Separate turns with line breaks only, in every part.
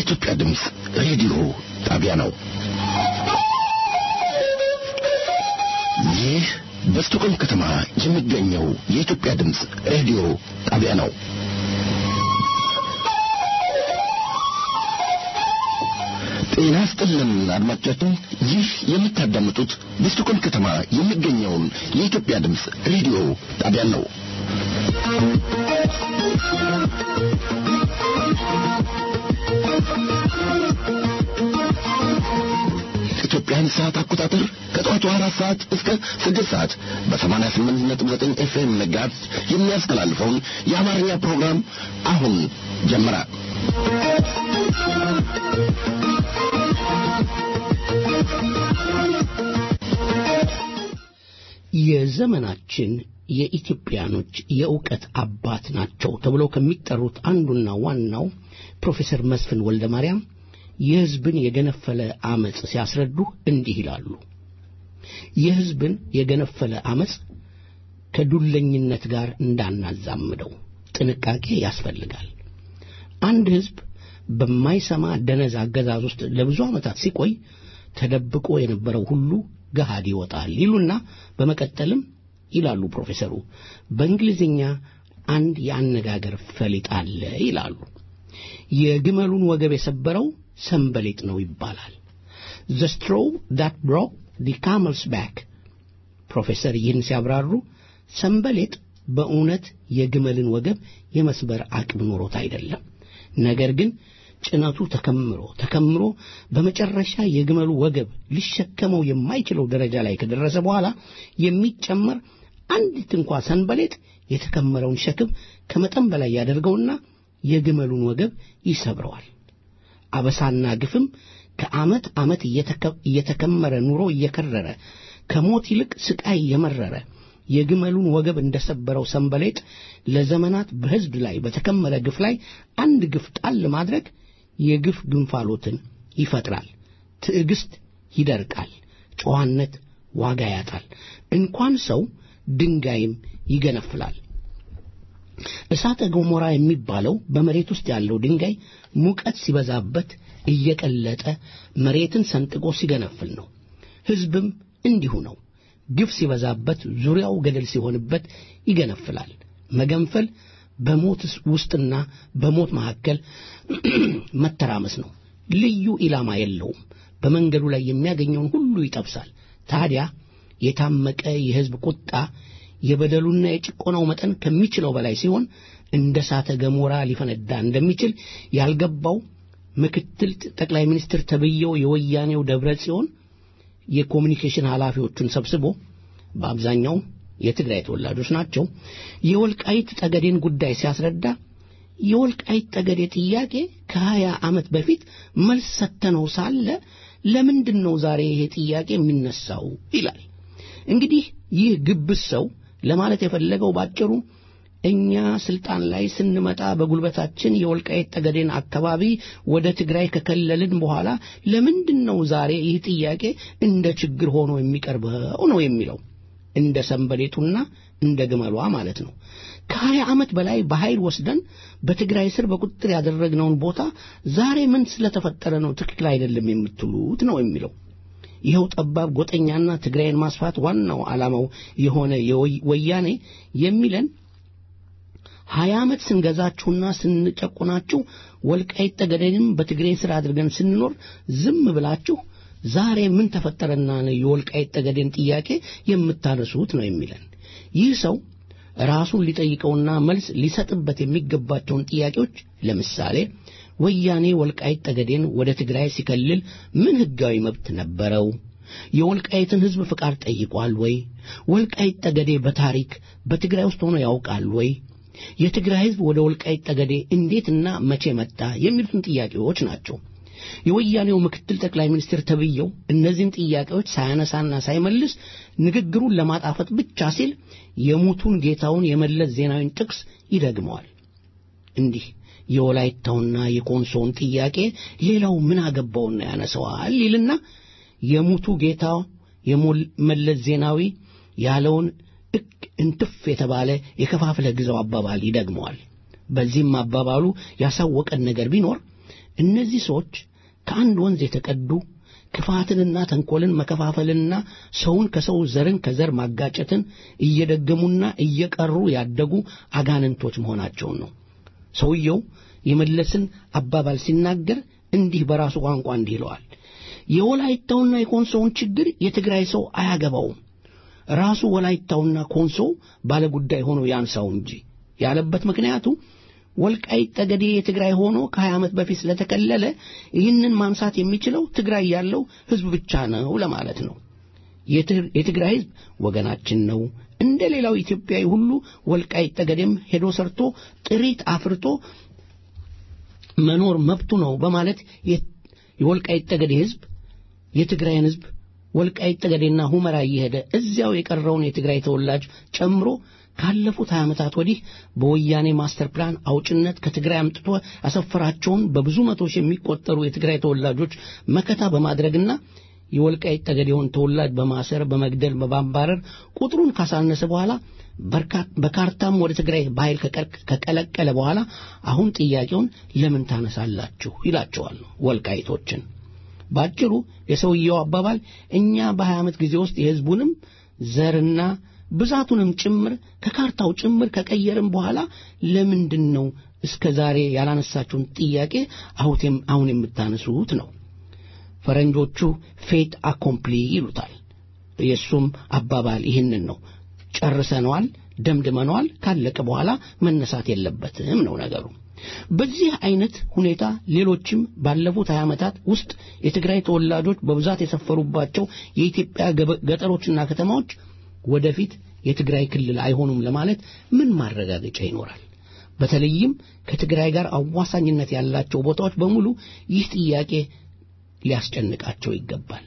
የኢትዮጵያ ድምፅ ሬዲዮ ጣቢያ ነው። ይህ በስቶኮልም ከተማ የሚገኘው የኢትዮጵያ ድምፅ ሬዲዮ ጣቢያ ነው። ጤና ይስጥልን አድማጮቻችን፣ ይህ የምታዳምጡት በስቶኮልም ከተማ የሚገኘውን የኢትዮጵያ ድምፅ ሬዲዮ ጣቢያ ነው። ኢትዮጵያን ሰዓት አቆጣጠር ከጠዋቱ አራት ሰዓት እስከ ስድስት ሰዓት በሰማንያ ስምንት ነጥብ ዘጠኝ ኤፍኤም መጋዝ የሚያስተላልፈውን የአማርኛ ፕሮግራም አሁን ጀመረ።
የዘመናችን የኢትዮጵያኖች የእውቀት አባት ናቸው ተብለው ከሚጠሩት አንዱና ዋናው ፕሮፌሰር መስፍን ወልደ ማርያም የሕዝብን የገነፈለ አመፅ ሲያስረዱ እንዲህ ይላሉ። የሕዝብን የገነፈለ አመፅ ከዱለኝነት ጋር እንዳናዛምደው ጥንቃቄ ያስፈልጋል። አንድ ሕዝብ በማይሰማ ደነዝ አገዛዝ ውስጥ ለብዙ ዓመታት ሲቆይ ተደብቆ የነበረው ሁሉ ገሃድ ይወጣል ይሉና በመቀጠልም ይላሉ ፕሮፌሰሩ በእንግሊዝኛ አንድ የአነጋገር ፈሊጥ አለ ይላሉ። የግመሉን ወገብ የሰበረው ሰንበሌጥ ነው ይባላል። ዘ ስትሮው ዳት ብሮክ ዲ ካመልስ ባክ። ፕሮፌሰር ይህን ሲያብራሩ ሰንበሌጥ በእውነት የግመልን ወገብ የመስበር አቅም ኖሮት አይደለም። ነገር ግን ጭነቱ ተከምሮ ተከምሮ በመጨረሻ የግመሉ ወገብ ሊሸከመው የማይችለው ደረጃ ላይ ከደረሰ በኋላ የሚጨመር አንዲት እንኳ ሰንበሌጥ የተከመረውን ሸክም ከመጠን በላይ ያደርገውና የግመሉን ወገብ ይሰብረዋል። አበሳና ግፍም ከዓመት ዓመት እየተከመረ ኑሮ እየከረረ ከሞት ይልቅ ስቃይ የመረረ የግመሉን ወገብ እንደሰበረው ሰንበሌጥ ለዘመናት በሕዝብ ላይ በተከመረ ግፍ ላይ አንድ ግፍ ጣል ማድረግ የግፍ ግንፋሎትን ይፈጥራል። ትዕግስት ይደርቃል። ጨዋነት ዋጋ ያጣል። እንኳን ሰው ድንጋይም ይገነፍላል። እሳተ ገሞራ የሚባለው በመሬት ውስጥ ያለው ድንጋይ ሙቀት ሲበዛበት እየቀለጠ መሬትን ሰንጥቆ ሲገነፍል ነው። ሕዝብም እንዲሁ ነው። ግፍ ሲበዛበት ዙሪያው ገደል ሲሆንበት ይገነፍላል። መገንፈል በሞት ውስጥና በሞት መካከል መተራመስ ነው። ልዩ ኢላማ የለውም። በመንገዱ ላይ የሚያገኘውን ሁሉ ይጠብሳል። ታዲያ የታመቀ የሕዝብ ቁጣ የበደሉና የጭቆናው መጠን ከሚችለው በላይ ሲሆን እንደ እሳተ ገሞራ ሊፈነዳ እንደሚችል ያልገባው ምክትል ጠቅላይ ሚኒስትር ተብዬው የወያኔው ደብረ ጽዮን የኮሚኒኬሽን ኃላፊዎቹን ሰብስቦ በአብዛኛው የትግራይ ተወላጆች ናቸው። የወልቃይት ጠገዴን ጉዳይ ሲያስረዳ የወልቃይት ጠገዴ ጥያቄ ከሀያ ዓመት በፊት መልስ ሰተነው ሳለ ለምንድን ነው ዛሬ ይሄ ጥያቄ የሚነሳው ይላል። እንግዲህ ይህ ግብስ ሰው ለማለት የፈለገው ባጭሩ እኛ ስልጣን ላይ ስንመጣ በጉልበታችን የወልቃይት ጠገዴን አካባቢ ወደ ትግራይ ከከለልን በኋላ ለምንድን ነው ዛሬ ይህ ጥያቄ እንደ ችግር ሆኖ የሚቀርበው ነው የሚለው እንደ ሰንበሌጡና እንደ ግመሏ ማለት ነው። ከሀያ ዓመት በላይ በኃይል ወስደን በትግራይ ስር በቁጥጥር ያደረግነውን ቦታ ዛሬ ምን ስለተፈጠረ ነው ትክክል አይደለም የምትሉት ነው የሚለው። ይኸው ጠባብ ጎጠኛና ትግራይን ማስፋት ዋናው ዓላማው የሆነ ወያኔ የሚለን ሀያ ዓመት ስንገዛችሁና ስንጨቁናችሁ ወልቃይት ጠገዴንም በትግሬ ስር አድርገን ስንኖር ዝም ብላችሁ ዛሬ ምን ተፈጠረና ነው የወልቃይት ጠገዴን ጥያቄ የምታነሱት ነው የሚለን። ይህ ሰው ራሱን ሊጠይቀውና መልስ ሊሰጥበት የሚገባቸውን ጥያቄዎች ለምሳሌ ወያኔ ወልቃይት ጠገዴን ወደ ትግራይ ሲከልል ምን ሕጋዊ መብት ነበረው? የወልቃይትን ሕዝብ ፍቃድ ጠይቋል ወይ? ወልቃይት ጠገዴ በታሪክ በትግራይ ውስጥ ሆኖ ያውቃል ወይ? የትግራይ ሕዝብ ወደ ወልቃይት ጠገዴ እንዴትና መቼ መጣ? የሚሉትን ጥያቄዎች ናቸው። የወያኔው ምክትል ጠቅላይ ሚኒስትር ተብየው እነዚህን ጥያቄዎች ሳያነሳና ሳይመልስ ንግግሩን ለማጣፈጥ ብቻ ሲል የሙቱን ጌታውን የመለስ ዜናዊን ጥቅስ ይደግመዋል። እንዲህ የወላይታውና የኮንሶውን ጥያቄ ሌላው ምን አገባውና ያነሰዋል ይልና የሙቱ ጌታ የመለስ ዜናዊ ያለውን እክ እንትፍ የተባለ የከፋፍለ ግዛው አባባል ይደግመዋል። በዚህም አባባሉ ያሳወቀን ነገር ቢኖር እነዚህ ሰዎች ከአንድ ወንዝ የተቀዱ ክፋትንና ተንኰልን መከፋፈልንና ሰውን ከሰው ዘርን ከዘር ማጋጨትን እየደገሙና እየቀሩ ያደጉ አጋንንቶች መሆናቸውን ነው። ሰውየው የመለስን አባባል ሲናገር እንዲህ በራሱ ቋንቋ እንዲህ ይለዋል። የወላይታውና የኮንሶውን ችግር የትግራይ ሰው አያገባውም። ራሱ ወላይታውና ኮንሶው ባለጉዳይ ሆኖ ያንሳው እንጂ ያለበት ምክንያቱ ወልቃይት ጠገዴ የትግራይ ሆኖ ከሀያ ዓመት በፊት ስለተከለለ ይህንን ማንሳት የሚችለው ትግራይ ያለው ሕዝብ ብቻ ነው ለማለት ነው። የትግራይ ሕዝብ ወገናችን ነው። እንደ ሌላው ኢትዮጵያዊ ሁሉ ወልቃይት ጠገዴም ሄዶ ሰርቶ ጥሪት አፍርቶ መኖር መብቱ ነው በማለት የወልቃይት ጠገዴ ሕዝብ የትግራይን ሕዝብ ወልቃይት ጠገዴና ሁመራ እየሄደ እዚያው የቀረውን የትግራይ ተወላጅ ጨምሮ ካለፉት ሀያ ዓመታት ወዲህ በወያኔ ማስተር ፕላን አውጭነት ከትግራይ አምጥቶ ያሰፈራቸውን በብዙ መቶ ሺህ የሚቆጠሩ የትግራይ ተወላጆች መከታ በማድረግና የወልቃይት ጠገዴውን ተወላጅ በማሰር በመግደል በማባረር ቁጥሩን ካሳነሰ በኋላ በካርታም ወደ ትግራይ በኃይል ከቀለቀለ በኋላ አሁን ጥያቄውን ለምን ታነሳላችሁ ይላቸዋል ወልቃይቶችን። ባጭሩ የሰውየው አባባል እኛ በሀያ ዓመት ጊዜ ውስጥ የሕዝቡንም ዘርና ብዛቱንም ጭምር ከካርታው ጭምር ከቀየርም በኋላ ለምንድን ነው እስከ ዛሬ ያላነሳችሁን ጥያቄ አሁን የምታነሱት ነው። ፈረንጆቹ ፌት አኮምፕሊ ይሉታል። የእሱም አባባል ይህንን ነው። ጨርሰነዋል፣ ደምድመነዋል፣ ካለቀ በኋላ መነሳት የለበትም ነው ነገሩ። በዚህ አይነት ሁኔታ ሌሎችም ባለፉት ሀያ ዓመታት ውስጥ የትግራይ ተወላጆች በብዛት የሰፈሩባቸው የኢትዮጵያ ገጠሮችና ከተማዎች ወደፊት የትግራይ ክልል አይሆኑም ለማለት ምን ማረጋገጫ ይኖራል? በተለይም ከትግራይ ጋር አዋሳኝነት ያላቸው ቦታዎች በሙሉ ይህ ጥያቄ ሊያስጨንቃቸው ይገባል።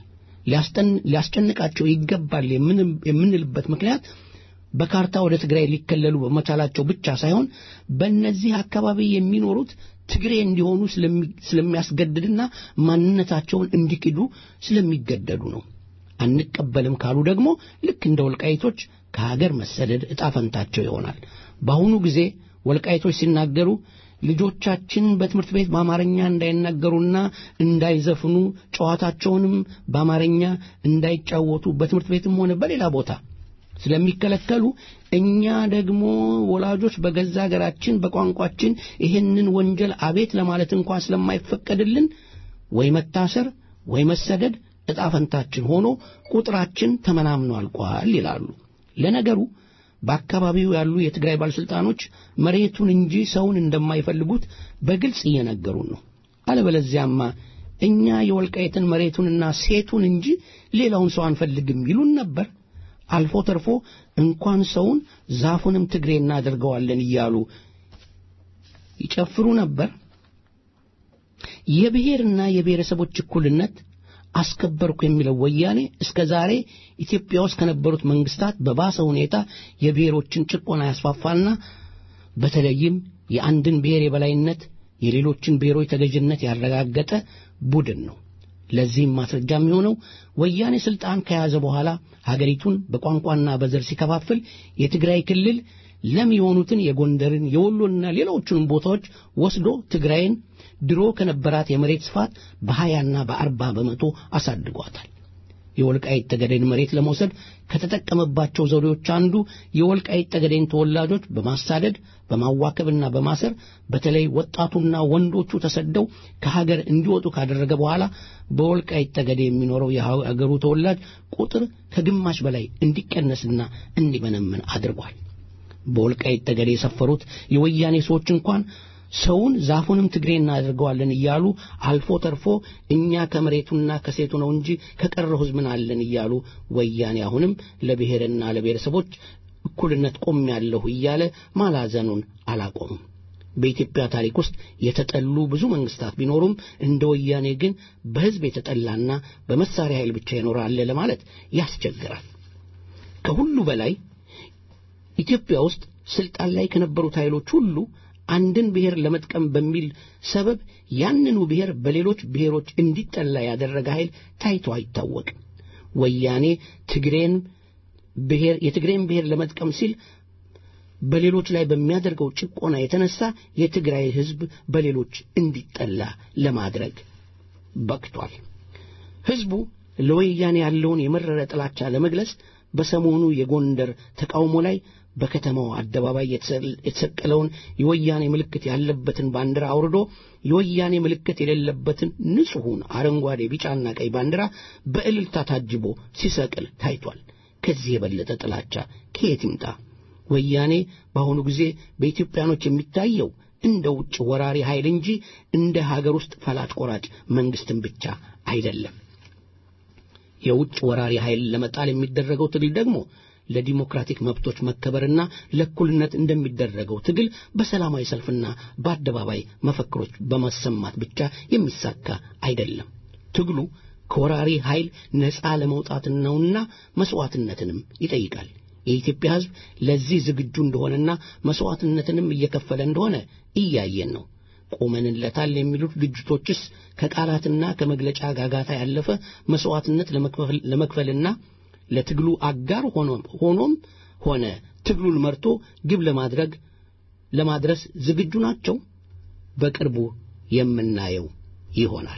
ሊያስጨንቃቸው ይገባል የምንልበት ምክንያት በካርታ ወደ ትግራይ ሊከለሉ በመቻላቸው ብቻ ሳይሆን በእነዚህ አካባቢ የሚኖሩት ትግሬ እንዲሆኑ ስለሚያስገድድና ማንነታቸውን እንዲክዱ ስለሚገደዱ ነው። አንቀበልም ካሉ ደግሞ ልክ እንደ ወልቃይቶች ከሀገር መሰደድ ዕጣ ፈንታቸው ይሆናል። በአሁኑ ጊዜ ወልቃይቶች ሲናገሩ ልጆቻችን በትምህርት ቤት በአማርኛ እንዳይናገሩና እንዳይዘፍኑ ጨዋታቸውንም በአማርኛ እንዳይጫወቱ በትምህርት ቤትም ሆነ በሌላ ቦታ ስለሚከለከሉ እኛ ደግሞ ወላጆች በገዛ ሀገራችን በቋንቋችን ይህንን ወንጀል አቤት ለማለት እንኳ ስለማይፈቀድልን ወይ መታሰር ወይ መሰደድ ዕጣ ፈንታችን ሆኖ ቁጥራችን ተመናምኖ አልቋል ይላሉ። ለነገሩ በአካባቢው ያሉ የትግራይ ባለሥልጣኖች መሬቱን እንጂ ሰውን እንደማይፈልጉት በግልጽ እየነገሩን ነው። አለበለዚያማ እኛ የወልቃይትን መሬቱንና ሴቱን እንጂ ሌላውን ሰው አንፈልግም ይሉን ነበር። አልፎ ተርፎ እንኳን ሰውን ዛፉንም ትግሬ እናደርገዋለን እያሉ ይጨፍሩ ነበር። የብሔርና የብሔረሰቦች እኩልነት አስከበርኩ የሚለው ወያኔ እስከ ዛሬ ኢትዮጵያ ውስጥ ከነበሩት መንግስታት በባሰ ሁኔታ የብሔሮችን ጭቆና ያስፋፋና በተለይም የአንድን ብሔር የበላይነት የሌሎችን ብሔሮች ተገዥነት ያረጋገጠ ቡድን ነው። ለዚህም ማስረጃ የሚሆነው ወያኔ ስልጣን ከያዘ በኋላ ሀገሪቱን በቋንቋና በዘር ሲከፋፍል የትግራይ ክልል ለም የሆኑትን የጎንደርን የወሎንና ሌሎቹንም ቦታዎች ወስዶ ትግራይን ድሮ ከነበራት የመሬት ስፋት በሀያና በአርባ በመቶ አሳድጓታል። የወልቃይት ጠገዴን መሬት ለመውሰድ ከተጠቀመባቸው ዘዴዎች አንዱ የወልቃይት ጠገዴን ተወላጆች በማሳደድ በማዋከብና በማሰር በተለይ ወጣቱና ወንዶቹ ተሰደው ከሀገር እንዲወጡ ካደረገ በኋላ በወልቃይት ጠገዴ የሚኖረው የሀገሩ ተወላጅ ቁጥር ከግማሽ በላይ እንዲቀነስና እንዲመነምን አድርጓል። በወልቃይት ጠገዴ የሰፈሩት የወያኔ ሰዎች እንኳን ሰውን ዛፉንም ትግሬ እናደርገዋለን እያሉ አልፎ ተርፎ እኛ ከመሬቱና ከሴቱ ነው እንጂ ከቀረው ሕዝብ ምን አለን እያሉ ወያኔ አሁንም ለብሔርና ለብሔረሰቦች እኩልነት ቆሜያለሁ እያለ ማላዘኑን አላቆምም። በኢትዮጵያ ታሪክ ውስጥ የተጠሉ ብዙ መንግስታት ቢኖሩም እንደ ወያኔ ግን በሕዝብ የተጠላና በመሳሪያ ኃይል ብቻ ይኖራል ለማለት ያስቸግራል። ከሁሉ በላይ ኢትዮጵያ ውስጥ ስልጣን ላይ ከነበሩት ኃይሎች ሁሉ አንድን ብሔር ለመጥቀም በሚል ሰበብ ያንኑ ብሔር በሌሎች ብሔሮች እንዲጠላ ያደረገ ኃይል ታይቶ አይታወቅም። ወያኔ ትግሬን ብሔር የትግሬን ብሔር ለመጥቀም ሲል በሌሎች ላይ በሚያደርገው ጭቆና የተነሳ የትግራይ ሕዝብ በሌሎች እንዲጠላ ለማድረግ በቅቷል። ሕዝቡ ለወያኔ ያለውን የመረረ ጥላቻ ለመግለጽ በሰሞኑ የጎንደር ተቃውሞ ላይ በከተማው አደባባይ የተሰቀለውን የወያኔ ምልክት ያለበትን ባንዲራ አውርዶ የወያኔ ምልክት የሌለበትን ንጹሑን አረንጓዴ፣ ቢጫና ቀይ ባንዲራ በእልልታ ታጅቦ ሲሰቅል ታይቷል። ከዚህ የበለጠ ጥላቻ ከየት ይምጣ? ወያኔ በአሁኑ ጊዜ በኢትዮጵያኖች የሚታየው እንደ ውጭ ወራሪ ኃይል እንጂ እንደ ሀገር ውስጥ ፈላጭ ቆራጭ መንግስትን ብቻ አይደለም። የውጭ ወራሪ ኃይል ለመጣል የሚደረገው ትግል ደግሞ ለዲሞክራቲክ መብቶች መከበርና ለእኩልነት እንደሚደረገው ትግል በሰላማዊ ሰልፍና በአደባባይ መፈክሮች በማሰማት ብቻ የሚሳካ አይደለም። ትግሉ ከወራሪ ኃይል ነፃ ለመውጣት ነውና መስዋዕትነትንም ይጠይቃል። የኢትዮጵያ ሕዝብ ለዚህ ዝግጁ እንደሆነና መስዋዕትነትንም እየከፈለ እንደሆነ እያየን ነው። ቆመንለታል የሚሉት ድርጅቶችስ ከቃላትና ከመግለጫ ጋጋታ ያለፈ መስዋዕትነት ለመክፈልና ለትግሉ አጋር ሆኖም ሆነ ትግሉን መርቶ ግብ ለማድረግ ለማድረስ ዝግጁ ናቸው? በቅርቡ የምናየው ይሆናል።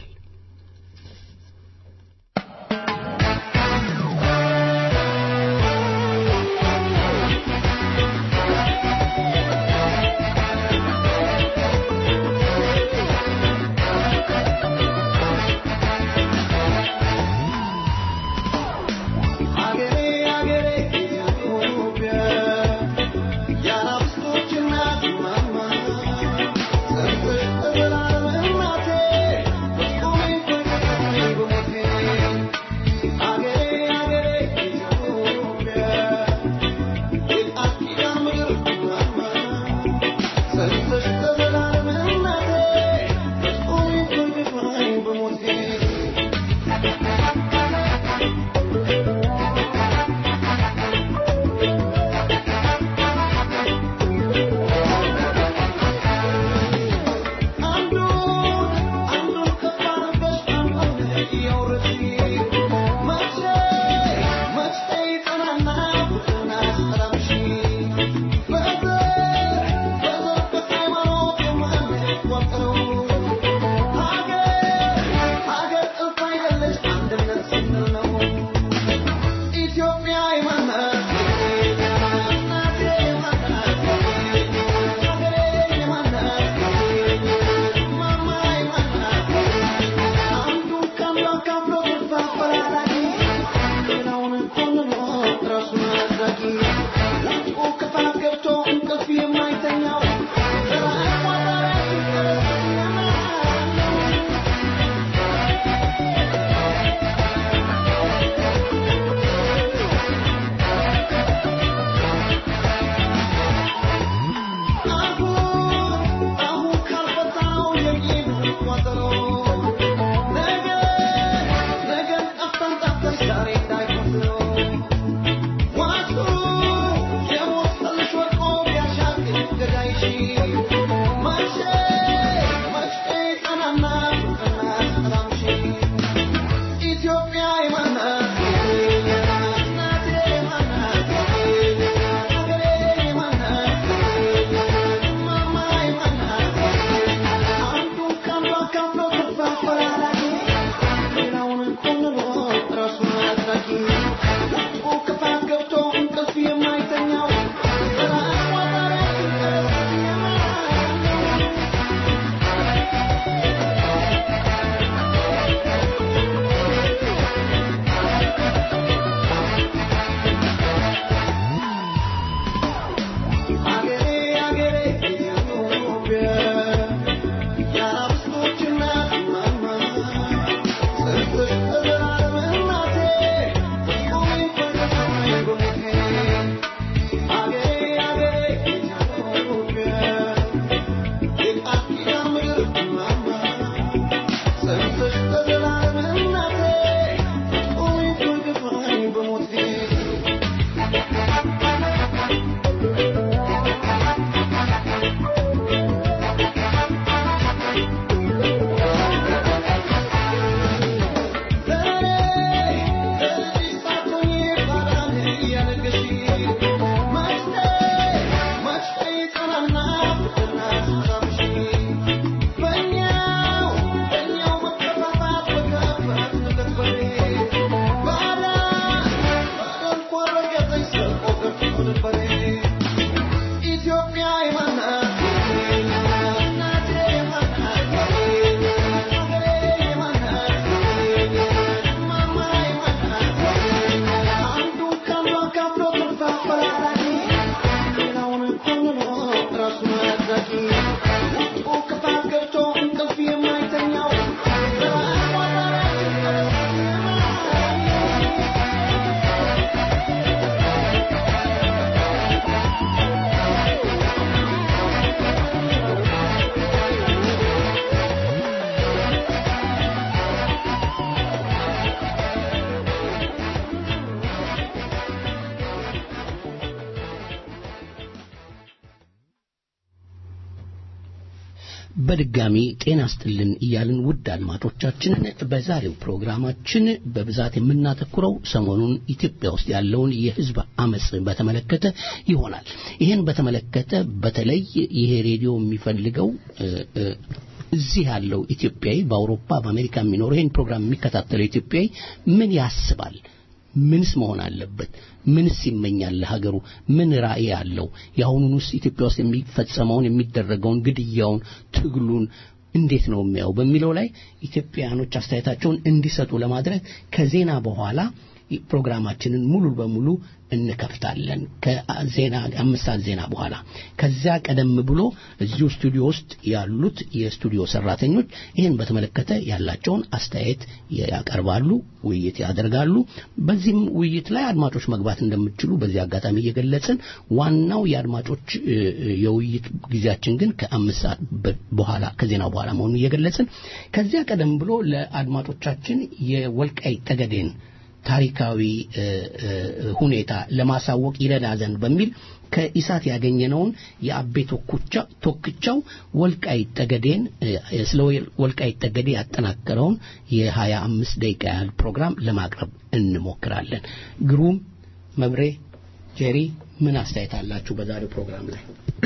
በድጋሚ ጤና ስጥልን እያልን ውድ አድማጮቻችንን በዛሬው ፕሮግራማችን በብዛት የምናተኩረው ሰሞኑን ኢትዮጵያ ውስጥ ያለውን የሕዝብ አመፅ በተመለከተ ይሆናል። ይህን በተመለከተ በተለይ ይሄ ሬዲዮ የሚፈልገው እዚህ ያለው ኢትዮጵያዊ በአውሮፓ በአሜሪካ የሚኖረው ይህን ፕሮግራም የሚከታተለው ኢትዮጵያዊ ምን ያስባል? ምንስ መሆን አለበት? ምንስ ይመኛል ለሀገሩ? ምን ራዕይ አለው? የአሁኑን ውስጥ ኢትዮጵያ ውስጥ የሚፈጸመውን የሚደረገውን ግድያውን፣ ትግሉን እንዴት ነው የሚያው በሚለው ላይ ኢትዮጵያውያኖች አስተያየታቸውን እንዲሰጡ ለማድረግ ከዜና በኋላ ፕሮግራማችንን ሙሉ በሙሉ እንከፍታለን። ከዜና አምስት ሰዓት ዜና በኋላ ከዚያ ቀደም ብሎ እዚሁ ስቱዲዮ ውስጥ ያሉት የስቱዲዮ ሰራተኞች ይህን በተመለከተ ያላቸውን አስተያየት ያቀርባሉ፣ ውይይት ያደርጋሉ። በዚህም ውይይት ላይ አድማጮች መግባት እንደምትችሉ በዚህ አጋጣሚ እየገለጽን ዋናው የአድማጮች የውይይት ጊዜያችን ግን ከአምስት ሰዓት በኋላ ከዜናው በኋላ መሆኑን እየገለጽን ከዚያ ቀደም ብሎ ለአድማጮቻችን የወልቃይት ጠገዴን ታሪካዊ ሁኔታ ለማሳወቅ ይረዳ ዘንድ በሚል ከኢሳት ያገኘነውን የአቤ ቶክቻው ወልቃይት ጠገዴን ስለ ወልቃይት ጠገዴ ያጠናከረውን የሀያ አምስት ደቂቃ ያህል ፕሮግራም ለማቅረብ እንሞክራለን። ግሩም መብሬ፣ ጄሪ ምን አስተያየት አላችሁ በዛሬው ፕሮግራም ላይ?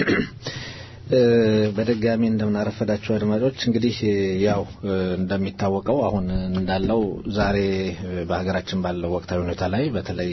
በድጋሚ እንደምናረፈዳችሁ አድማጮች እንግዲህ ያው እንደሚታወቀው አሁን እንዳለው ዛሬ በሀገራችን ባለው ወቅታዊ ሁኔታ ላይ በተለይ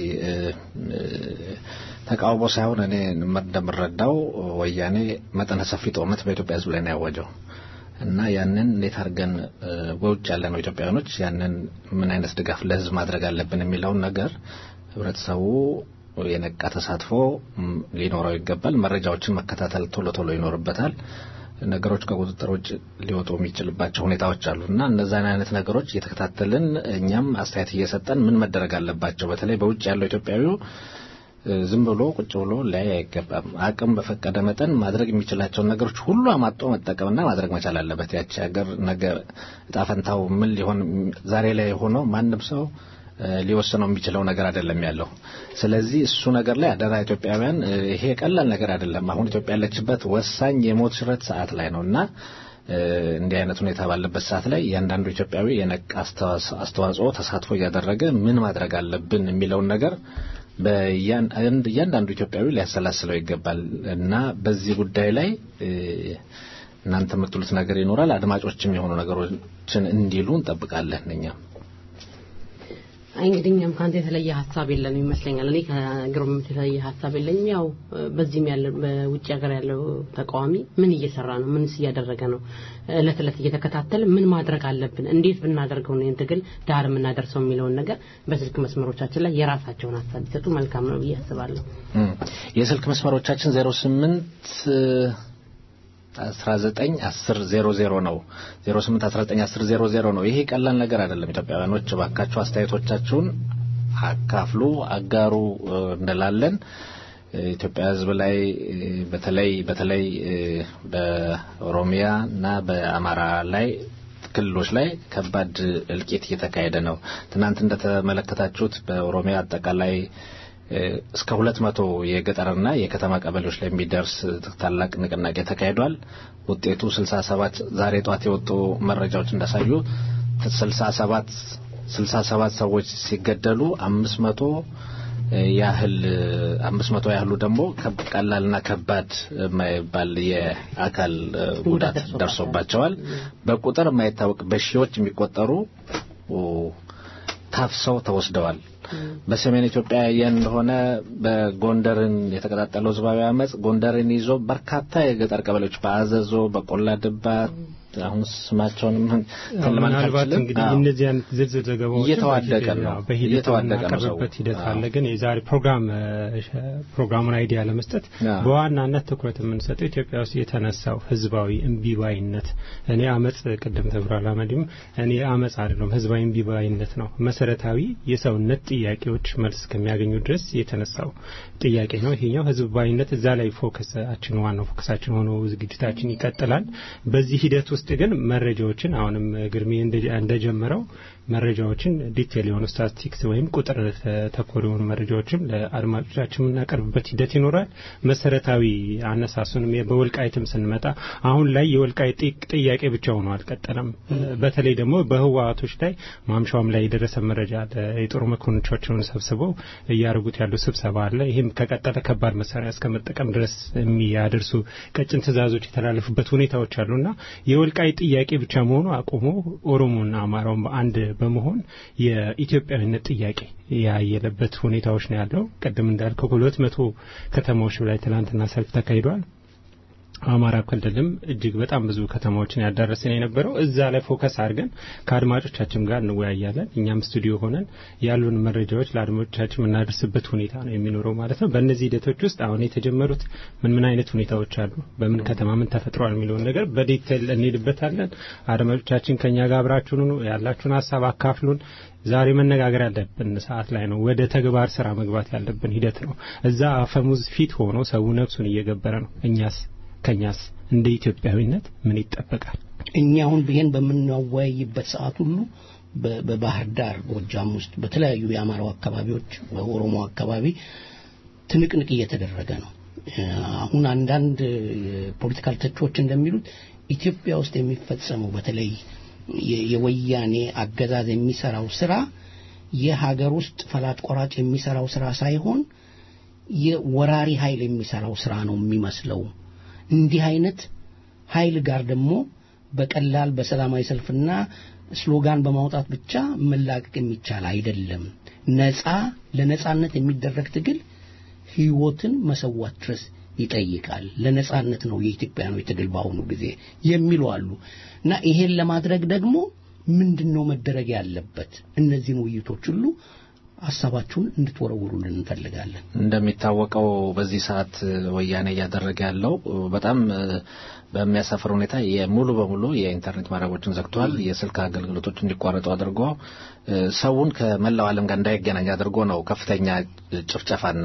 ተቃውሞ ሳይሆን እኔ እንደምረዳው ወያኔ መጠነ ሰፊ ጦርነት በኢትዮጵያ ሕዝብ ላይ ነው ያወጀው እና ያንን እንዴት አድርገን በውጭ ያለነው ኢትዮጵያውያኖች ያንን ምን አይነት ድጋፍ ለሕዝብ ማድረግ አለብን የሚለውን ነገር ህብረተሰቡ የነቃ ተሳትፎ ሊኖረው ይገባል። መረጃዎችን መከታተል ቶሎ ቶሎ ይኖርበታል። ነገሮች ከቁጥጥር ውጭ ሊወጡ የሚችልባቸው ሁኔታዎች አሉ እና እነዛን አይነት ነገሮች እየተከታተልን እኛም አስተያየት እየሰጠን ምን መደረግ አለባቸው በተለይ በውጭ ያለው ኢትዮጵያዊው ዝም ብሎ ቁጭ ብሎ ላይ አይገባም። አቅም በፈቀደ መጠን ማድረግ የሚችላቸውን ነገሮች ሁሉ አማጦ መጠቀምና ማድረግ መቻል አለበት። ያቺ ሀገር ነገ እጣ ፈንታው ምን ሊሆን ዛሬ ላይ ሆኖ ማንም ሰው ሊወስነው የሚችለው ነገር አይደለም ያለው። ስለዚህ እሱ ነገር ላይ አደራ ኢትዮጵያውያን፣ ይሄ ቀላል ነገር አይደለም። አሁን ኢትዮጵያ ያለችበት ወሳኝ የሞት ሽረት ሰዓት ላይ ነው እና እንዲህ አይነት ሁኔታ ባለበት ሰዓት ላይ እያንዳንዱ ኢትዮጵያዊ የነቃ አስተዋጽኦ ተሳትፎ እያደረገ ምን ማድረግ አለብን የሚለውን ነገር እያንዳንዱ ኢትዮጵያዊ ሊያሰላስለው ይገባል እና በዚህ ጉዳይ ላይ እናንተ የምትሉት ነገር ይኖራል። አድማጮችም የሆኑ ነገሮችን እንዲሉ እንጠብቃለን እኛም
እንግዲህ እኛም ከአንተ የተለየ ሀሳብ የለንም ይመስለኛል። እኔ ከግሩም የተለየ ሀሳብ የለኝም። ያው በዚህም ያለ በውጭ ሀገር ያለው ተቃዋሚ ምን እየሰራ ነው? ምንስ እያደረገ ነው? እለት እለት እየተከታተል ምን ማድረግ አለብን? እንዴት ብናደርገው ነው ትግል ዳር የምናደርሰው የሚለውን ነገር በስልክ መስመሮቻችን ላይ የራሳቸውን ሀሳብ ቢሰጡ መልካም ነው ብዬ አስባለሁ።
የስልክ መስመሮቻችን ዜሮ ስምንት 191000 ነው 08191000 ነው። ይሄ ቀላል ነገር አይደለም። ኢትዮጵያውያኖች እባካችሁ አስተያየቶቻችሁን አካፍሉ፣ አጋሩ እንላለን። ኢትዮጵያ ሕዝብ ላይ በተለይ በተለይ በኦሮሚያ እና በአማራ ላይ ክልሎች ላይ ከባድ እልቂት እየተካሄደ ነው። ትናንት እንደተመለከታችሁት በኦሮሚያ አጠቃላይ እስከ ሁለት መቶ የገጠርና የከተማ ቀበሌዎች ላይ የሚደርስ ታላቅ ንቅናቄ ተካሂዷል። ውጤቱ ስልሳ ሰባት ዛሬ ጧት የወጡ መረጃዎች እንዳሳዩ ስልሳ ሰባት ስልሳ ሰባት ሰዎች ሲገደሉ አምስት መቶ ያህል አምስት መቶ ያህሉ ደግሞ ቀላልና ከባድ የማይባል የአካል ጉዳት ደርሶባቸዋል። በቁጥር የማይታወቅ በሺዎች የሚቆጠሩ ታፍሰው ተወስደዋል። በሰሜን ኢትዮጵያ ያየን እንደሆነ በጎንደርን የተቀጣጠለው ህዝባዊ አመፅ ጎንደርን ይዞ በርካታ የገጠር ቀበሌዎች በአዘዞ፣ በቆላ ድባ አሁን ስማቸውንም
ምናልባት እንግዲህ እነዚህ አይነት ዝርዝር ዘገባዎች
እየተዋደቀ ነው
በሂደት
እየተዋደቀ ነው ሰው።
የምናቀርብበት ሂደት አለ። ግን የዛሬ ፕሮግራም ፕሮግራሙን አይዲያ ለመስጠት በዋናነት ትኩረት የምንሰጠው ኢትዮጵያ ውስጥ የተነሳው ህዝባዊ እምቢባይነት እኔ አመፅ ቅድም ተብሏል። አመዲም እኔ አመፅ አይደለም ህዝባዊ እምቢባይነት ነው። መሰረታዊ የሰውነት ጥያቄዎች መልስ እስከሚያገኙ ድረስ የተነሳው ጥያቄ ነው። ይሄኛው ህዝባዊነት እዛ ላይ ፎከሳችን ዋናው ፎከሳችን ሆኖ ዝግጅታችን ይቀጥላል። በዚህ ሂደት ውስጥ ውስጥ ግን መረጃዎችን አሁንም ግርሜ እንደጀመረው መረጃዎችን ዲቴል የሆኑ ስታቲስቲክስ ወይም ቁጥር ተኮር የሆኑ መረጃዎችም ለአድማጮቻችን የምናቀርብበት ሂደት ይኖራል። መሰረታዊ አነሳሱንም በወልቃይትም ስንመጣ አሁን ላይ የወልቃይት ጥያቄ ብቻ ሆኖ አልቀጠለም። በተለይ ደግሞ በህወሀቶች ላይ ማምሻውም ላይ የደረሰ መረጃ አለ። የጦር መኮንኖቻቸውን ሰብስበው እያደረጉት ያሉ ስብሰባ አለ። ይህም ከቀጠለ ከባድ መሳሪያ እስከ መጠቀም ድረስ የሚያደርሱ ቀጭን ትዕዛዞች የተላለፉበት ሁኔታዎች አሉና የወልቃይት ጥያቄ ብቻ መሆኑ አቁሞ ኦሮሞና አማራውን በአንድ በመሆን የኢትዮጵያዊነት ጥያቄ ያየለበት ሁኔታዎች ነው ያለው። ቅድም እንዳልከው ከሁለት መቶ ከተማዎች ላይ ትናንትና ሰልፍ ተካሂዷል። አማራ ክልልም እጅግ በጣም ብዙ ከተማዎችን ያዳረስን የነበረው እዛ ላይ ፎከስ አድርገን ከአድማጮቻችን ጋር እንወያያለን። እኛም ስቱዲዮ ሆነን ያሉን መረጃዎች ለአድማጮቻችን የምናደርስበት ሁኔታ ነው የሚኖረው ማለት ነው። በእነዚህ ሂደቶች ውስጥ አሁን የተጀመሩት ምን ምን አይነት ሁኔታዎች አሉ፣ በምን ከተማ ምን ተፈጥሯል የሚለውን ነገር በዲቴል እንሄድበታለን። አድማጮቻችን ከኛ ጋር አብራችሁን ሁኑ፣ ያላችሁን ሀሳብ አካፍሉን። ዛሬ መነጋገር ያለብን ሰዓት ላይ ነው። ወደ ተግባር ስራ መግባት ያለብን ሂደት ነው። እዛ አፈሙዝ ፊት ሆኖ ሰው ነፍሱን እየገበረ ነው። እኛስ ከኛስ እንደ ኢትዮጵያዊነት ምን ይጠበቃል?
እኛ አሁን ይሄን በምናወያይበት ሰዓት ሁሉ በባህር ዳር ጎጃም ውስጥ በተለያዩ የአማራው አካባቢዎች በኦሮሞ አካባቢ ትንቅንቅ እየተደረገ ነው። አሁን አንዳንድ ፖለቲካል ተቾች እንደሚሉት ኢትዮጵያ ውስጥ የሚፈጸመው በተለይ የወያኔ አገዛዝ የሚሰራው ስራ የሀገር ውስጥ ፈላጭ ቆራጭ የሚሰራው ስራ ሳይሆን የወራሪ ኃይል የሚሰራው ስራ ነው የሚመስለው። እንዲህ አይነት ኃይል ጋር ደግሞ በቀላል በሰላማዊ ሰልፍና ስሎጋን በማውጣት ብቻ መላቀቅ የሚቻል አይደለም። ነፃ ለነፃነት የሚደረግ ትግል ህይወትን መሰዋት ድረስ ይጠይቃል። ለነፃነት ነው የኢትዮጵያኖች ትግል በአሁኑ ጊዜ የሚሉ አሉ እና ይሄን ለማድረግ ደግሞ ምንድን ነው መደረግ ያለበት? እነዚህን ውይይቶች ሁሉ ሀሳባችሁን እንድትወረውሩልን እንፈልጋለን።
እንደሚታወቀው በዚህ ሰዓት ወያኔ እያደረገ ያለው በጣም በሚያሳፍር ሁኔታ የሙሉ በሙሉ የኢንተርኔት መረቦችን ዘግቷል። የስልክ አገልግሎቶች እንዲቋረጡ አድርጎ ሰውን ከመላው ዓለም ጋር እንዳይገናኝ አድርጎ ነው ከፍተኛ ጭፍጨፋና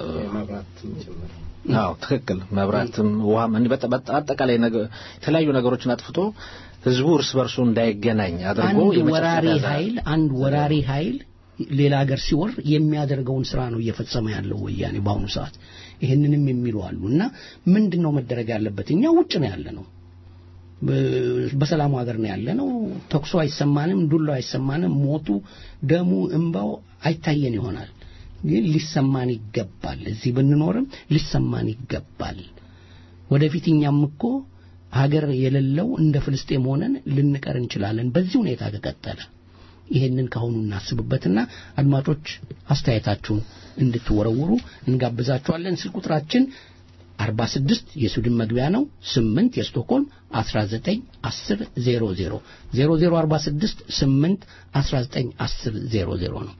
አዎ ትክክል። መብራትም ውሃም አጠቃላይ የተለያዩ ነገሮችን አጥፍቶ ህዝቡ እርስ በርሱ እንዳይገናኝ አድርጎ
አንድ ወራሪ ኃይል አንድ ወራሪ ኃይል ሌላ ሀገር ሲወር የሚያደርገውን ስራ ነው እየፈጸመ ያለው ወያኔ በአሁኑ ሰዓት። ይህንንም የሚሉ አሉ እና ምንድን ነው መደረግ ያለበት? እኛ ውጭ ነው ያለ ነው፣ በሰላሙ ሀገር ነው ያለ ነው። ተኩሶ አይሰማንም፣ ዱላው አይሰማንም፣ ሞቱ፣ ደሙ፣ እንባው አይታየን ይሆናል ግን ሊሰማን ይገባል። እዚህ ብንኖርም ሊሰማን ይገባል። ወደፊት እኛም እኮ ሀገር የሌለው እንደ ፍልስጤም ሆነን ልንቀር እንችላለን በዚህ ሁኔታ ከቀጠለ። ይሄንን ካሁኑ እናስብበትና አድማጮች አስተያየታችሁን እንድትወረውሩ እንጋብዛችኋለን። ስልክ ቁጥራችን 46 የስዊድን መግቢያ ነው። 8 የስቶክሆልም 19 10 00 0046 8 19 10 00 ነው።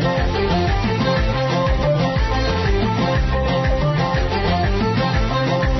Thank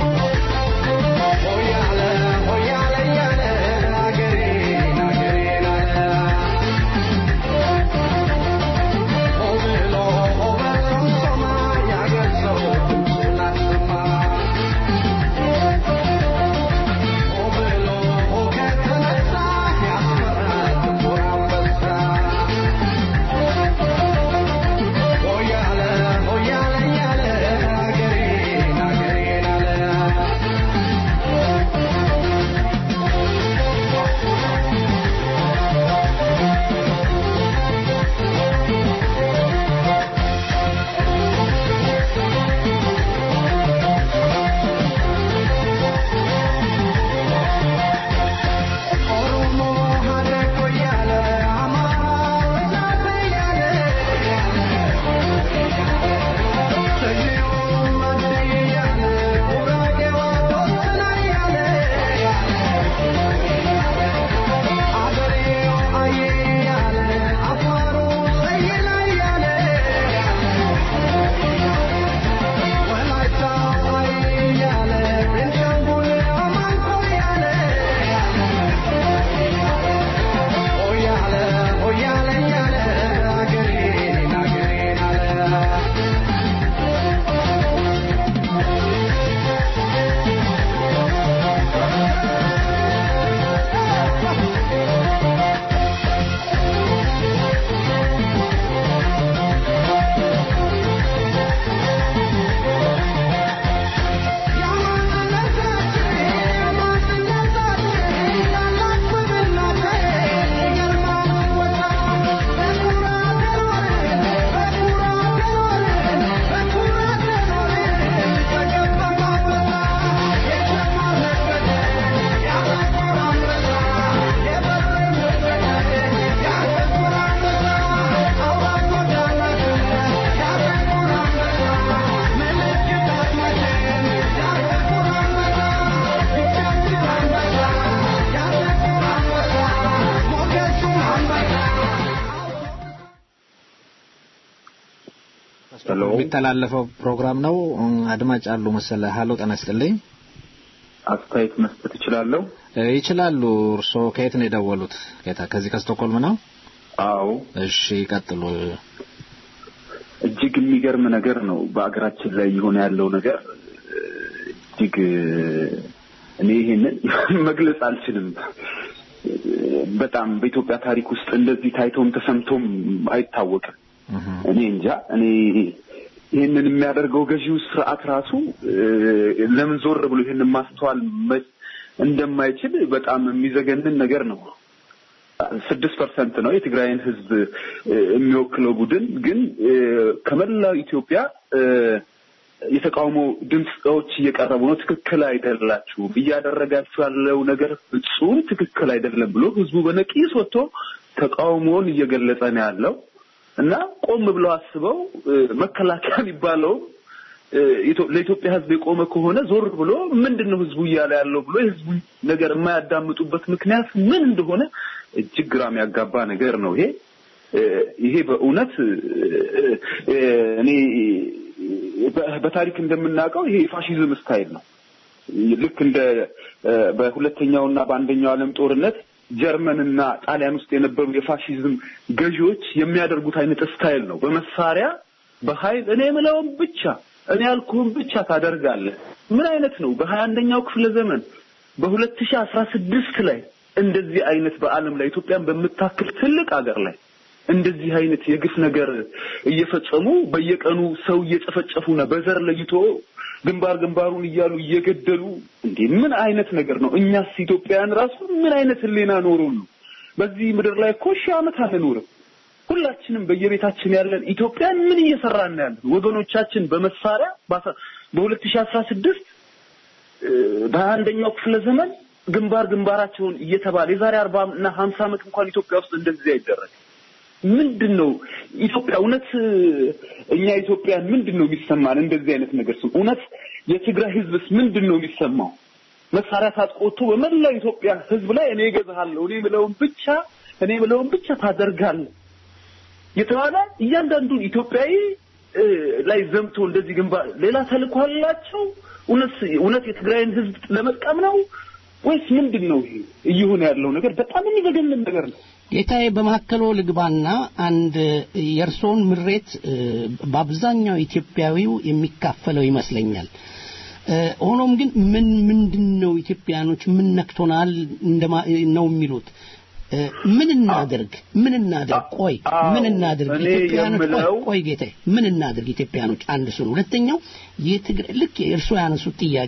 የሚተላለፈው ፕሮግራም ነው። አድማጭ አሉ መሰለ። ሀሎ ጤና ይስጥልኝ።
አስተያየት መስጠት እችላለሁ?
ይችላሉ። እርስዎ ከየት ነው የደወሉት? ጌታ ከዚህ ከስቶኮልም ነው?
አዎ።
እሺ ይቀጥሉ።
እጅግ የሚገርም ነገር ነው በአገራችን ላይ የሆነ ያለው ነገር እጅግ እኔ ይሄንን መግለጽ አልችልም። በጣም በኢትዮጵያ ታሪክ ውስጥ እንደዚህ ታይቶም ተሰምቶም አይታወቅም። እኔ እንጃ እኔ ይህንን የሚያደርገው ገዢው ስርዓት ራሱ ለምን ዞር ብሎ ይህንን ማስተዋል እንደማይችል በጣም የሚዘገንን ነገር ነው። ስድስት ፐርሰንት ነው የትግራይን ህዝብ የሚወክለው ቡድን ግን ከመላው ኢትዮጵያ የተቃውሞ ድምፆች እየቀረቡ ነው። ትክክል አይደላችሁም፣ እያደረጋችሁ ያለው ነገር ፍጹም ትክክል አይደለም ብሎ ህዝቡ በነቂስ ወጥቶ ተቃውሞውን እየገለጸ ነው ያለው እና ቆም ብለው አስበው መከላከያ የሚባለው ለኢትዮጵያ ህዝብ የቆመ ከሆነ ዞር ብሎ ምንድን ነው ህዝቡ እያለ ያለው ብሎ የህዝቡ ነገር የማያዳምጡበት ምክንያት ምን እንደሆነ እጅግ ግራም ያጋባ ነገር ነው ይሄ ይሄ በእውነት እኔ በታሪክ እንደምናውቀው ይሄ የፋሽዝም ስታይል ነው። ልክ እንደ በሁለተኛውና በአንደኛው ዓለም ጦርነት ጀርመንና ጣሊያን ውስጥ የነበሩ የፋሽዝም ገዢዎች የሚያደርጉት አይነት ስታይል ነው። በመሳሪያ በኃይል እኔ የምለውን ብቻ እኔ ያልኩህን ብቻ ታደርጋለህ። ምን አይነት ነው? በሀያ አንደኛው ክፍለ ዘመን በሁለት ሺህ አስራ ስድስት ላይ እንደዚህ አይነት በዓለም ላይ ኢትዮጵያን በምታክል ትልቅ ሀገር ላይ እንደዚህ አይነት የግፍ ነገር እየፈጸሙ በየቀኑ ሰው እየጨፈጨፉና በዘር ለይቶ ግንባር ግንባሩን እያሉ እየገደሉ እንዴ ምን አይነት ነገር ነው? እኛስ ኢትዮጵያውያን ራሱ ምን አይነት ሕሊና ኖሮን ነው? በዚህ ምድር ላይ እኮ ሺህ ዓመት አንኖርም። ሁላችንም በየቤታችን ያለን ኢትዮጵያን ምን እየሰራን ያለን ወገኖቻችን በመሳሪያ በሁለት ሺህ አስራ ስድስት በሀያ አንደኛው ክፍለ ዘመን ግንባር ግንባራቸውን እየተባለ የዛሬ አርባ እና ሀምሳ ዓመት እንኳን ኢትዮጵያ ውስጥ እንደዚህ አይደረግም። ምንድን ነው ኢትዮጵያ እውነት እኛ ኢትዮጵያን ምንድን ነው የሚሰማን? እንደዚህ አይነት ነገር ስም እውነት የትግራይ ህዝብስ ምንድን ነው የሚሰማው? መሳሪያ ታጥቆ ወጥቶ በመላው ኢትዮጵያ ህዝብ ላይ እኔ እገዛሃለሁ፣ እኔ ምለውን ብቻ እኔ ምለውን ብቻ ታደርጋለህ የተባለ እያንዳንዱን ኢትዮጵያዊ ላይ ዘምቶ እንደዚህ ግንባር ሌላ ተልእኮ አላቸው። እውነት እውነት የትግራይን ህዝብ ለመጥቀም ነው ወይስ ምንድን ነው ይሄ እየሆነ ያለው ነገር? በጣም የሚዘገንን ነገር ነው።
ጌታዬ በመካከሎ ልግባና አንድ የእርሶን ምሬት በአብዛኛው ኢትዮጵያዊው የሚካፈለው ይመስለኛል። ሆኖም ግን ምን ምንድን ነው ኢትዮጵያኖች ምን ነክቶናል ነው የሚሉት? ምን እናድርግ? ምን እናድርግ? ቆይ ምን እናድርግ? ኢትዮጵያኖች ቆይ ቆይ ጌታዬ ምን እናድርግ? ኢትዮጵያኖች አንድ እሱ ነው። ሁለተኛው የትግራይ ልክ እርሶ ያነሱት ጥያቄ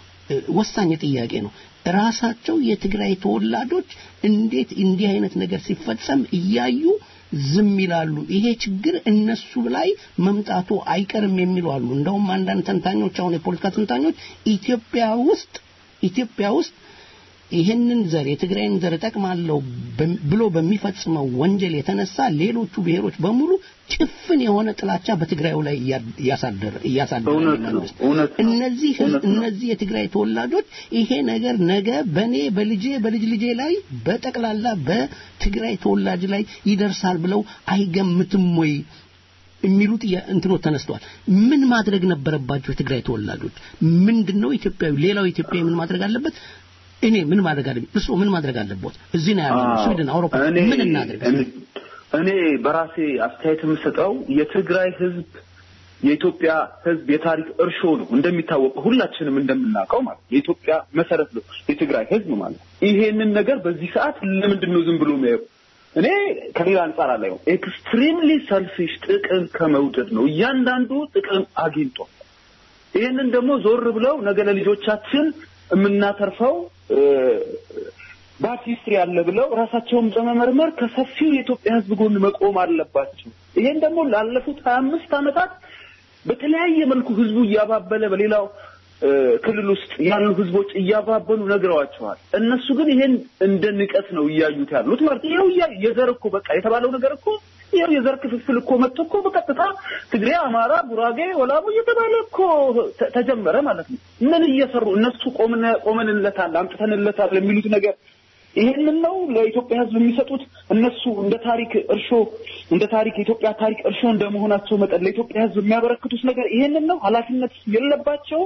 ወሳኝ ጥያቄ ነው። ራሳቸው የትግራይ ተወላጆች እንዴት እንዲህ አይነት ነገር ሲፈጸም እያዩ ዝም ይላሉ? ይሄ ችግር እነሱ ላይ መምጣቱ አይቀርም የሚሉ አሉ። እንደውም አንዳንድ ተንታኞች አሁን የፖለቲካ ተንታኞች ኢትዮጵያ ውስጥ ኢትዮጵያ ውስጥ ይህንን ዘር የትግራይን ዘር እጠቅማለሁ ብሎ በሚፈጽመው ወንጀል የተነሳ ሌሎቹ ብሔሮች በሙሉ ጭፍን የሆነ ጥላቻ በትግራዩ ላይ እያሳደረ እያሳደረ መንግስት እነዚህ እነዚህ የትግራይ ተወላጆች ይሄ ነገር ነገ በኔ በልጄ በልጅ ልጄ ላይ በጠቅላላ በትግራይ ተወላጅ ላይ ይደርሳል ብለው አይገምትም ወይ የሚሉት እንትኖች ተነስተዋል። ምን ማድረግ ነበረባቸው የትግራይ ተወላጆች? ምንድነው ኢትዮጵያዊ ሌላው ኢትዮጵያዊ ምን ማድረግ አለበት? እኔ ምን ማድረግ አለብኝ? እርስዎ ምን ማድረግ አለቦት? እዚህ ነው ያለው ስዊድን፣ አውሮፓ ምን እናድርግ?
እኔ በራሴ አስተያየት የምሰጠው የትግራይ ህዝብ የኢትዮጵያ ህዝብ የታሪክ እርሾ ነው። እንደሚታወቀው ሁላችንም እንደምናውቀው ማለት የኢትዮጵያ መሰረት ነው የትግራይ ህዝብ ማለት ይሄንን ነገር በዚህ ሰዓት ለምንድን ነው ዝም ብሎ የሚያየው? እኔ ከሌላ አንጻር አላየው። ኤክስትሪምሊ ሰልፊሽ ጥቅም ከመውደድ ነው። እያንዳንዱ ጥቅም አግኝቷል። ይህንን ደግሞ ዞር ብለው ነገ ለልጆቻችን የምናተርፈው ባድ ሂስትሪ አለ ብለው ራሳቸውን በመመርመር ከሰፊው የኢትዮጵያ ህዝብ ጎን መቆም አለባቸው። ይሄን ደግሞ ላለፉት ሀያ አምስት ዓመታት በተለያየ መልኩ ህዝቡ እያባበለ በሌላው ክልል ውስጥ ያሉ ህዝቦች እያባበሉ ነግረዋቸዋል። እነሱ ግን ይሄን እንደ ንቀት ነው እያዩት ያሉት ማለት ይኸው የዘር እኮ በቃ የተባለው ነገር እኮ ይኸው የዘር ክፍፍል እኮ መጥቶ እኮ በቀጥታ ትግሬ፣ አማራ፣ ጉራጌ፣ ወላቡ እየተባለ እኮ ተጀመረ ማለት ነው። ምን እየሰሩ እነሱ ቆመንለታል፣ አምጥተንለታል የሚሉት ነገር ይሄንን ነው ለኢትዮጵያ ሕዝብ የሚሰጡት። እነሱ እንደ ታሪክ እርሾ እንደ ታሪክ የኢትዮጵያ ታሪክ እርሾ እንደመሆናቸው መጠን ለኢትዮጵያ ሕዝብ የሚያበረክቱት ነገር ይሄንን ነው። ኃላፊነት የለባቸውም።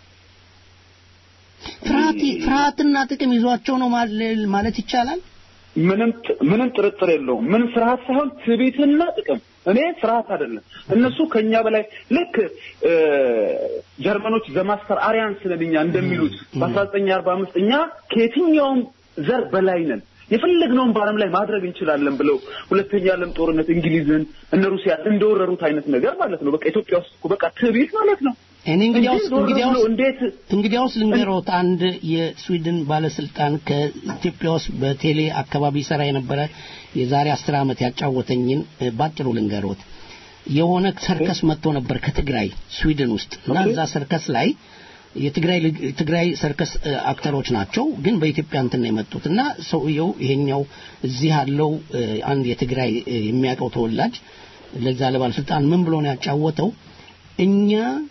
ፍርሃት ፍርሃትና ጥቅም ይዟቸው ነው ማለ- ማለት ይቻላል።
ምንም ጥ- ምንም ጥርጥር የለውም። ምንም ፍርሃት ሳይሆን ትዕቢትና ጥቅም። እኔ ፍርሃት አይደለም። እነሱ ከኛ በላይ ልክ እ፣ ጀርመኖች ዘማስተር አሪያንስ ነን እኛ እንደሚሉት በአስራ ዘጠኝ አርባ አምስት እኛ ከየትኛውም ዘር በላይ ነን የፈለግነውን በዓለም ላይ ማድረግ እንችላለን ብለው ሁለተኛ ዓለም ጦርነት እንግሊዝን እነ ሩሲያ እንደወረሩት አይነት ነገር ማለት ነው። በቃ ኢትዮጵያ ውስጥ እኮ በቃ ትዕቢት ማለት ነው።
እኔ እንግዲያውስ
እንዴት ዞር ብሎ
እንግዲያውስ
እንዴት
እንግዲያውስ ልንገሮት አንድ የስዊድን ባለስልጣን ከኢትዮጵያ ውስጥ በቴሌ አካባቢ ሰራ የነበረ የዛሬ አስር ዓመት ያጫወተኝን እ፣ ባጭሩ ልንገሮት። የሆነ ሰርከስ መጥቶ ነበር ከትግራይ ስዊድን ውስጥ እና እዛ ሰርከስ ላይ የትግራይ ልጅ- ትግራይ ሰርከስ እ፣ አክተሮች ናቸው፣ ግን በኢትዮጵያ እንትን ነው የመጡት እና ሰውየው ይሄኛው እዚህ ያለው እ፣ አንድ የትግራይ እ፣ የሚያውቀው ተወላጅ ለዛ ለባለስልጣን ምን ብሎ ነው ያጫወተው እኛ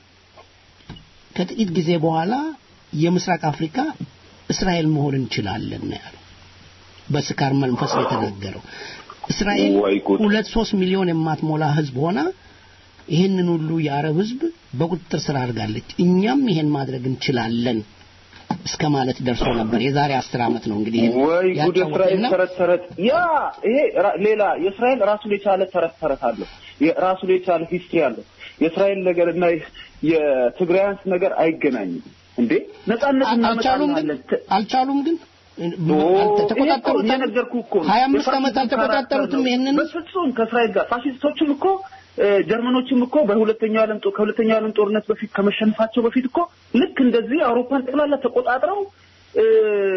ከጥቂት ጊዜ በኋላ የምስራቅ አፍሪካ እስራኤል መሆን እንችላለን ነው ያለው። በስካር መንፈስ ነው የተናገረው። እስራኤል
ወይ ጉድ!
ሁለት ሶስት ሚሊዮን የማትሞላ ህዝብ ሆና ይህንን ሁሉ የአረብ ህዝብ በቁጥጥር ስር አድርጋለች። እኛም ይሄን ማድረግ እንችላለን እስከ ማለት ደርሶ ነበር። የዛሬ አስር ዓመት ነው እንግዲህ ይሄን
ወይ ጉድ! የእስራኤል
ያጫወተና
ተረት ተረት ያ ይሄ ራ- ሌላ የእስራኤል ራሱን የቻለ ተረት ተረት አለው። የራሱን የቻለ ሂስትሪ አለው። የእስራኤል ነገር እና የትግራያንስ ነገር አይገናኝም እንዴ። ነጻነት
አልቻሉም ግን
እናመጣለን ት-
አልቻሉም ግን
ኦ፣
ተቆጣጠሩት።
ይሄ እኮ የነገርኩህ እኮ ነው።
ሀያ አምስት
የፋሽዝም
ዓመት አልተቆጣጠሩትም
ካራክተር ነው።
ይሄንን
በፍጹም ከእስራኤል ጋር ፋሽስቶችም እኮ እ፣ ጀርመኖችም እኮ በሁለተኛው ዓለም ጦር ከሁለተኛው ዓለም ጦርነት በፊት ከመሸነፋቸው በፊት እኮ ልክ እንደዚህ አውሮፓን ጠቅላላ ተቆጣጥረው እ፣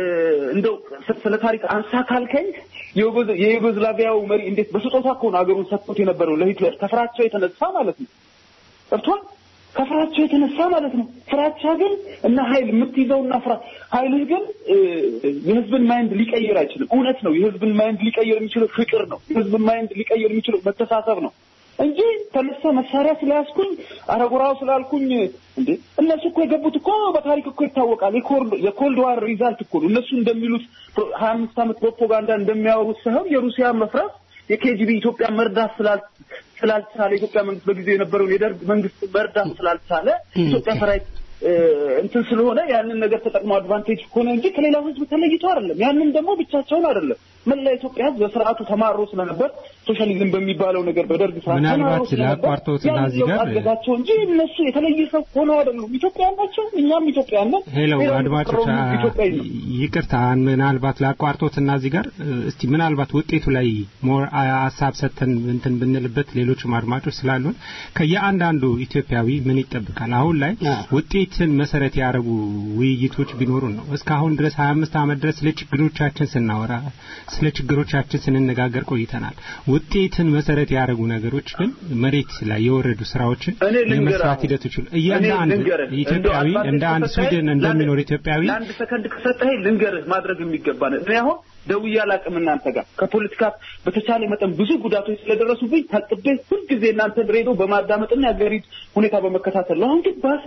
እንደው ስ- ስለ ታሪክ አንሳ ካልከኝ የዩጎዝ- የዩጎዝላቪያው መሪ እንዴት በስጦታ እኮ ነው አገሩን ሰጥቶት የነበረው ለሂትለር ከፍራቸው የተነሳ ማለት ነው። ገብቷል? ከፍራቸው የተነሳ ማለት ነው። ፍራቻ ግን እና ኃይል የምትይዘውና ፍራ ኃይልህ ግን እ፣ የህዝብን ማይንድ ሊቀይር አይችልም። እውነት ነው። የህዝብን ማይንድ ሊቀይር የሚችለው ፍቅር ነው። የህዝብን ማይንድ ሊቀይር የሚችለው መተሳሰብ ነው እንጂ ተነሳ መሳሪያ ስለያዝኩኝ አረጉራው ስላልኩኝ እንዴ እነሱ እኮ የገቡት እኮ በታሪክ እኮ ይታወቃል። የኮልድ የኮልድ ዋር ሪዛልት እኮ ነው። እነሱ እንደሚሉት ሀያ አምስት ዓመት ፕሮፓጋንዳ እንደሚያወሩት ሳይሆን የሩሲያ መፍረስ የኬጂቢ ኢትዮጵያ መርዳት ስላል ስላልቻለ የኢትዮጵያ መንግስት በጊዜው የነበረውን የደርግ መንግስት መርዳት ስላልቻለ ኢትዮጵያ ሰራዊት እ፣ እንትን ስለሆነ ያንን ነገር ተጠቅሞ አድቫንቴጅ ሆነ እንጂ ከሌላው ህዝብ ተለይቶ አይደለም። ያንን ደግሞ ብቻቸውን አይደለም። መላ ኢትዮጵያ ህዝብ በስርዓቱ ተማሮ ስለነበር ሶሻሊዝም በሚባለው ነገር በደርግ ስርዓት
ምናልባት
ተማሮ ስለነበር
ላቋርጦትና
ያንን
እዚህ ጋር-
ለውጥ አገዛቸው እንጂ እነሱ የተለየ ሰው ሆነው አይደሉም። ኢትዮጵያውያን ናቸው። እኛም ኢትዮጵያውያን ነን።
ሄሎ
ሌላው
አድማጮች
የተቀረው
አ-
ኢትዮጵያዊ ነው።
ይቅርታ ምናልባት ላቋርጦትና እዚህ ጋር እ፣ እስቲ ምናልባት ውጤቱ ላይ ሞር አ- ሀሳብ ሰጥተን እንትን ብንልበት ሌሎችም አድማጮች ስላሉን ከየአንዳንዱ ኢትዮጵያዊ ምን ይጠብቃል አሁን ላይ
አ።
ውጤትን መሰረት ያደረጉ ውይይቶች ቢኖሩን ነው እስካሁን ድረስ 25 ዓመት ድረስ ስለ ችግሮቻችን ስናወራ ስለ ችግሮቻችን ስንነጋገር ቆይተናል ውጤትን መሰረት ያደረጉ ነገሮች ግን መሬት ላይ የወረዱ ስራዎችን
እኔ ልንገርህ
የመስራት
አሁን።
ሂደቶች ሁሉ
እኔ
እያንዳንዱ
ልንገርህ፣
ኢትዮጵያዊ
እንደው
እንደ አንድ
አድቫንቴጅ
ስዊድን
ከሰጠኸኝ
እንደሚኖር
ለአንድ-
ኢትዮጵያዊ
ለአንድ ሰከንድ ከሰጠኸኝ ልንገርህ ማድረግ የሚገባ ነው። እኔ አሁን ደውዬ አላውቅም እናንተ ጋር ከፖለቲካ በተቻለ መጠን ብዙ ጉዳቶች ስለደረሱብኝ ታቅቤ ሁልጊዜ እናንተን ሬዲዮ በማዳመጥና የሀገሪቱ ሁኔታ በመከታተል ነው። አሁን ግን ባሰ።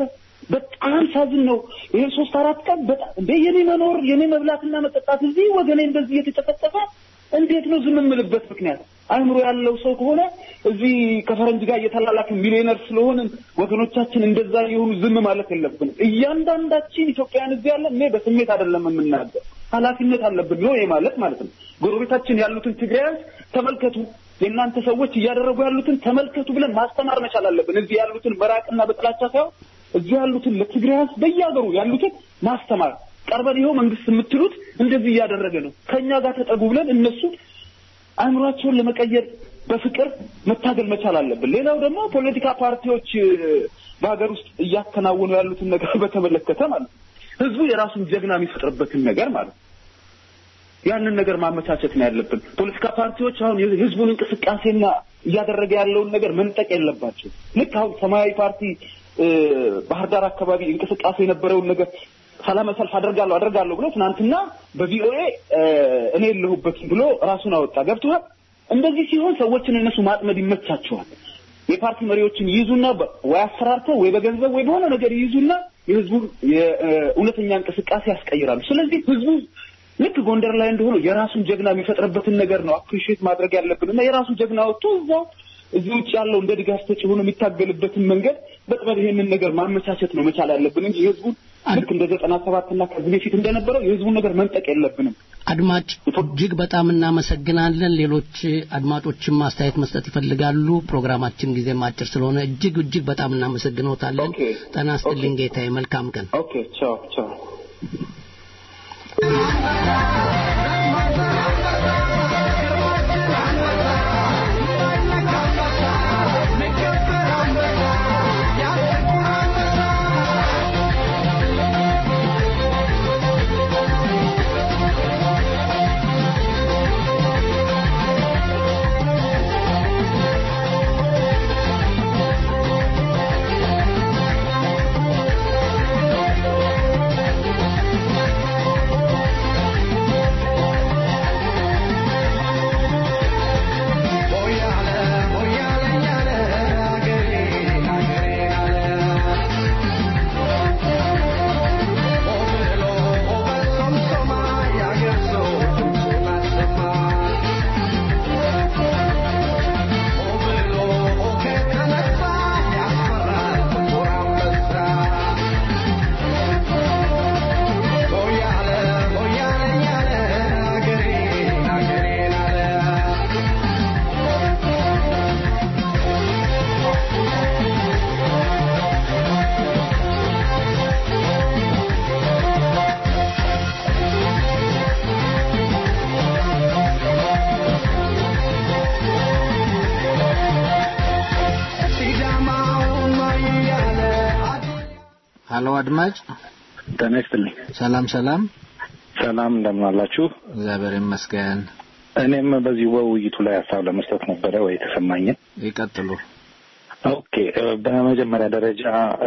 በጣም ሳዝን ነው። ይሄ ሶስት አራት ቀን በጣም እንደ የኔ መኖር የኔ መብላትና መጠጣት እዚህ ወገኔ እንደዚህ እየተጨፈጨፈ እንዴት ነው ዝም የምልበት ምክንያት? አእምሮ ያለው ሰው ከሆነ እዚህ ከፈረንጅ ጋር እየተላላክን ሚሊዮነር ስለሆንን ወገኖቻችን እንደዛ የሆኑ ዝም ማለት የለብንም። እያንዳንዳችን ኢትዮጵያውያን እዚህ ያለን እኔ በስሜት አይደለም የምናገር፣ ኃላፊነት አለብን ነው ይሄ ማለት ማለት ነው። ጎረቤታችን ያሉትን ትግራያንስ ተመልከቱ፣ የእናንተ ሰዎች እያደረጉ ያሉትን ተመልከቱ ብለን ማስተማር መቻል አለብን። እዚህ ያሉትን መራቅና በጥላቻ ሳይሆን እዚህ ያሉትን ለትግራያንስ በየሀገሩ ያሉትን ማስተማር ቀርበን ይኸው መንግስት የምትሉት እንደዚህ እያደረገ ነው፣ ከእኛ ጋር ተጠጉ ብለን እነሱ አእምሯቸውን ለመቀየር በፍቅር መታገል መቻል አለብን። ሌላው ደግሞ ፖለቲካ ፓርቲዎች እ፣ በሀገር ውስጥ እያከናወኑ ያሉትን ነገር በተመለከተ ማለት ነው ህዝቡ የራሱን ጀግና የሚፈጥርበትን ነገር ማለት ነው ያንን ነገር ማመቻቸት ነው ያለብን። ፖለቲካ ፓርቲዎች አሁን የህዝቡን እንቅስቃሴና እያደረገ ያለውን ነገር መንጠቅ የለባቸው። ልክ አሁን ሰማያዊ ፓርቲ እ፣ ባህር ዳር አካባቢ እንቅስቃሴ የነበረውን ነገር ሰላማዊ ሰልፍ አደርጋለሁ አደርጋለሁ ብሎ ትናንትና በቪኦኤ እ፣ እኔ የለሁበትም ብሎ ራሱን አወጣ። ገብቶሃል? እንደዚህ ሲሆን ሰዎችን እነሱ ማጥመድ ይመቻቸዋል። የፓርቲ መሪዎችን ይይዙና በ- ወይ አሰራርተው ወይ በገንዘብ ወይ በሆነ ነገር ይይዙና የህዝቡን የእውነተኛ እንቅስቃሴ ያስቀይራሉ። ስለዚህ ህዝቡ ልክ ጎንደር ላይ እንደሆነ የራሱን ጀግና የሚፈጥርበትን ነገር ነው አፕሪሺየት ማድረግ ያለብን እና የራሱ ጀግና ወጥቶ እዛው እዚህ ውጭ ያለው እንደ ድጋፍ ሰጪ ሆኖ የሚታገልበትን መንገድ በጥበብ ይሄንን ነገር ማመቻቸት ነው መቻል ያለብን እንጂ የህዝቡን ልክ እንደ ዘጠና ሰባት እና ከዚህ በፊት እንደነበረው የህዝቡን ነገር መንጠቅ የለብንም።
አድማጭ እጅግ በጣም እናመሰግናለን። ሌሎች አድማጮችም ማስተያየት መስጠት ይፈልጋሉ። ፕሮግራማችን ጊዜ አጭር ስለሆነ እጅግ እጅግ በጣም እናመሰግኖታለን። ጤና ይስጥልኝ ጌታዬ። መልካም ቀን።
ኦኬ ቻው ቻው።
ሀሎ አድማጭ
ጤና ይስጥልኝ።
ሰላም ሰላም
ሰላም እንደምን አላችሁ?
እግዚአብሔር ይመስገን።
እኔም በዚህ በውይይቱ ላይ ሀሳብ ለመስጠት ነበረ ወይ የተሰማኝን።
ይቀጥሉ።
ኦኬ፣ በመጀመሪያ ደረጃ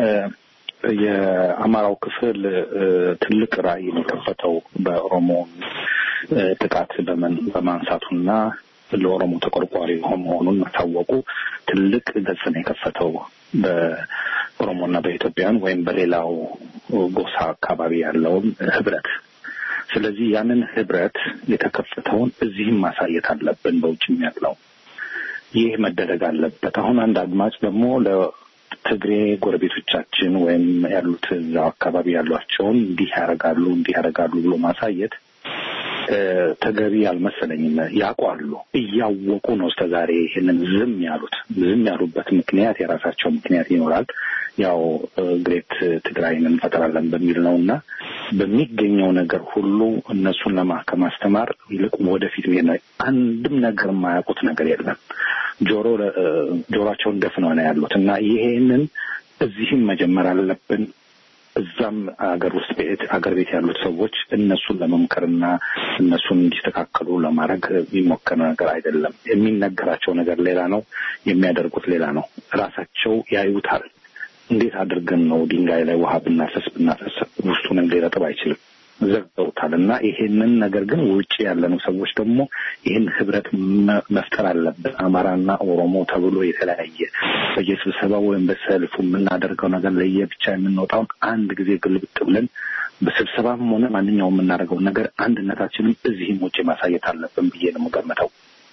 የአማራው ክፍል ትልቅ ራዕይ ነው የከፈተው በኦሮሞ ጥቃት በማንሳቱና ለኦሮሞ ተቆርቋሪ መሆኑን ማሳወቁ ትልቅ ገጽ ነው የከፈተው በኦሮሞና በኢትዮጵያን ወይም በሌላው ጎሳ አካባቢ ያለውን ህብረት። ስለዚህ ያንን ህብረት የተከፈተውን እዚህም ማሳየት አለብን፣ በውጭም ያለው ይህ መደረግ አለበት። አሁን አንድ አድማጭ ደግሞ ለትግሬ ጎረቤቶቻችን ወይም ያሉት እዛው አካባቢ ያሏቸውን እንዲህ ያደርጋሉ እንዲህ ያደርጋሉ ብሎ ማሳየት ተገቢ አልመሰለኝም። ያውቋሉ፣ እያወቁ ነው እስከ ዛሬ ይህንን ዝም ያሉት። ዝም ያሉበት ምክንያት የራሳቸው ምክንያት ይኖራል። ያው ግሬት ትግራይን እንፈጥራለን በሚል ነው እና በሚገኘው ነገር ሁሉ እነሱን ለማ ከማስተማር ይልቅ ወደፊት ሄድ ነው። አንድም ነገር የማያውቁት ነገር የለም። ጆሮ ጆሮቸውን ደፍነው ነው ያሉት እና ይሄንን እዚህም መጀመር አለብን። እዛም አገር ውስጥ ቤት አገር ቤት ያሉት ሰዎች እነሱን ለመምከርና እነሱን እንዲስተካከሉ ለማድረግ የሚሞከር ነገር አይደለም። የሚነገራቸው ነገር ሌላ ነው፣ የሚያደርጉት ሌላ ነው። ራሳቸው ያዩታል። እንዴት አድርገን ነው ድንጋይ ላይ ውሃ ብናፈስ ብናፈስ ውስጡንም ሊረጥብ አይችልም። ዘግተውታል እና ይሄንን ነገር ግን ውጭ ያለነው ሰዎች ደግሞ ይህን ህብረት መፍጠር አለብን። አማራና ኦሮሞ ተብሎ የተለያየ በየስብሰባው ወይም በሰልፉ የምናደርገው ነገር ለየብቻ የምንወጣውን አንድ ጊዜ ግልብጥ ብለን በስብሰባም ሆነ ማንኛውም የምናደርገው ነገር አንድነታችንም እዚህም ውጭ ማሳየት አለብን ብዬ ነው የምገምተው።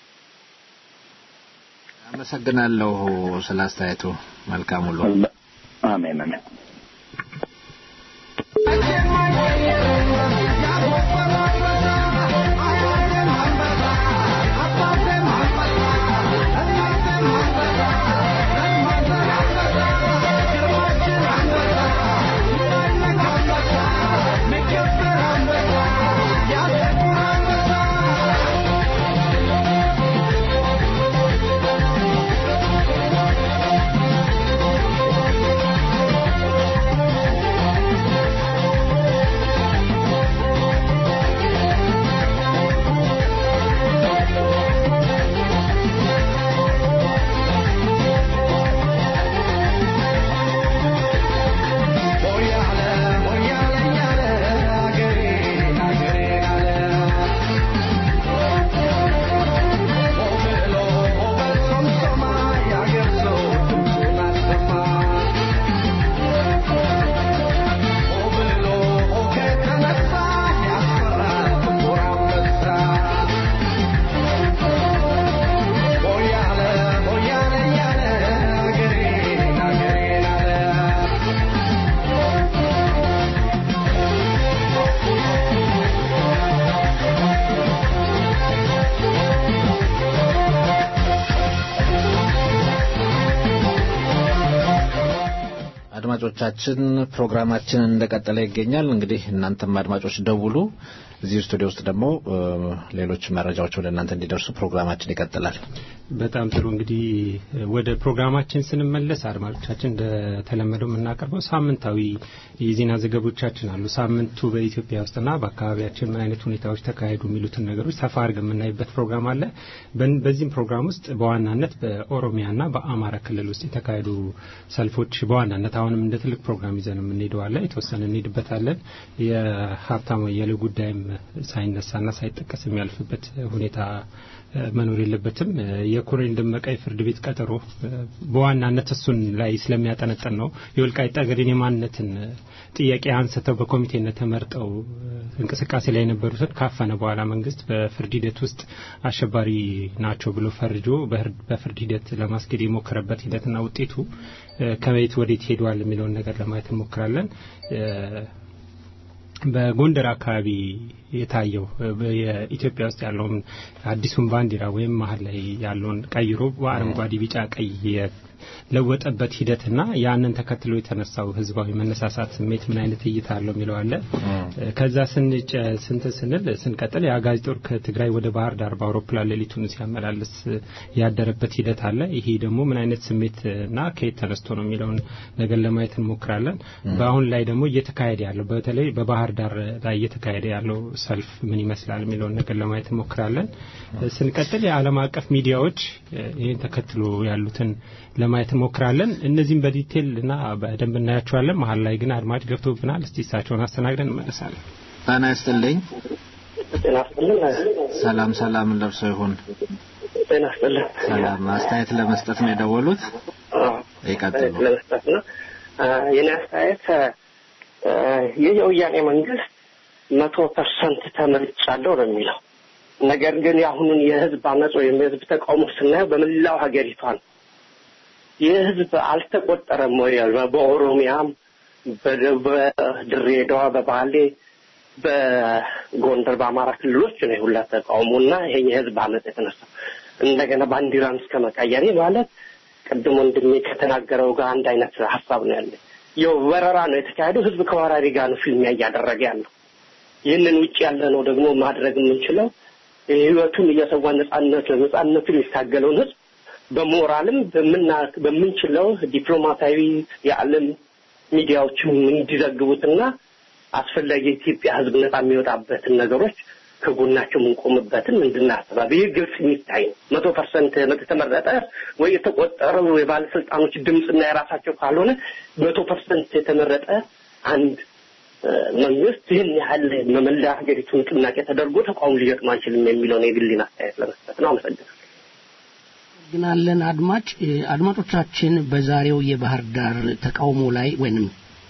አመሰግናለሁ ስለ አስተያየቱ። መልካም ሁሉ።
አሜን አሜን።
Thank
አድማጮቻችን ፕሮግራማችን እንደቀጠለ ይገኛል። እንግዲህ እናንተም አድማጮች ደውሉ። እዚህ ስቱዲዮ ውስጥ ደግሞ ሌሎች መረጃዎች ወደ እናንተ እንዲደርሱ ፕሮግራማችን ይቀጥላል።
በጣም ጥሩ። እንግዲህ ወደ ፕሮግራማችን ስንመለስ አድማጮቻችን እንደተለመደው የምናቀርበው ሳምንታዊ የዜና ዘገቦቻችን አሉ። ሳምንቱ በኢትዮጵያ ውስጥና በአካባቢያችን ምን አይነት ሁኔታዎች ተካሄዱ የሚሉትን ነገሮች ሰፋ አድርገን የምናይበት ፕሮግራም አለ። በዚህም ፕሮግራም ውስጥ በዋናነት በኦሮሚያና በአማራ ክልል ውስጥ የተካሄዱ ሰልፎች በዋናነት አሁንም እንደ ትልቅ ፕሮግራም ይዘን የምንሄደው አለ። የተወሰነ እንሄድበታለን። የሀብታሙ አያሌው ጉዳይም ሳይነሳና ሳይጠቀስ የሚያልፍበት ሁኔታ መኖር የለበትም። የኮሎኔል ደመቀ የፍርድ ቤት ቀጠሮ በዋናነት እሱን ላይ ስለሚያጠነጥን ነው። የወልቃይት ጠገዴን የማንነትን ጥያቄ አንስተው በኮሚቴነት ተመርጠው እንቅስቃሴ ላይ የነበሩትን ካፈነ በኋላ መንግስት በፍርድ ሂደት ውስጥ አሸባሪ ናቸው ብሎ ፈርጆ በፍርድ ሂደት ለማስኬድ የሞከረበት ሂደትና ውጤቱ ከቤት ወዴት ሄዷል የሚለውን ነገር ለማየት እንሞክራለን። በጎንደር አካባቢ የታየው የኢትዮጵያ ውስጥ ያለውን አዲሱን ባንዲራ ወይም መሀል ላይ ያለውን ቀይሮ በአረንጓዴ፣ ቢጫ፣ ቀይ ለወጠበት ሂደትና ያንን ተከትሎ የተነሳው ህዝባዊ መነሳሳት ስሜት ምን አይነት እይታ አለው የሚለው አለ። ከዛ ስንጨ ስንት ስንል ስንቀጥል የአጋዚ ጦር ከትግራይ ወደ ባህር ዳር በአውሮፕላን ሌሊቱን ሲያመላልስ ያደረበት ሂደት አለ። ይሄ ደግሞ ምን አይነት ስሜትና ከየት ተነስቶ ነው የሚለውን ነገር ለማየት እንሞክራለን። በአሁን ላይ ደግሞ እየተካሄደ ያለው በተለይ በባህር ዳር ላይ እየተካሄደ ያለው ሰልፍ ምን ይመስላል የሚለውን ነገር ለማየት እንሞክራለን። ስንቀጥል የዓለም አቀፍ ሚዲያዎች ይህን ተከትሎ ያሉትን ለማየት እንሞክራለን። እነዚህም በዲቴል እና በደንብ እናያቸዋለን። መሀል ላይ ግን አድማጭ ገብቶብናል። እስቲ እሳቸውን አስተናግደን እንመለሳለን።
ጤና ይስጥልኝ።
ጤና ይስጥልኝ።
ሰላም ሰላም፣ ለብሰው ይሁን።
ጤና ይስጥልኝ።
ሰላም። አስተያየት ለመስጠት ነው የደወሉት? ይቀጥሉ።
ለመስጠት ነው። የኔ አስተያየት ይህ የወያኔ መንግስት መቶ ፐርሰንት ተመርጫለሁ ነው የሚለው። ነገር ግን የአሁኑን የህዝብ አመፅ ወይም የህዝብ ተቃውሞ ስናየው በመላው ሀገሪቷ ነው። የህዝብ አልተቆጠረም ወይ? በኦሮሚያም፣ በድሬዳዋ፣ በባሌ፣ በጎንደር፣ በአማራ ክልሎች ነው የሁላ ተቃውሞና ይሄ የህዝብ አመፅ የተነሳው እንደገና ባንዲራን እስከ መቀየር ማለት ቅድም ወንድሜ ከተናገረው ጋር አንድ አይነት ሀሳብ ነው ያለ። ያው ወረራ ነው የተካሄደው። ህዝብ ከወራሪ ጋር ነው ፊልሚያ እያደረገ ያለው። ይህንን ውጭ ያለ ነው ደግሞ ማድረግ የምንችለው ህይወቱን እየሰዋ ነጻነት ነጻነቱን የሚታገለውን ህዝብ በሞራልም በምንችለው ዲፕሎማታዊ የዓለም ሚዲያዎችም እንዲዘግቡትና አስፈላጊ የኢትዮጵያ ህዝብ ነጻ የሚወጣበትን ነገሮች ከጎናቸው የምንቆምበትን እንድናስተባብ ይህ ግልጽ የሚታይ ነው። መቶ ፐርሰንት የተመረጠ ወይ የተቆጠረው የባለስልጣኖች ድምፅና የራሳቸው ካልሆነ መቶ ፐርሰንት የተመረጠ አንድ መንግስት ይህን ያህል መመላ ሀገሪቱ ንቅናቄ ተደርጎ ተቋሙ ሊገጥም አይችልም የሚለውን የግሌን አስተያየት ለመስጠት ነው። አመሰግናለሁ።
ግናለን አድማጭ አድማጮቻችን በዛሬው የባህር ዳር ተቃውሞ ላይ ወይንም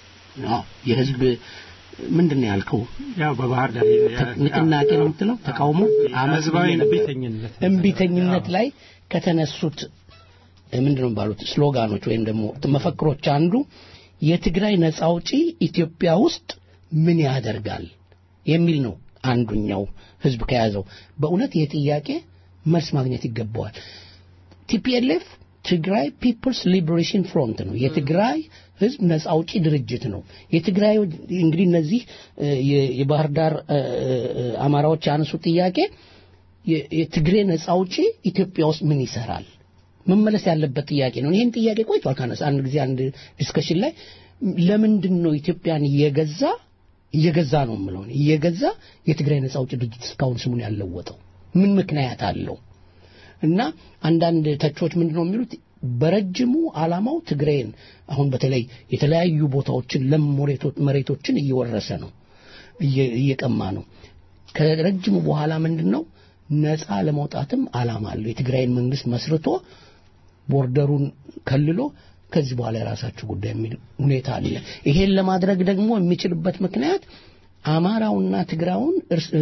የህዝብ ምንድን ነው ያልከው?
ያው በባህር ዳር
ንቅናቄ ነው የምትለው ተቃውሞ
ህዝባዊ እምቢተኝነት
እምቢተኝነት ላይ ከተነሱት ምንድን ነው ባሉት ስሎጋኖች ወይም ደግሞ መፈክሮች አንዱ የትግራይ ነጻ አውጪ ኢትዮጵያ ውስጥ ምን ያደርጋል የሚል ነው። አንዱኛው ህዝብ ከያዘው በእውነት ይህ ጥያቄ መልስ ማግኘት ይገባዋል። ቲፒኤልኤፍ ትግራይ ፒፕልስ ሊበሬሽን ፍሮንት ነው። የትግራይ ህዝብ ነጻ አውጪ ድርጅት ነው። የትግራይ እንግዲህ እነዚህ የባህር ዳር አማራዎች ያነሱት ጥያቄ የትግሬ ነጻ አውጪ ኢትዮጵያ ውስጥ ምን ይሰራል መመለስ ያለበት ጥያቄ ነው። ይህን ጥያቄ ቆይቷል ካነሳ አንድ ጊዜ አንድ ዲስከሽን ላይ ለምንድን ነው ኢትዮጵያን እየገዛ እየገዛ ነው የምለው እየገዛ የትግራይ ነጻ አውጪ ድርጅት እስካሁን ስሙን ያለወጠው ምን ምክንያት አለው? እና አንዳንድ ተቾች ምንድን ነው የሚሉት በረጅሙ አላማው ትግሬን አሁን በተለይ የተለያዩ ቦታዎችን ለም መሬቶችን እየወረሰ ነው እየቀማ ነው። ከረጅሙ በኋላ ምንድን ነው ነፃ ለመውጣትም አላማ አለው። የትግራይን መንግስት መስርቶ ቦርደሩን ከልሎ ከዚህ በኋላ የራሳቸው ጉዳይ የሚል ሁኔታ አለ። ይሄን ለማድረግ ደግሞ የሚችልበት ምክንያት አማራውና ትግራውን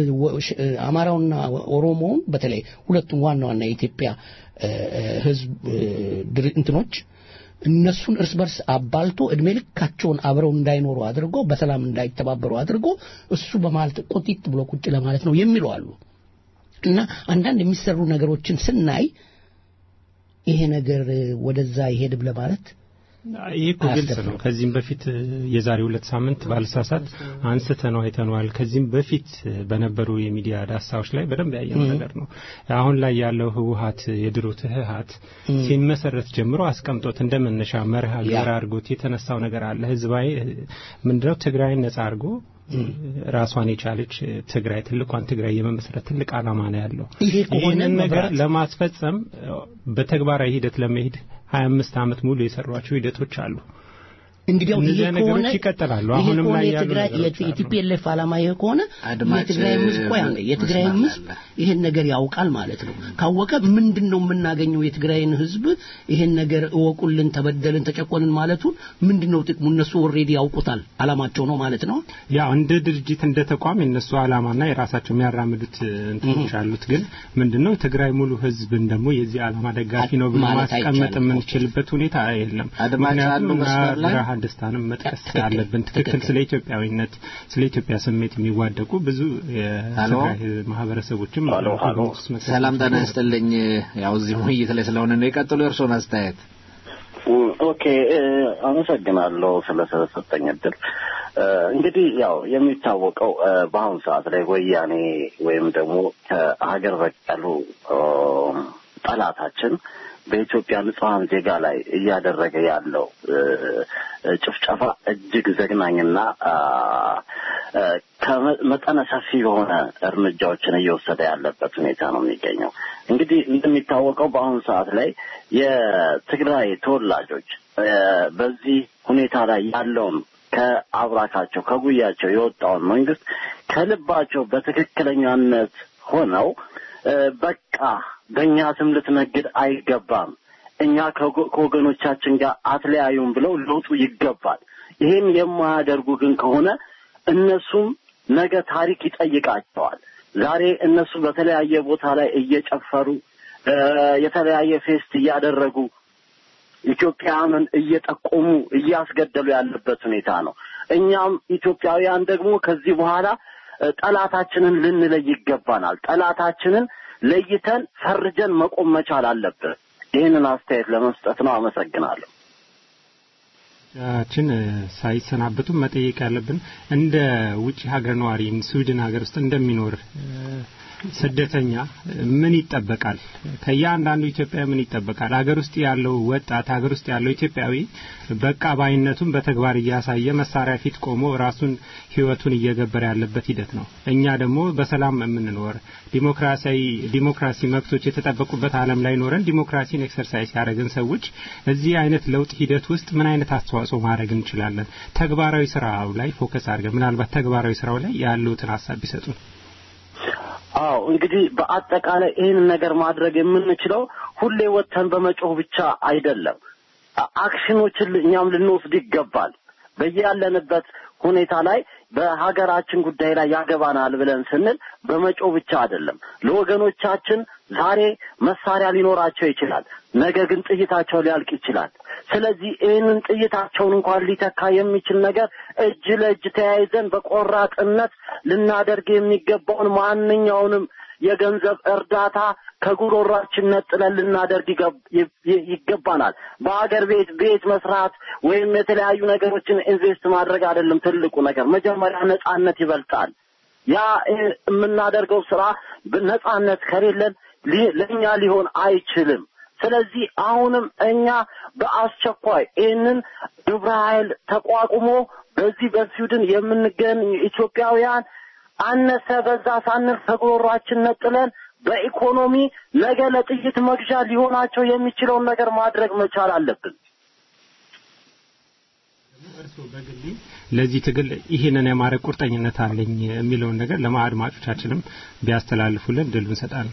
አማራውና ኦሮሞውን በተለይ ሁለቱም ዋና ዋና የኢትዮጵያ ህዝብ እንትኖች እነሱን እርስ በርስ አባልቶ እድሜ ልካቸውን አብረው እንዳይኖሩ አድርጎ በሰላም እንዳይተባበሩ አድርጎ እሱ በማለት ቆጢጥ ብሎ ቁጭ ለማለት ነው የሚሉ አሉ። እና አንዳንድ የሚሰሩ ነገሮችን ስናይ ይሄ ነገር ወደዛ ይሄድ ለማለት
ይህ እኮ ግልጽ ነው። ከዚህም በፊት የዛሬ ሁለት ሳምንት ባልሳሳት አንስተነው አይተነዋል። ከዚህም በፊት በነበሩ የሚዲያ ዳሳዎች ላይ በደንብ ያየነው ነገር ነው። አሁን ላይ ያለው ህወሀት የድሮ ትህሀት ሲመሰረት ጀምሮ አስቀምጦት እንደ መነሻ መርህ አገር አድርጎት የተነሳው ነገር አለ። ህዝባዊ ምንድነው ትግራይን ነጻ አድርጎ ራሷን የቻለች ትግራይ ትልቋን ትግራይ የመመስረት ትልቅ ዓላማ ነው ያለው። ይህንን ነገር ለማስፈጸም በተግባራዊ ሂደት ለመሄድ ሀያ አምስት ዓመት ሙሉ የሰሯቸው ሂደቶች አሉ።
እንግዲያው ይሄ ከሆነ
ይቀጥላሉ።
ይሄ
አሁንም
ከሆነ
ላይ ያሉ
የትግራይ
ነገሮች አሉ።
የቲፒኤልኤፍ ዓላማ ይሄ ከሆነ
አድማጭ
የትግራይ ህዝብ ቆይ አንዴ የትግራይ
መስመር
ህዝብ
አለ።
ይሄን ነገር ያውቃል ማለት ነው። ካወቀ ምንድን ነው የምናገኘው? የትግራይን ህዝብ ይሄን ነገር እወቁልን፣ ተበደልን፣ ተጨቆንን ማለቱን ምንድን ነው ጥቅሙ? እነሱ ኦልሬዲ ያውቁታል፣ ዓላማቸው ነው ማለት ነው።
ያው እንደ ድርጅት እንደ ተቋም የነሱ ዓላማና የራሳቸው የሚያራምዱት እንትኖች አሉት። ግን ምንድነው ትግራይ ሙሉ ህዝብን ደግሞ የዚህ ዓላማ ደጋፊ ነው ብሎ
ማለት
ማስቀመጥ
አይቻልም።
የምንችልበት ሁኔታ የለም።
አድማጭ
ምክንያቱም
አሉ
እና
መስመር ላይ?
ብርሃን ደስታንም መጥቀስ
ትክክል፣
አለብን። ትክክል
ትክክል።
ስለ ኢትዮጵያዊነት ስለ ኢትዮጵያ ስሜት የሚዋደቁ ብዙ
ሄሎ?
የትግራይ ማህበረሰቦችም
ሄሎ፣ ሄሎ።
ግምት ውስጥ መክተት
ሰላም ጤና
ይችላሉ።
ይስጥልኝ። ያው እዚህ ውይይት ላይ ስለሆነ ነው የቀጥሉ የእርስዎን አስተያየት።
ኦኬ እ፣ አመሰግናለሁ ስለተሰጠኝ እድል። እ፣ እንግዲህ ያው የሚታወቀው እ፣ በአሁኑ ሰዓት ላይ ወያኔ ወይም ደግሞ ከሀገር በቀሉ እ፣ ጠላታችን በኢትዮጵያ ንጹሐን ዜጋ ላይ እያደረገ ያለው እ፣ እ፣ ጭፍጨፋ እጅግ ዘግናኝና አ፣ እ፣ ከመጠነ ሰፊ የሆነ እርምጃዎችን እየወሰደ ያለበት ሁኔታ ነው የሚገኘው። እንግዲህ እንደሚታወቀው በአሁኑ ሰዓት ላይ የትግራይ ተወላጆች እ፣ በዚህ ሁኔታ ላይ ያለውን ከአብራካቸው ከጉያቸው የወጣውን መንግስት ከልባቸው በትክክለኛነት ሆነው እ፣ በቃ በእኛ ስም ልትነግድ አይገባም፣ እኛ ከጎ- ከወገኖቻችን ጋር አትለያዩም ብለው ሊወጡ ይገባል። ይህን የማያደርጉ ግን ከሆነ እነሱም ነገ ታሪክ ይጠይቃቸዋል። ዛሬ እነሱ በተለያየ ቦታ ላይ እየጨፈሩ እ፣ የተለያየ ፌስት እያደረጉ ኢትዮጵያውያንን እየጠቆሙ እያስገደሉ ያለበት ሁኔታ ነው። እኛም ኢትዮጵያውያን ደግሞ ከዚህ በኋላ እ፣ ጠላታችንን ልንለይ ይገባናል። ጠላታችንን ለይተን ፈርጀን መቆም መቻል አለብን። ይህንን አስተያየት ለመስጠት ነው። አመሰግናለሁ።
ችን ሳይሰናበቱ መጠየቅ ያለብን እንደ ውጭ ሀገር ነዋሪ ስዊድን ሀገር ውስጥ እንደሚኖር እ፣ ስደተኛ ምን ይጠበቃል? ከእያንዳንዱ ኢትዮጵያዊ ምን ይጠበቃል? ሀገር ውስጥ ያለው ወጣት ሀገር ውስጥ ያለው ኢትዮጵያዊ በቃ ባይነቱን በተግባር እያሳየ መሳሪያ ፊት ቆሞ ራሱን ሕይወቱን እየገበረ ያለበት ሂደት ነው። እኛ ደግሞ በሰላም የምንኖር ዲሞክራሲያዊ ዲሞክራሲ መብቶች የተጠበቁበት ዓለም ላይ ኖረን ዲሞክራሲን ኤክሰርሳይዝ ያደረግን ሰዎች እዚህ አይነት ለውጥ ሂደት ውስጥ ምን አይነት አስተዋጽኦ ማድረግ እንችላለን? ተግባራዊ ስራው ላይ ፎከስ አድርገን ምናልባት ተግባራዊ ስራው ላይ ያሉትን ሀሳብ ቢሰጡን።
አዎ እንግዲህ በአጠቃላይ ይህንን ነገር ማድረግ የምንችለው ሁሌ ወጥተን በመጮህ ብቻ አይደለም። አ- አክሽኖችን ል- እኛም ልንወስድ ይገባል። በያለንበት ሁኔታ ላይ በሀገራችን ጉዳይ ላይ ያገባናል ብለን ስንል በመጮህ ብቻ አይደለም። ለወገኖቻችን ዛሬ መሳሪያ ሊኖራቸው ይችላል፣ ነገ ግን ጥይታቸው ሊያልቅ ይችላል። ስለዚህ ይህንን ጥይታቸውን እንኳን ሊተካ የሚችል ነገር እጅ ለእጅ ተያይዘን በቆራጥነት ልናደርግ የሚገባውን ማንኛውንም የገንዘብ እርዳታ ከጉሮሯችን ነጥለን ልናደርግ ይገብ- ይ- ይገባናል። በሀገር ቤት ቤት መስራት ወይም የተለያዩ ነገሮችን ኢንቨስት ማድረግ አይደለም ትልቁ ነገር። መጀመሪያ ነጻነት ይበልጣል። ያ እ፣ የምናደርገው ስራ ነጻነት ከሌለን ሊ- ለእኛ ሊሆን አይችልም። ስለዚህ አሁንም እኛ በአስቸኳይ ይህንን ግብረ ኃይል ተቋቁሞ በዚህ በስዊድን የምንገኝ ኢትዮጵያውያን አነሰ በዛ ሳንል ከጉሮሯችን ነጥለን በኢኮኖሚ ነገ ለጥይት መግዣ ሊሆናቸው የሚችለውን ነገር ማድረግ መቻል አለብን።
እርስዎ በግሌ ለዚህ ትግል ይህንን የማድረግ ቁርጠኝነት አለኝ የሚለውን ነገር ለአድማጮቻችንም ቢያስተላልፉልን ድል እንሰጣለን።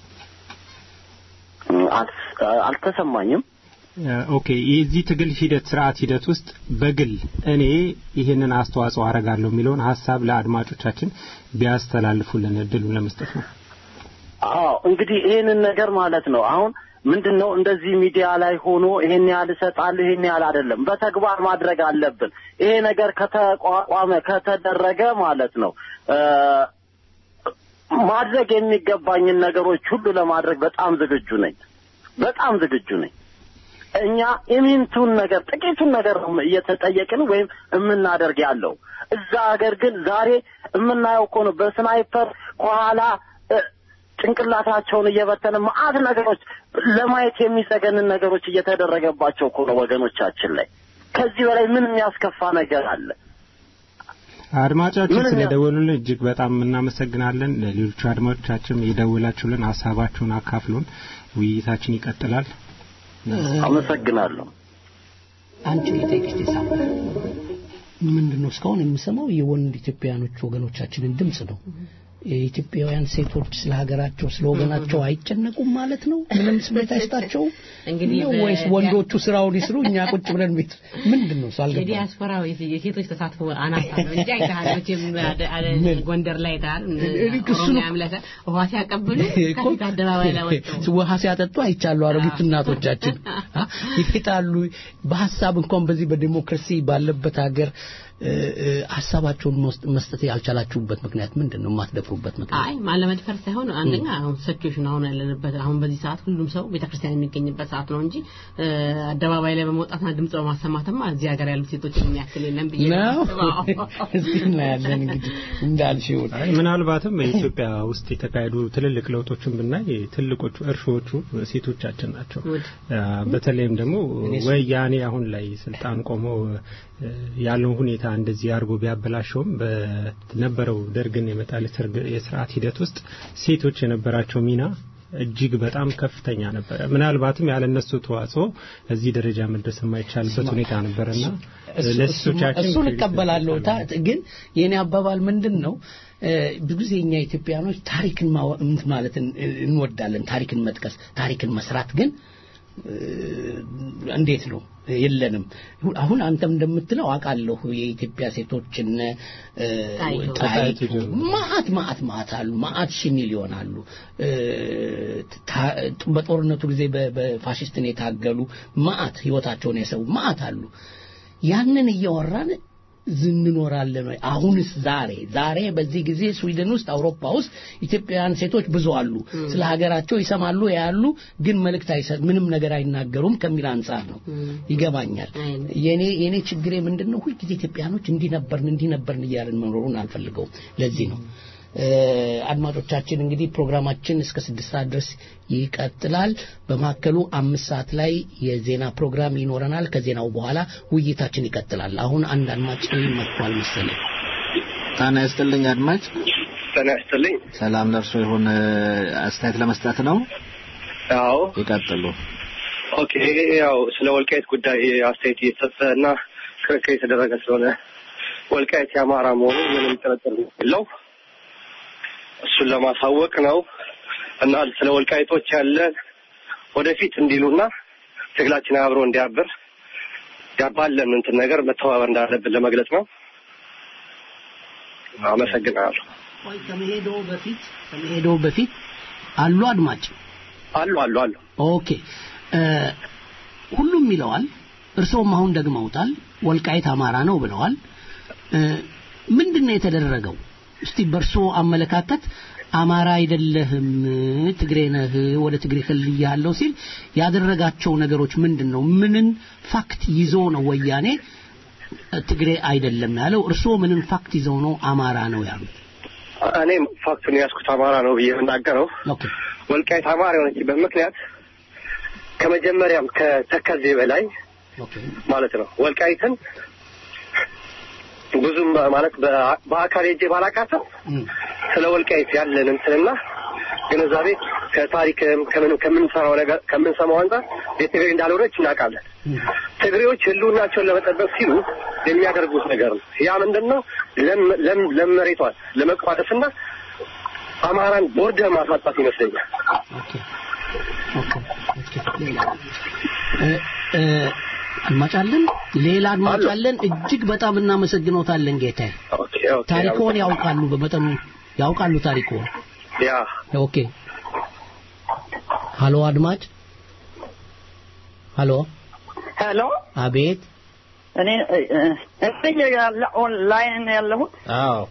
አልስ- አልተሰማኝም።
ኦኬ የዚህ ትግል ሂደት ስርዓት ሂደት ውስጥ በግል እኔ ይህንን አስተዋጽኦ አረጋለሁ የሚለውን ሀሳብ ለአድማጮቻችን ቢያስተላልፉልን እድሉን ለመስጠት ነው።
አዎ እንግዲህ ይህንን ነገር ማለት ነው። አሁን ምንድን ነው እንደዚህ ሚዲያ ላይ ሆኖ ይሄን ያህል እሰጣለሁ ይሄን ያህል አይደለም፣ በተግባር ማድረግ አለብን። ይሄ ነገር ከተቋቋመ ከተደረገ ማለት ነው እ ማድረግ የሚገባኝን ነገሮች ሁሉ ለማድረግ በጣም ዝግጁ ነኝ። በጣም ዝግጁ ነኝ።
እኛ ኢሚንቱን ነገር ጥቂቱን ነገር ነው እየተጠየቅን ወይም የምናደርግ ያለው። እዛ ሀገር ግን ዛሬ የምናየው እኮ ነው በስናይፐር ከኋላ ጭንቅላታቸውን እየበተነ መዓት ነገሮች ለማየት የሚሰገንን ነገሮች እየተደረገባቸው እኮ ነው ወገኖቻችን ላይ። ከዚህ በላይ ምን የሚያስከፋ ነገር አለ?
አድማጫችን ስለደወሉልን እጅግ በጣም እናመሰግናለን። ለሌሎቹ አድማጮቻችን የደወላችሁልን ሀሳባችሁን አካፍሉን። ውይይታችን ይቀጥላል።
አመሰግናለሁ።
አንቺ ልጠይቅሽ ቴሳ ምንድን ነው እስካሁን የምሰማው የወንድ ኢትዮጵያውያኖች ወገኖቻችንን ድምጽ ነው። የኢትዮጵያውያን ሴቶች ስለ ሀገራቸው ስለ ወገናቸው አይጨነቁም ማለት ነው? ምንም ስሜት አይስጣቸው
እንግዲህ
ወይስ ወንዶቹ ስራውን ይስሩ እኛ ቁጭ ብለን ቤት ምንድን ነው ሳልገባ
የዲያስፖራው የሴቶች ተሳትፎ አናሳ ነው እንጂ አይተሃል መቼም ጎንደር ላይ አይተሃል ኦሮሚያም ላይ ውሃ ሲያቀብሉ ከፊት አደባባይ ላይ ወጥተው
ውሃ ሲያጠጡ አይቻሉ አሮጊት እናቶቻችን ይሄጣሉ በሀሳብ እንኳን በዚህ በዲሞክራሲ ባለበት ሀገር ሀሳባቸውን መስጠት ያልቻላችሁበት ምክንያት ምንድን ነው? የማትደፍሩበት ምክንያት?
አይ ማለመድፈር ሳይሆን አንደኛ አሁን ሲቹዌሽን አሁን ያለንበት አሁን በዚህ ሰዓት ሁሉም ሰው ቤተክርስቲያን የሚገኝበት ሰዓት ነው እንጂ አደባባይ ላይ በመውጣትና ድምጽ በማሰማትማ እዚህ ሀገር ያሉት ሴቶች የሚያክል የለም ብዬ
ነው። እስቲ እናያለን እንግዲህ እንዳልሽው።
ምናልባትም በኢትዮጵያ ውስጥ የተካሄዱ ትልልቅ ለውጦችን ብናይ ትልቆቹ እርሾዎቹ ሴቶቻችን ናቸው። በተለይም ደግሞ ወያኔ አሁን ላይ ስልጣን ቆሞ ያለውን ሁኔታ እንደዚህ አድርጎ ቢያበላሸውም በነበረው ደርግን የመጣል የስርዓት ሂደት ውስጥ ሴቶች የነበራቸው ሚና እጅግ በጣም ከፍተኛ ነበረ። ምናልባትም ያለ እነሱ ተዋጽኦ እዚህ ደረጃ መድረስ የማይቻልበት ሁኔታ ነበርና ለሴቶቻችን
እሱን እቀበላለሁ። ግን የኔ አባባል ምንድን ነው? ብዙ ጊዜ እኛ ኢትዮጵያኖች ታሪክን ማለት እንወዳለን፣ ታሪክን መጥቀስ፣ ታሪክን መስራት ግን እንዴት ነው የለንም። አሁን አንተም እንደምትለው አውቃለሁ የኢትዮጵያ ሴቶችን ጣይቱ ማአት ማአት ማአት አሉ ማአት ሺህ ሚሊዮን አሉ። በጦርነቱ ጊዜ በፋሽስትን የታገሉ ማአት ህይወታቸውን የሰው ማአት አሉ። ያንን እያወራን እንኖራለን ወይ? አሁንስ ዛሬ ዛሬ በዚህ ጊዜ ስዊድን ውስጥ አውሮፓ ውስጥ ኢትዮጵያውያን ሴቶች ብዙ አሉ። ስለ ሀገራቸው ይሰማሉ፣ ያሉ ግን መልእክት አይሰጥ ምንም ነገር አይናገሩም ከሚል አንጻር ነው። ይገባኛል። የኔ የኔ ችግሬ ምንድን ነው? ሁልጊዜ ኢትዮጵያኖች እንዲህ ነበርን እንዲህ ነበርን እያልን መኖሩን አልፈልገውም። ለዚህ ነው አድማጮቻችን እንግዲህ ፕሮግራማችን እስከ ስድስት ሰዓት ድረስ ይቀጥላል። በመካከሉ አምስት ሰዓት ላይ የዜና ፕሮግራም ይኖረናል። ከዜናው በኋላ ውይይታችን ይቀጥላል። አሁን አንድ አድማጭ መጥቷል መሰለኝ።
ጤና ይስጥልኝ አድማጭ።
ጤና ይስጥልኝ።
ሰላም ለእርሶ ይሁን። አስተያየት ለመስጠት ነው?
አዎ
ይቀጥሉ።
ኦኬ። ያው ስለ ወልቃይት ጉዳይ አስተያየት እየተሰጠ እና ክርክር የተደረገ ስለሆነ ወልቃይት የአማራ መሆኑ ምንም ጥርጥር የለው እሱን ለማሳወቅ ነው እና ስለ ወልቃይቶች ያለን ወደፊት እንዲሉና ትግላችን አብሮ እንዲያብር ያባለን እንትን ነገር መተባበር እንዳለብን ለመግለጽ ነው። አመሰግናለሁ።
ቆይ ከመሄዶ በፊት ከመሄዶ በፊት አሉ አድማጭ
አሉ አሉ አሉ።
ኦኬ ሁሉም ይለዋል። እርስዎም አሁን ደግመውታል። ወልቃይት አማራ ነው ብለዋል። ምንድን ነው የተደረገው? እስቲ በእርሶ አመለካከት አማራ አይደለህም ትግሬ ነህ ወደ ትግሬ ከልያለሁ ሲል ያደረጋቸው ነገሮች ምንድን ነው? ምንን ፋክት ይዞ ነው ወያኔ ትግሬ አይደለም ያለው? እርስዎ ምንን ፋክት ይዘው ነው አማራ ነው ያሉት?
እኔ ፋክቱን ያዝኩት አማራ ነው ብዬ የምናገረው ወልቃይት አማራ የሆነችበት ምክንያት ከመጀመሪያም ከተከዜ በላይ ማለት ነው ወልቃይትን ብዙም ማለት በአካል ሄጄ ባላቃተም ስለ ወልቃይት ያለን እንትንና ግንዛቤ ከታሪክም ከምን ከምንሰራው ነገር ከምንሰማው አንጻር የትግሬ እንዳልሆነች እናውቃለን። ትግሬዎች ህልውናቸውን ለመጠበቅ ሲሉ የሚያደርጉት ነገር ነው። ያ ምንድን ነው? ለም መሬቷን ለመቋደስና አማራን ቦርደር ማሳጣት ይመስለኛል።
አድማጭ አለን። ሌላ አድማጭ አለን። እጅግ በጣም እናመሰግኖታለን ጌታዬ። ታሪኮን ያውቃሉ፣ በመጠኑ ያውቃሉ ታሪኮን።
ያ
ኦኬ። ሀሎ አድማጭ። ሀሎ
ሄሎ።
አቤት።
እኔ እኔ ያለ ኦንላይን ያለሁት።
አዎ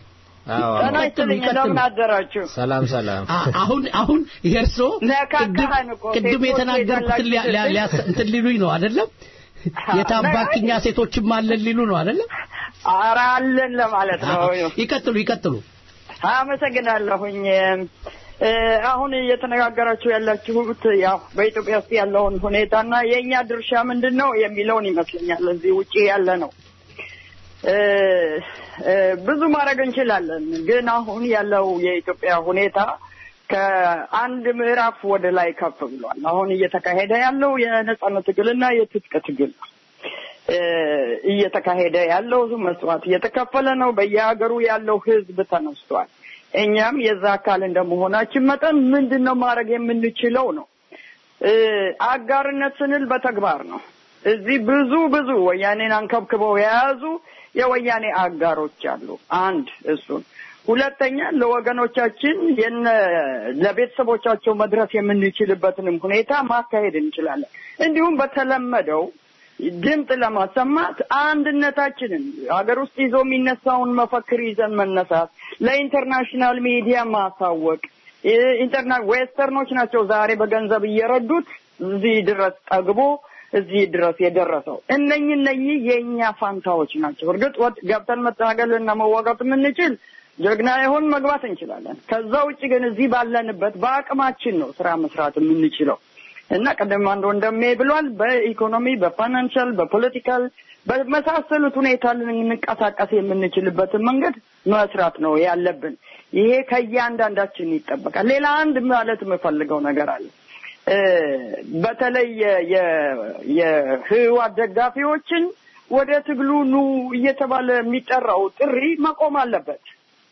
ጤና ይስጥልኝ እንደምን አደራችሁ
ሰላም ሰላም
አሁን አሁን የእርሶ
ነካካህን እኮ
ቅድም
ሴቶች
የተናገርኩትን ሊያ- ሊያ-
የዘላችሁ
ሊያስ- እንትን ሊሉኝ ነው አይደለም የታባክኛ ሴቶችም አለን ሊሉ ነው አይደለም
ኧረ አለን ለማለት ነው
ይቀጥሉ ይቀጥሉ
አመሰግናለሁኝ እ፣ አሁን እየተነጋገራችሁ ያላችሁት ያው በኢትዮጵያ ውስጥ ያለውን ሁኔታና የእኛ ድርሻ ምንድን ነው የሚለውን ይመስለኛል እዚህ ውጪ ያለ ነው እ፣ እ፣ ብዙ ማድረግ እንችላለን ግን አሁን ያለው የኢትዮጵያ ሁኔታ ከአንድ ምዕራፍ ወደ ላይ ከፍ ብሏል አሁን እየተካሄደ ያለው የነጻነት ትግልና የትጥቅ ትግል ነው እ፣ እየተካሄደ ያለው መስዋዕት እየተከፈለ ነው በየሀገሩ ያለው ህዝብ ተነስቷል እኛም የዛ አካል እንደመሆናችን መጠን ምንድን ነው ማድረግ የምንችለው ነው እ፣ አጋርነት ስንል በተግባር ነው እዚህ ብዙ ብዙ ወያኔን አንከብክበው የያዙ የወያኔ አጋሮች አሉ አንድ እሱን ሁለተኛ ለወገኖቻችን የነ ለቤተሰቦቻቸው መድረስ የምንችልበትንም ሁኔታ ማካሄድ እንችላለን እንዲሁም በተለመደው ድምፅ ለማሰማት አንድነታችንን ሀገር ውስጥ ይዞ የሚነሳውን መፈክር ይዘን መነሳት ለኢንተርናሽናል ሚዲያ ማሳወቅ ኢንተርና ዌስተርኖች ናቸው ዛሬ በገንዘብ እየረዱት እዚህ ድረስ ጠግቦ እዚህ ድረስ የደረሰው እነኚህ እነኚህ የእኛ ፋንታዎች ናቸው እርግጥ ወጥ ገብተን መታገል እና መዋጋት የምንችል ጀግና ይሆን መግባት እንችላለን ከዛ ውጭ ግን እዚህ ባለንበት በአቅማችን ነው ስራ መስራት የምንችለው እና ቀደም አንድ ወንድሜ ብሏል በኢኮኖሚ በፋይናንሻል በፖለቲካል በመሳሰሉት ሁኔታ ልንንቀሳቀስ የምንችልበትን መንገድ መስራት ነው ያለብን ይሄ ከእያንዳንዳችን ይጠበቃል ሌላ አንድ ማለት የምፈልገው ነገር አለ እ፣ በተለይ የ- የ- የህዋት ደጋፊዎችን ወደ ትግሉ ኑ እየተባለ የሚጠራው ጥሪ መቆም አለበት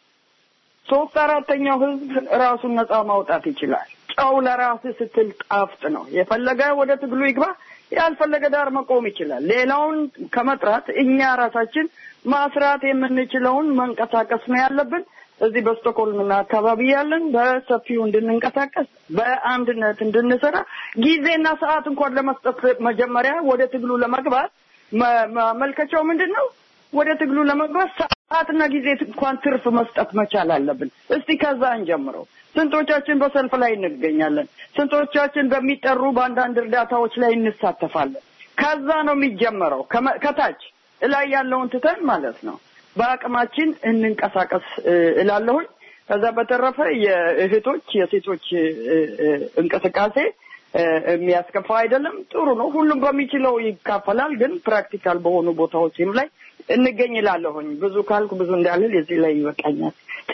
ሶስት አራተኛው ህዝብ ራሱን ነፃ ማውጣት ይችላል ጨው ለራስ ስትል ጣፍጥ ነው የፈለገ ወደ ትግሉ ይግባ ያልፈለገ ዳር መቆም ይችላል ሌላውን ከመጥራት እኛ ራሳችን ማስራት የምንችለውን መንቀሳቀስ ነው ያለብን እዚህ በስቶኮልምና አካባቢ ያለን በሰፊው እንድንንቀሳቀስ በአንድነት እንድንሰራ ጊዜና ሰዓት እንኳን ለመስጠት መጀመሪያ ወደ ትግሉ ለመግባት መ- ማመልከቻው ምንድን ነው ወደ ትግሉ ለመግባት ሰዓትና ጊዜ እንኳን ትርፍ መስጠት መቻል አለብን እስቲ ከዛ እንጀምረው ስንቶቻችን በሰልፍ ላይ እንገኛለን ስንቶቻችን በሚጠሩ በአንዳንድ እርዳታዎች ላይ እንሳተፋለን ከዛ ነው የሚጀመረው ከመ- ከታች እላይ ያለውን ትተን ማለት ነው በአቅማችን እንንቀሳቀስ እ፣ እላለሁኝ ከዛ በተረፈ የእህቶች የሴቶች እ፣ እ፣ እንቅስቃሴ እ፣ የሚያስከፋ አይደለም ጥሩ ነው ሁሉም በሚችለው ይካፈላል ግን ፕራክቲካል በሆኑ ቦታዎችም ላይ እንገኝ እላለሁኝ ብዙ ካልኩ ብዙ እንዳልል የዚህ ላይ ይበቃኛል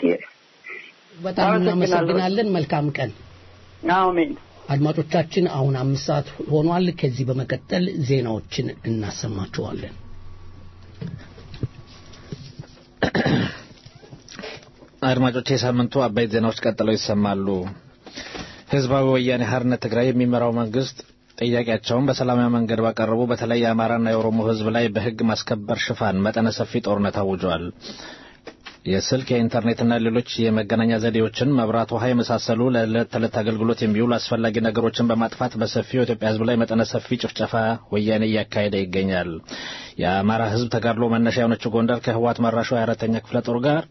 በጣም እናመሰግናለን መልካም ቀን
አሜን
አድማጮቻችን አሁን አምስት ሰዓት ሆኗል ከዚህ በመቀጠል ዜናዎችን እናሰማችኋለን
አድማጮች የሳምንቱ አበይት ዜናዎች ቀጥለው ይሰማሉ ህዝባዊ ወያኔ ሀርነት ትግራይ የሚመራው መንግስት ጥያቄያቸውን በሰላማዊ መንገድ ባቀረቡ በተለይ የአማራና የኦሮሞ ህዝብ ላይ በህግ ማስከበር ሽፋን መጠነ ሰፊ ጦርነት አውጇል የስልክ የኢንተርኔትና ሌሎች የመገናኛ ዘዴዎችን መብራት ውሃ የመሳሰሉ ለዕለት ተዕለት አገልግሎት የሚውሉ አስፈላጊ ነገሮችን በማጥፋት በሰፊው የኢትዮጵያ ህዝብ ላይ መጠነ ሰፊ ጭፍጨፋ ወያኔ እያካሄደ ይገኛል የአማራ ህዝብ ተጋድሎ መነሻ የሆነችው ጎንደር ከህወሓት መራሹ የአራተኛ ክፍለ ጦር ጋር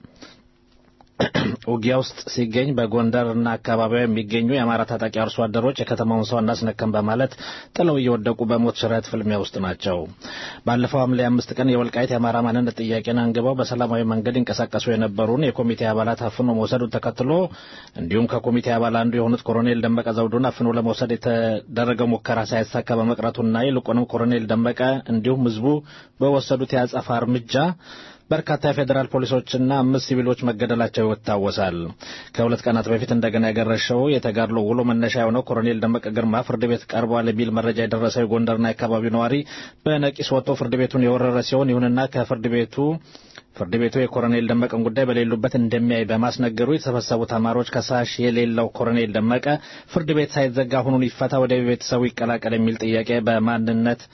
ውጊያ ውስጥ ሲገኝ በጎንደርና አካባቢዋ የሚገኙ የአማራ ታጣቂ አርሶ አደሮች የከተማውን ሰው እናስነከም በማለት ጥለው እየወደቁ በሞት ሽረት ፍልሚያ ውስጥ ናቸው። ባለፈው ሐምሌ አምስት ቀን የወልቃይት የአማራ ማንነት ጥያቄን አንግበው በሰላማዊ መንገድ ይንቀሳቀሱ የነበሩን የኮሚቴ አባላት አፍኖ መውሰዱን ተከትሎ እንዲሁም ከኮሚቴ አባል አንዱ የሆኑት ኮሎኔል ደመቀ ዘውዱን አፍኖ ለመውሰድ የተደረገው ሙከራ ሳይሳካ በመቅረቱና ይልቁንም ኮሎኔል ደመቀ እንዲሁም ህዝቡ በወሰዱት የአጸፋ እርምጃ በርካታ የፌዴራል ፖሊሶችና አምስት ሲቪሎች መገደላቸው ይታወሳል። ከሁለት ቀናት በፊት እንደገና ያገረሸው የተጋድሎ ውሎ መነሻ የሆነው ኮሎኔል ደመቀ ግርማ ፍርድ ቤት ቀርቧል የሚል መረጃ የደረሰው የጎንደርና የአካባቢው ነዋሪ በነቂስ ወጥቶ ፍርድ ቤቱን የወረረ ሲሆን ይሁንና ከፍርድ ቤቱ ፍርድ ቤቱ የኮሎኔል ደመቀን ጉዳይ በሌሉበት እንደሚያይ በማስነገሩ የተሰበሰቡ ተማሪዎች ከሳሽ የሌለው ኮሎኔል ደመቀ ፍርድ ቤት ሳይዘጋ አሁኑን ይፈታ፣ ወደ ቤተሰቡ ይቀላቀል የሚል ጥያቄ በማንነት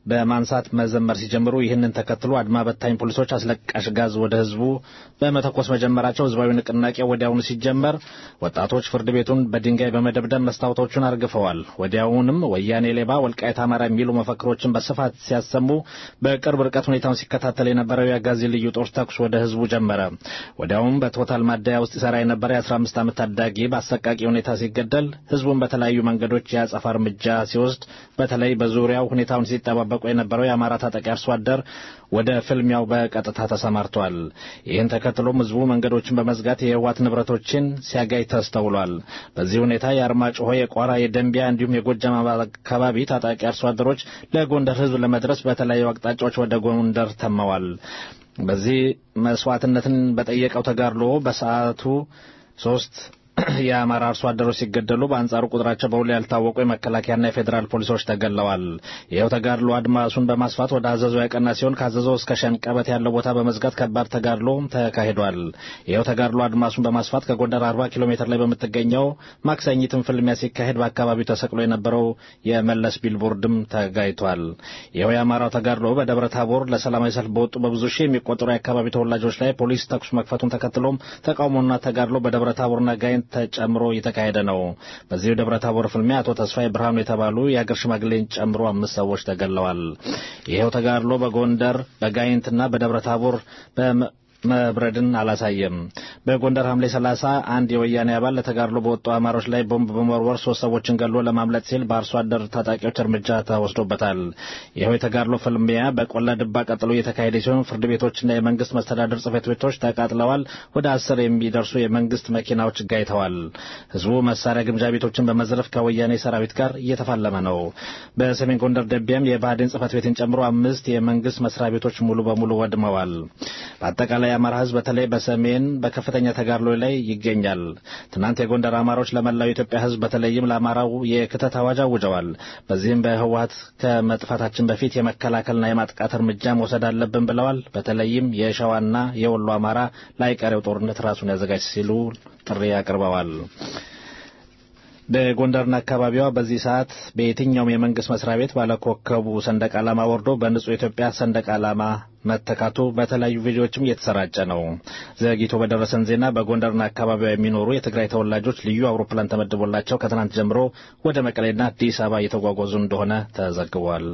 በማንሳት መዘመር ሲጀምሩ ይህንን ተከትሎ አድማ በታኝ ፖሊሶች አስለቃሽ ጋዝ ወደ ህዝቡ በመተኮስ መጀመራቸው ህዝባዊ ንቅናቄ ወዲያውኑ ሲጀመር ወጣቶች ፍርድ ቤቱን በድንጋይ በመደብደብ መስታወቶቹን አርግፈዋል። ወዲያውንም ወያኔ ሌባ፣ ወልቃይት አማራ የሚሉ መፈክሮችን በስፋት ሲያሰሙ በቅርብ ርቀት ሁኔታውን ሲከታተል የነበረው የአጋዚ ልዩ ጦር ተኩስ ወደ ህዝቡ ጀመረ። ወዲያውም በቶታል ማደያ ውስጥ ይሰራ የነበረ የ15 ዓመት ታዳጊ በአሰቃቂ ሁኔታ ሲገደል ህዝቡን በተለያዩ መንገዶች የአጸፋ እርምጃ ሲወስድ በተለይ በዙሪያው ሁኔታውን ሲጠባበቁ የነበረው የአማራ ታጣቂ አርሶ አደር ወደ ፍልሚያው በቀጥታ ተሰማርቷል። ይህን ተከትሎም ህዝቡ መንገዶችን በመዝጋት የህወሓት ንብረቶችን ሲያጋይ ተስተውሏል። በዚህ ሁኔታ የአርማጭሆ፣ የቋራ፣ የደንቢያ እንዲሁም የጎጃም አካባቢ ታጣቂ አርሶ አደሮች ለጎንደር ህዝብ ለመድረስ በተለያዩ አቅጣጫዎች ወደ ጎንደር ተመዋል። በዚህ መስዋዕትነትን በጠየቀው ተጋድሎ በሰዓቱ ሶስት የአማራ አርሶ አደሮች ሲገደሉ በአንጻሩ ቁጥራቸው በውል ያልታወቁ የመከላከያና የፌዴራል ፖሊሶች ተገለዋል። ይኸው ተጋድሎ አድማሱን በማስፋት ወደ አዘዞ ያቀና ሲሆን ከአዘዞ እስከ ሸንቀበት ያለው ቦታ በመዝጋት ከባድ ተጋድሎ ተካሂዷል። ይኸው ተጋድሎ አድማሱን በማስፋት ከጎንደር 40 ኪሎ ሜትር ላይ በምትገኘው ማክሰኝትም ፍልሚያ ሲካሄድ በአካባቢው ተሰቅሎ የነበረው የመለስ ቢልቦርድም ተጋይቷል። ይኸው የአማራው ተጋድሎ በደብረ ታቦር ለሰላማዊ ሰልፍ በወጡ በብዙ ሺህ የሚቆጠሩ የአካባቢ ተወላጆች ላይ ፖሊስ ተኩስ መክፈቱን ተከትሎም ተቃውሞና ተጋድሎ በደብረ ታቦርና ጋይንት ተጨምሮ እየተካሄደ ነው። በዚሁ ደብረ ታቦር ፍልሚያ አቶ ተስፋዬ ብርሃኑ የተባሉ የአገር ሽማግሌን ጨምሮ አምስት ሰዎች ተገለዋል። ይኸው ተጋድሎ በጎንደር በጋይንትና በደብረ ታቦር መብረድን አላሳየም። በጎንደር ሐምሌ 30 አንድ የወያኔ አባል ለተጋድሎ በወጡ አማሮች ላይ ቦምብ በመወርወር ሶስት ሰዎችን ገሎ ለማምለጥ ሲል በአርሶ አደር ታጣቂዎች እርምጃ ተወስዶበታል። ይኸው የተጋድሎ ፍልሚያ በቆላ ድባ ቀጥሎ እየተካሄደ ሲሆን ፍርድ ቤቶችና የመንግስት መስተዳደር ጽሕፈት ቤቶች ተቃጥለዋል። ወደ አስር የሚደርሱ የመንግስት መኪናዎች ጋይተዋል። ህዝቡ መሳሪያ ግምጃ ቤቶችን በመዝረፍ ከወያኔ ሰራዊት ጋር እየተፋለመ ነው። በሰሜን ጎንደር ደቢያም የብአዴን ጽሕፈት ቤትን ጨምሮ አምስት የመንግስት መስሪያ ቤቶች ሙሉ በሙሉ ወድመዋል። በአጠቃላይ የአማራ ህዝብ በተለይ በሰሜን በከፍተኛ ተጋድሎ ላይ ይገኛል። ትናንት የጎንደር አማሮች ለመላው የኢትዮጵያ ህዝብ በተለይም ለአማራው የክተት አዋጅ አውጀዋል። በዚህም በህወሀት ከመጥፋታችን በፊት የመከላከልና የማጥቃት እርምጃ መውሰድ አለብን ብለዋል። በተለይም የሸዋና የወሎ አማራ ለአይቀሬው ጦርነት ራሱን ያዘጋጅ ሲሉ ጥሪ አቅርበዋል። በጎንደርና አካባቢዋ በዚህ ሰዓት በየትኛውም የመንግስት መስሪያ ቤት ባለኮከቡ ሰንደቅ ዓላማ ወርዶ በንጹህ ኢትዮጵያ ሰንደቅ ዓላማ መተካቱ በተለያዩ ቪዲዮዎችም እየተሰራጨ ነው። ዘግይቶ በደረሰን ዜና በጎንደርና አካባቢዋ የሚኖሩ የትግራይ ተወላጆች ልዩ አውሮፕላን ተመድቦላቸው ከትናንት ጀምሮ ወደ መቀሌና አዲስ አበባ እየተጓጓዙ እንደሆነ ተዘግቧል።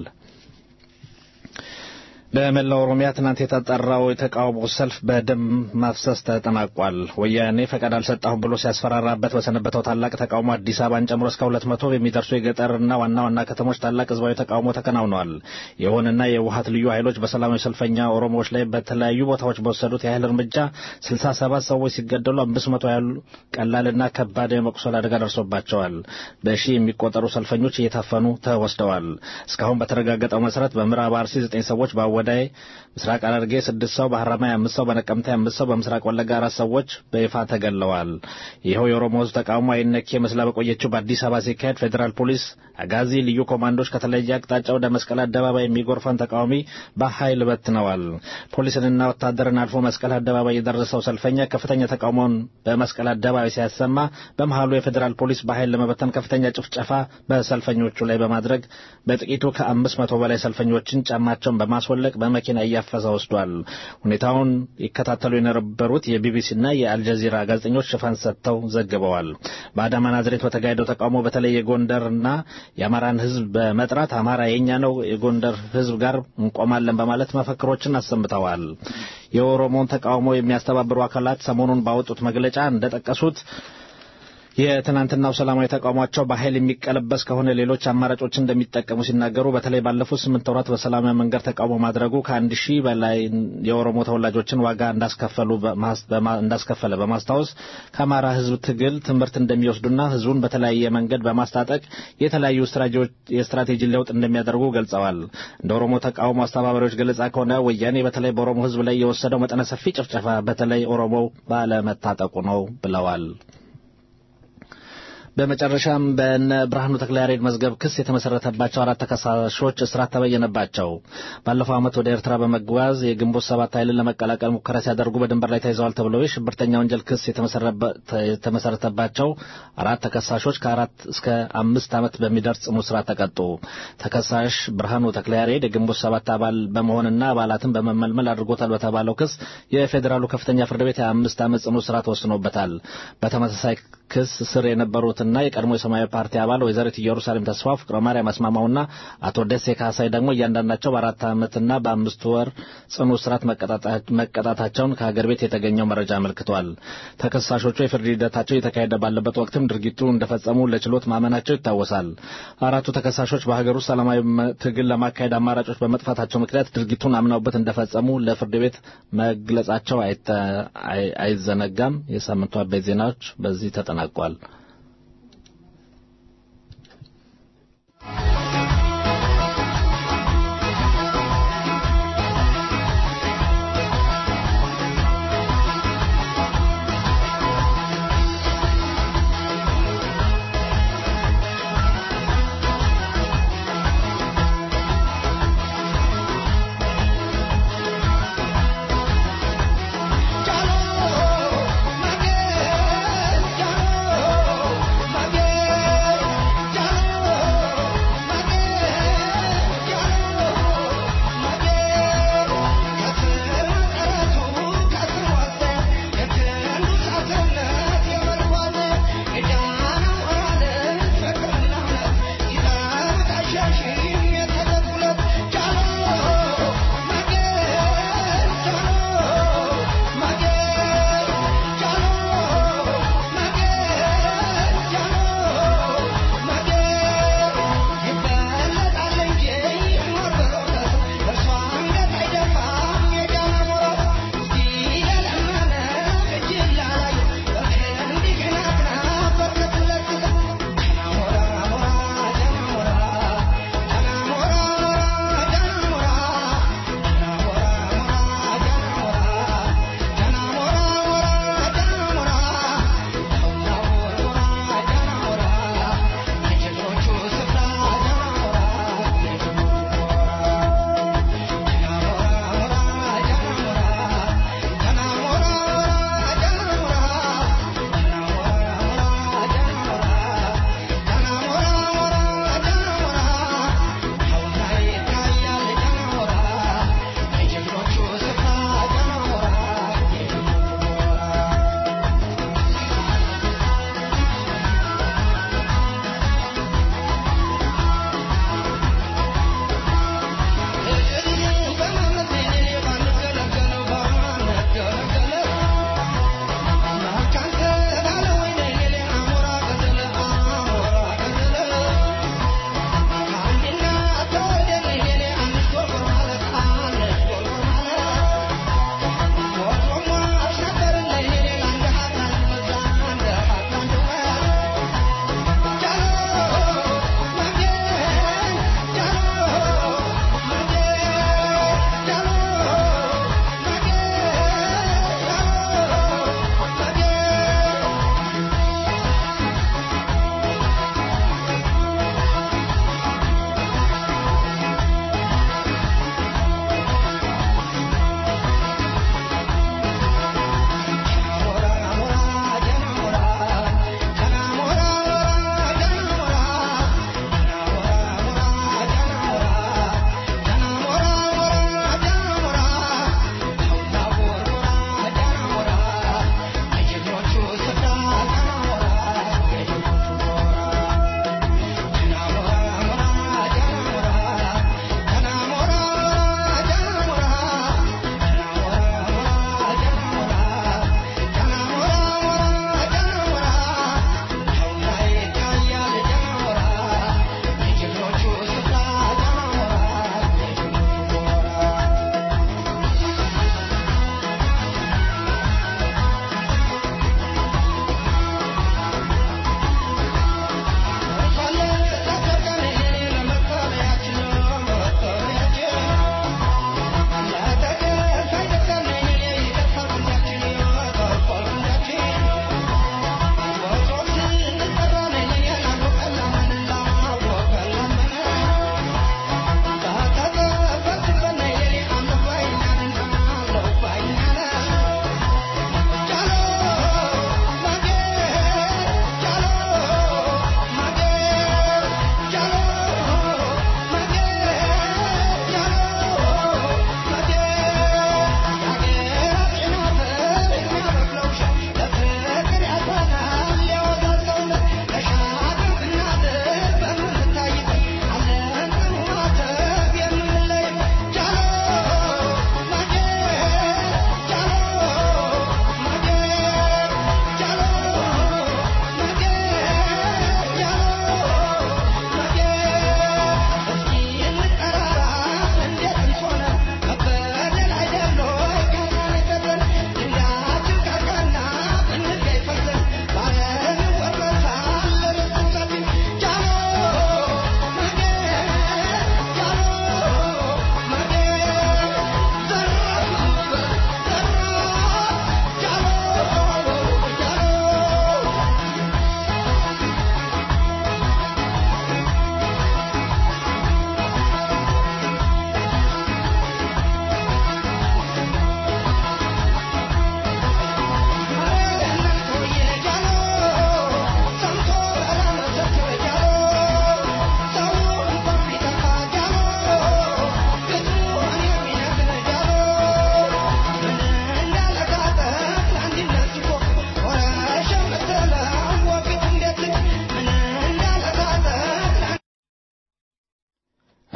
በመላው ኦሮሚያ ትናንት የተጠራው የተቃውሞ ሰልፍ በደም ማፍሰስ ተጠናቋል። ወያኔ ፈቃድ አልሰጣሁም ብሎ ሲያስፈራራበት በሰነበተው ታላቅ ተቃውሞ አዲስ አበባን ጨምሮ እስከ ሁለት መቶ የሚደርሱ የገጠርና ዋና ዋና ከተሞች ታላቅ ህዝባዊ ተቃውሞ ተከናውነዋል። ይሁንና የውሀት ልዩ ኃይሎች በሰላማዊ ሰልፈኛ ኦሮሞዎች ላይ በተለያዩ ቦታዎች በወሰዱት የኃይል እርምጃ ስልሳ ሰባት ሰዎች ሲገደሉ አምስት መቶ ያህሉ ቀላልና ከባድ የመቁሰል አደጋ ደርሶባቸዋል። በሺህ የሚቆጠሩ ሰልፈኞች እየታፈኑ ተወስደዋል። እስካሁን በተረጋገጠው መሰረት በምዕራብ አርሲ ዘጠኝ ሰዎች ወዳይ ምስራቅ ሐረርጌ ስድስት ሰው፣ በሐረማያ አምስት ሰው፣ በነቀምቴ አምስት ሰው፣ በምስራቅ ወለጋ አራት ሰዎች በይፋ ተገለዋል። ይኸው የኦሮሞ ህዝብ ተቃውሞ አይነኬ መስላ በቆየችው በአዲስ አበባ ሲካሄድ ፌዴራል ፖሊስ፣ አጋዚ፣ ልዩ ኮማንዶች ከተለየ አቅጣጫ ወደ መስቀል አደባባይ የሚጎርፈን ተቃዋሚ በኃይል በትነዋል። ፖሊስንና ወታደርን አልፎ መስቀል አደባባይ የደረሰው ሰልፈኛ ከፍተኛ ተቃውሞውን በመስቀል አደባባይ ሲያሰማ በመሃሉ የፌዴራል ፖሊስ በኃይል ለመበተን ከፍተኛ ጭፍጨፋ በሰልፈኞቹ ላይ በማድረግ በጥቂቱ ከአምስት መቶ በላይ ሰልፈኞችን ጫማቸውን በማስወለቅ በመኪና እያፈሰ ወስዷል። ሁኔታውን ይከታተሉ የነበሩት የቢቢሲና የአልጀዚራ ጋዜጠኞች ሽፋን ሰጥተው ዘግበዋል። በአዳማ ናዝሬት በተካሄደው ተቃውሞ በተለይ የጎንደርና የአማራን ህዝብ በመጥራት አማራ የኛ ነው፣ የጎንደር ህዝብ ጋር እንቆማለን በማለት መፈክሮችን አሰምተዋል። የኦሮሞን ተቃውሞ የሚያስተባብሩ አካላት ሰሞኑን ባወጡት መግለጫ እንደጠቀሱት የትናንትናው ሰላማዊ ተቃውሟቸው በኃይል የሚቀለበስ ከሆነ ሌሎች አማራጮችን እንደሚጠቀሙ ሲናገሩ በተለይ ባለፉት ስምንት ወራት በሰላማዊ መንገድ ተቃውሞ ማድረጉ ከአንድ ሺህ በላይ የኦሮሞ ተወላጆችን ዋጋ እንዳስከፈለ በማስታወስ ከአማራ ህዝብ ትግል ትምህርት እንደሚወስዱና ህዝቡን በተለያየ መንገድ በማስታጠቅ የተለያዩ የስትራቴጂ ለውጥ እንደሚያደርጉ ገልጸዋል። እንደ ኦሮሞ ተቃውሞ አስተባባሪዎች ገለጻ ከሆነ ወያኔ በተለይ በኦሮሞ ህዝብ ላይ የወሰደው መጠነ ሰፊ ጭፍጨፋ በተለይ ኦሮሞው ባለመታጠቁ ነው ብለዋል። በመጨረሻም በነ ብርሃኑ ተክለያሬድ መዝገብ ክስ የተመሰረተባቸው አራት ተከሳሾች እስራት ተበየነባቸው። ባለፈው ዓመት ወደ ኤርትራ በመጓዝ የግንቦት ሰባት ኃይልን ለመቀላቀል ሙከራ ሲያደርጉ በድንበር ላይ ተይዘዋል ተብለው የሽብርተኛ ወንጀል ክስ የተመሰረተባቸው አራት ተከሳሾች ከአራት እስከ አምስት ዓመት በሚደርስ ጽኑ እስራት ተቀጡ። ተከሳሽ ብርሃኑ ተክለያሬድ የግንቦት ሰባት አባል በመሆንና አባላትን በመመልመል አድርጎታል በተባለው ክስ የፌዴራሉ ከፍተኛ ፍርድ ቤት የአምስት ዓመት ጽኑ እስራት ወስኖበታል። በተመሳሳይ ክስ ስር የነበሩትና የቀድሞ የሰማያዊ ፓርቲ አባል ወይዘሪት ኢየሩሳሌም ተስፋው፣ ፍቅረ ማርያም አስማማውና አቶ ደሴ ካሳይ ደግሞ እያንዳንዳቸው በአራት ዓመትና በአምስት ወር ጽኑ እስራት መቀጣታቸውን ከሀገር ቤት የተገኘው መረጃ አመልክቷል። ተከሳሾቹ የፍርድ ሂደታቸው እየተካሄደ ባለበት ወቅትም ድርጊቱ እንደፈጸሙ ለችሎት ማመናቸው ይታወሳል። አራቱ ተከሳሾች በሀገር ውስጥ ሰላማዊ ትግል ለማካሄድ አማራጮች በመጥፋታቸው ምክንያት ድርጊቱን አምነውበት እንደፈጸሙ ለፍርድ ቤት መግለጻቸው አይዘነጋም። የሳምንቱ አበይት ዜናዎች በዚህ ተጠናቋል።
Jalo,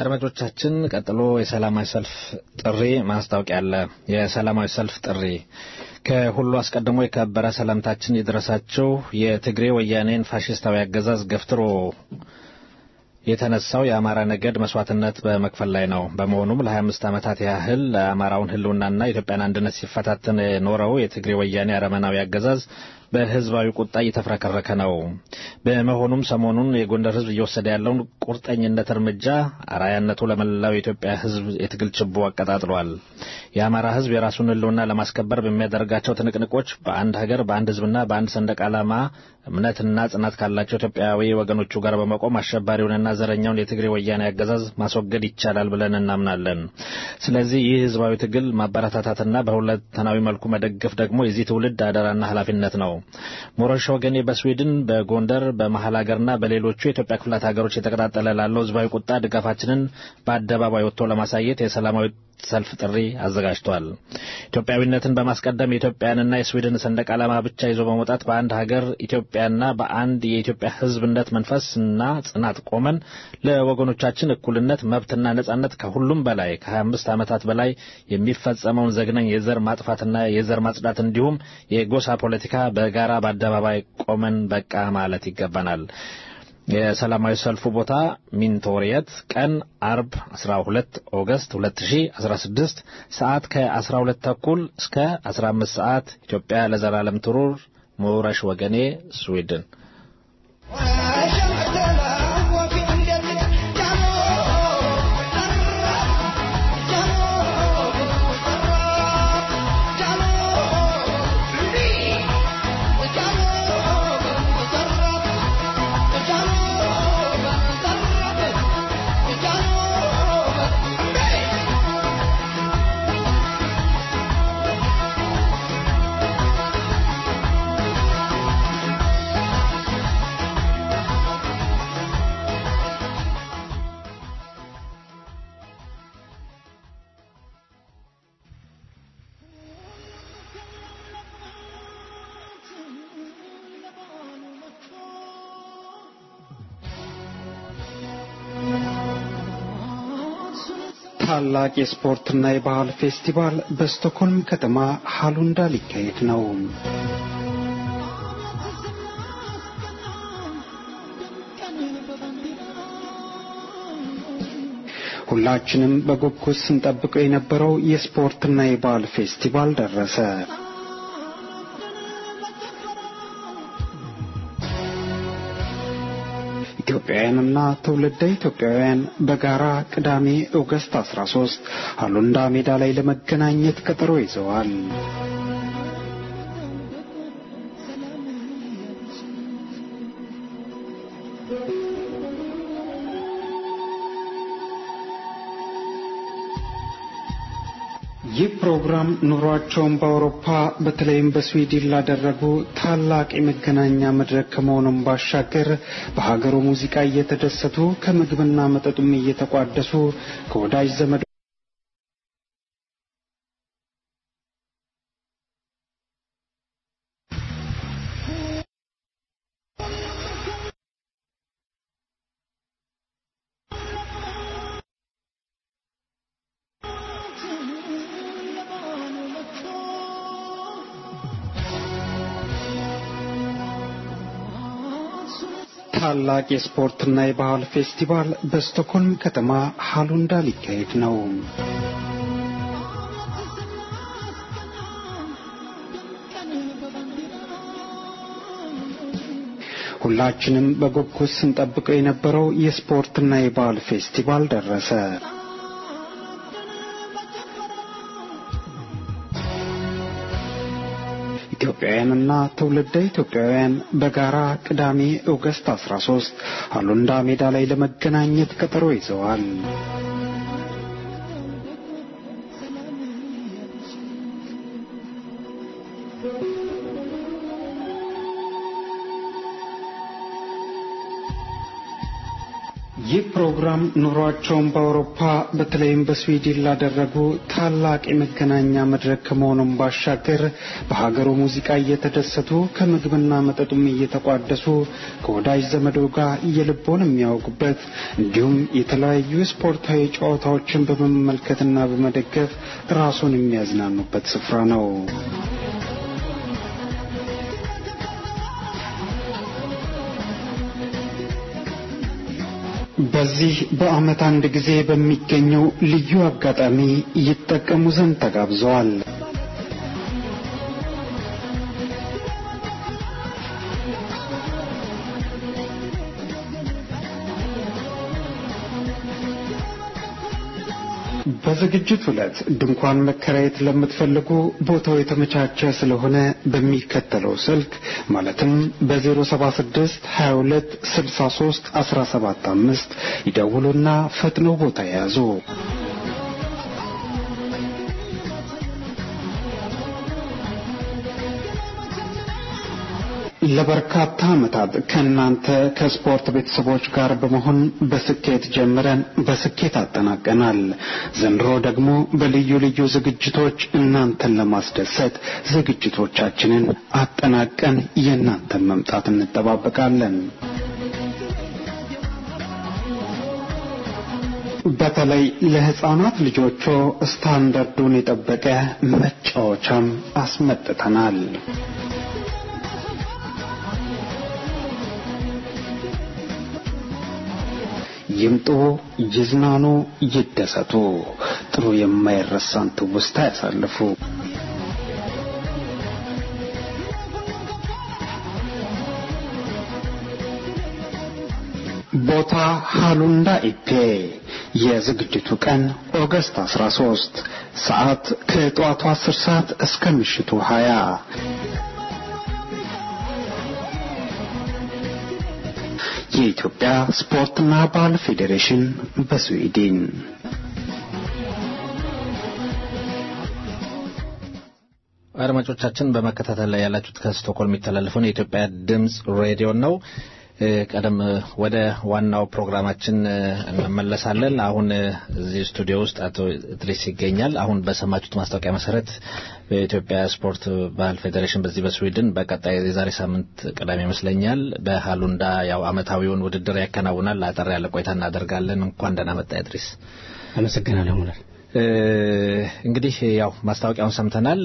አድማጮቻችን ቀጥሎ የሰላማዊ ሰልፍ ጥሪ ማስታወቂያ አለ። የሰላማዊ ሰልፍ ጥሪ ከሁሉ አስቀድሞ የከበረ ሰላምታችን ይድረሳችሁ። የትግሬ ወያኔን ፋሽስታዊ አገዛዝ ገፍትሮ የተነሳው የአማራ ነገድ መስዋዕትነት በመክፈል ላይ ነው። በመሆኑም ለ25 ዓመታት ያህል ለአማራውን ሕልውናና የኢትዮጵያን አንድነት ሲፈታተን የኖረው የትግሬ ወያኔ አረመናዊ አገዛዝ በህዝባዊ ቁጣ እየተፍረከረከ ነው። በመሆኑም ሰሞኑን የጎንደር ህዝብ እየወሰደ ያለውን ቁርጠኝነት እርምጃ አራያነቱ ለመላው የኢትዮጵያ ህዝብ የትግል ችቦ አቀጣጥሏል። የአማራ ህዝብ የራሱን ህልውና ለማስከበር በሚያደርጋቸው ትንቅንቆች በአንድ ሀገር በአንድ ህዝብና በአንድ ሰንደቅ ዓላማ እምነትና ጽናት ካላቸው ኢትዮጵያዊ ወገኖቹ ጋር በመቆም አሸባሪውንና ዘረኛውን የትግሬ ወያኔ አገዛዝ ማስወገድ ይቻላል ብለን እናምናለን። ስለዚህ ይህ ህዝባዊ ትግል ማበረታታትና በሁለንተናዊ መልኩ መደገፍ ደግሞ የዚህ ትውልድ አደራና ኃላፊነት ነው። ሞረሽ ወገኔ በስዊድን በጎንደር በመሀል ሀገርና በሌሎቹ የኢትዮጵያ ክፍላት ሀገሮች የተቀጣጠለ ላለው ህዝባዊ ቁጣ ድጋፋችንን በአደባባይ ወጥቶ ለማሳየት የሰላማዊ ሰልፍ ጥሪ አዘጋጅቷል። ኢትዮጵያዊነትን በማስቀደም የኢትዮጵያንና የስዊድን ሰንደቅ ዓላማ ብቻ ይዞ በመውጣት በአንድ ሀገር ኢትዮጵያና በአንድ የኢትዮጵያ ህዝብነት መንፈስና ጽናት ቆመን ለወገኖቻችን እኩልነት፣ መብትና ነጻነት ከሁሉም በላይ ከ25 ዓመታት በላይ የሚፈጸመውን ዘግናኝ የዘር ማጥፋትና የዘር ማጽዳት እንዲሁም የጎሳ ፖለቲካ በጋራ በአደባባይ ቆመን በቃ ማለት ይገባናል። የሰላማዊ ሰልፉ ቦታ ሚንቶሪየት ቀን አርብ 12 ኦገስት 2016 ሰዓት ከ12 ተኩል እስከ 15 ሰዓት ኢትዮጵያ ለዘላለም ትሩር ሞረሽ ወገኔ ስዊድን
ታላቅ የስፖርትና የባህል ፌስቲቫል በስቶክሆልም ከተማ ሃሉንዳ ሊካሄድ ነው። ሁላችንም በጉጉት ስንጠብቀው የነበረው የስፖርትና የባህል ፌስቲቫል ደረሰ። ኢትዮጵያውያንና ትውልደ ኢትዮጵያውያን በጋራ ቅዳሜ ኦገስት 13 ሃሉንዳ ሜዳ ላይ ለመገናኘት ቀጠሮ ይዘዋል። ይህ ፕሮግራም ኑሯቸውን በአውሮፓ በተለይም በስዊድን ላደረጉ ታላቅ የመገናኛ መድረክ ከመሆኑም ባሻገር በሀገሩ ሙዚቃ እየተደሰቱ ከምግብና መጠጡም እየተቋደሱ ከወዳጅ ዘመድ ታላቅ የስፖርትና የባህል ፌስቲቫል በስቶክሆልም ከተማ ሃሉንዳ ሊካሄድ ነው። ሁላችንም በጉጉት ስንጠብቀው የነበረው የስፖርትና የባህል ፌስቲቫል ደረሰ። ኢትዮጵያውያንና ትውልደ ኢትዮጵያውያን በጋራ ቅዳሜ ኦገስት 13 ሃሉንዳ ሜዳ ላይ ለመገናኘት ቀጠሮ ይዘዋል። ይህ ፕሮግራም ኑሯቸውን በአውሮፓ በተለይም በስዊድን ላደረጉ ታላቅ የመገናኛ መድረክ ከመሆኑም ባሻገር በሀገሩ ሙዚቃ እየተደሰቱ ከምግብና መጠጡም እየተቋደሱ ከወዳጅ ዘመዶ ጋር የልቦን የሚያውቁበት እንዲሁም የተለያዩ ስፖርታዊ ጨዋታዎችን በመመልከትና በመደገፍ ራሱን የሚያዝናኑበት ስፍራ ነው። በዚህ በዓመት አንድ ጊዜ በሚገኘው ልዩ አጋጣሚ ይጠቀሙ ዘንድ ተጋብዘዋል። በዝግጅት ዕለት ድንኳን መከራየት ለምትፈልጉ ቦታው የተመቻቸ ስለሆነ በሚከተለው ስልክ ማለትም በ076 22 63 17 5 ይደውሉና ፈጥነው ቦታ የያዙ። ለበርካታ ዓመታት ከእናንተ ከስፖርት ቤተሰቦች ጋር በመሆን በስኬት ጀምረን በስኬት አጠናቀናል። ዘንድሮ ደግሞ በልዩ ልዩ ዝግጅቶች እናንተን ለማስደሰት ዝግጅቶቻችንን አጠናቀን የእናንተን መምጣት እንጠባበቃለን። በተለይ ለሕፃናት ልጆቹ ስታንዳርዱን የጠበቀ መጫወቻም አስመጥተናል። ይምጡ፣ ይዝናኑ፣ ይደሰቱ፣ ጥሩ የማይረሳን ትውስታ ያሳልፉ። ቦታ ሃሉንዳ ኢፔ። የዝግጅቱ ቀን ኦገስት 13፣ ሰዓት ከጠዋቱ 10 ሰዓት እስከ ምሽቱ 20። የኢትዮጵያ ስፖርትና ባህል ፌዴሬሽን በስዊድን
አድማጮቻችን በመከታተል ላይ ያላችሁት ከስቶኮልም የሚተላለፈውን የኢትዮጵያ ድምፅ ሬዲዮ ነው። ቀደም ወደ ዋናው ፕሮግራማችን እንመለሳለን። አሁን እዚህ ስቱዲዮ ውስጥ አቶ እድሪስ ይገኛል። አሁን በሰማችሁት ማስታወቂያ መሰረት በኢትዮጵያ ስፖርት ባህል ፌዴሬሽን በዚህ በስዊድን በቀጣይ የዛሬ ሳምንት ቅዳሜ ይመስለኛል በሃሉንዳ ያው አመታዊውን ውድድር ያከናውናል። አጠር ያለ ቆይታ እናደርጋለን። እንኳን ደህና መጣ እድሪስ።
አመሰግናለሁ ሙላር።
እንግዲህ ያው ማስታወቂያውን ሰምተናል።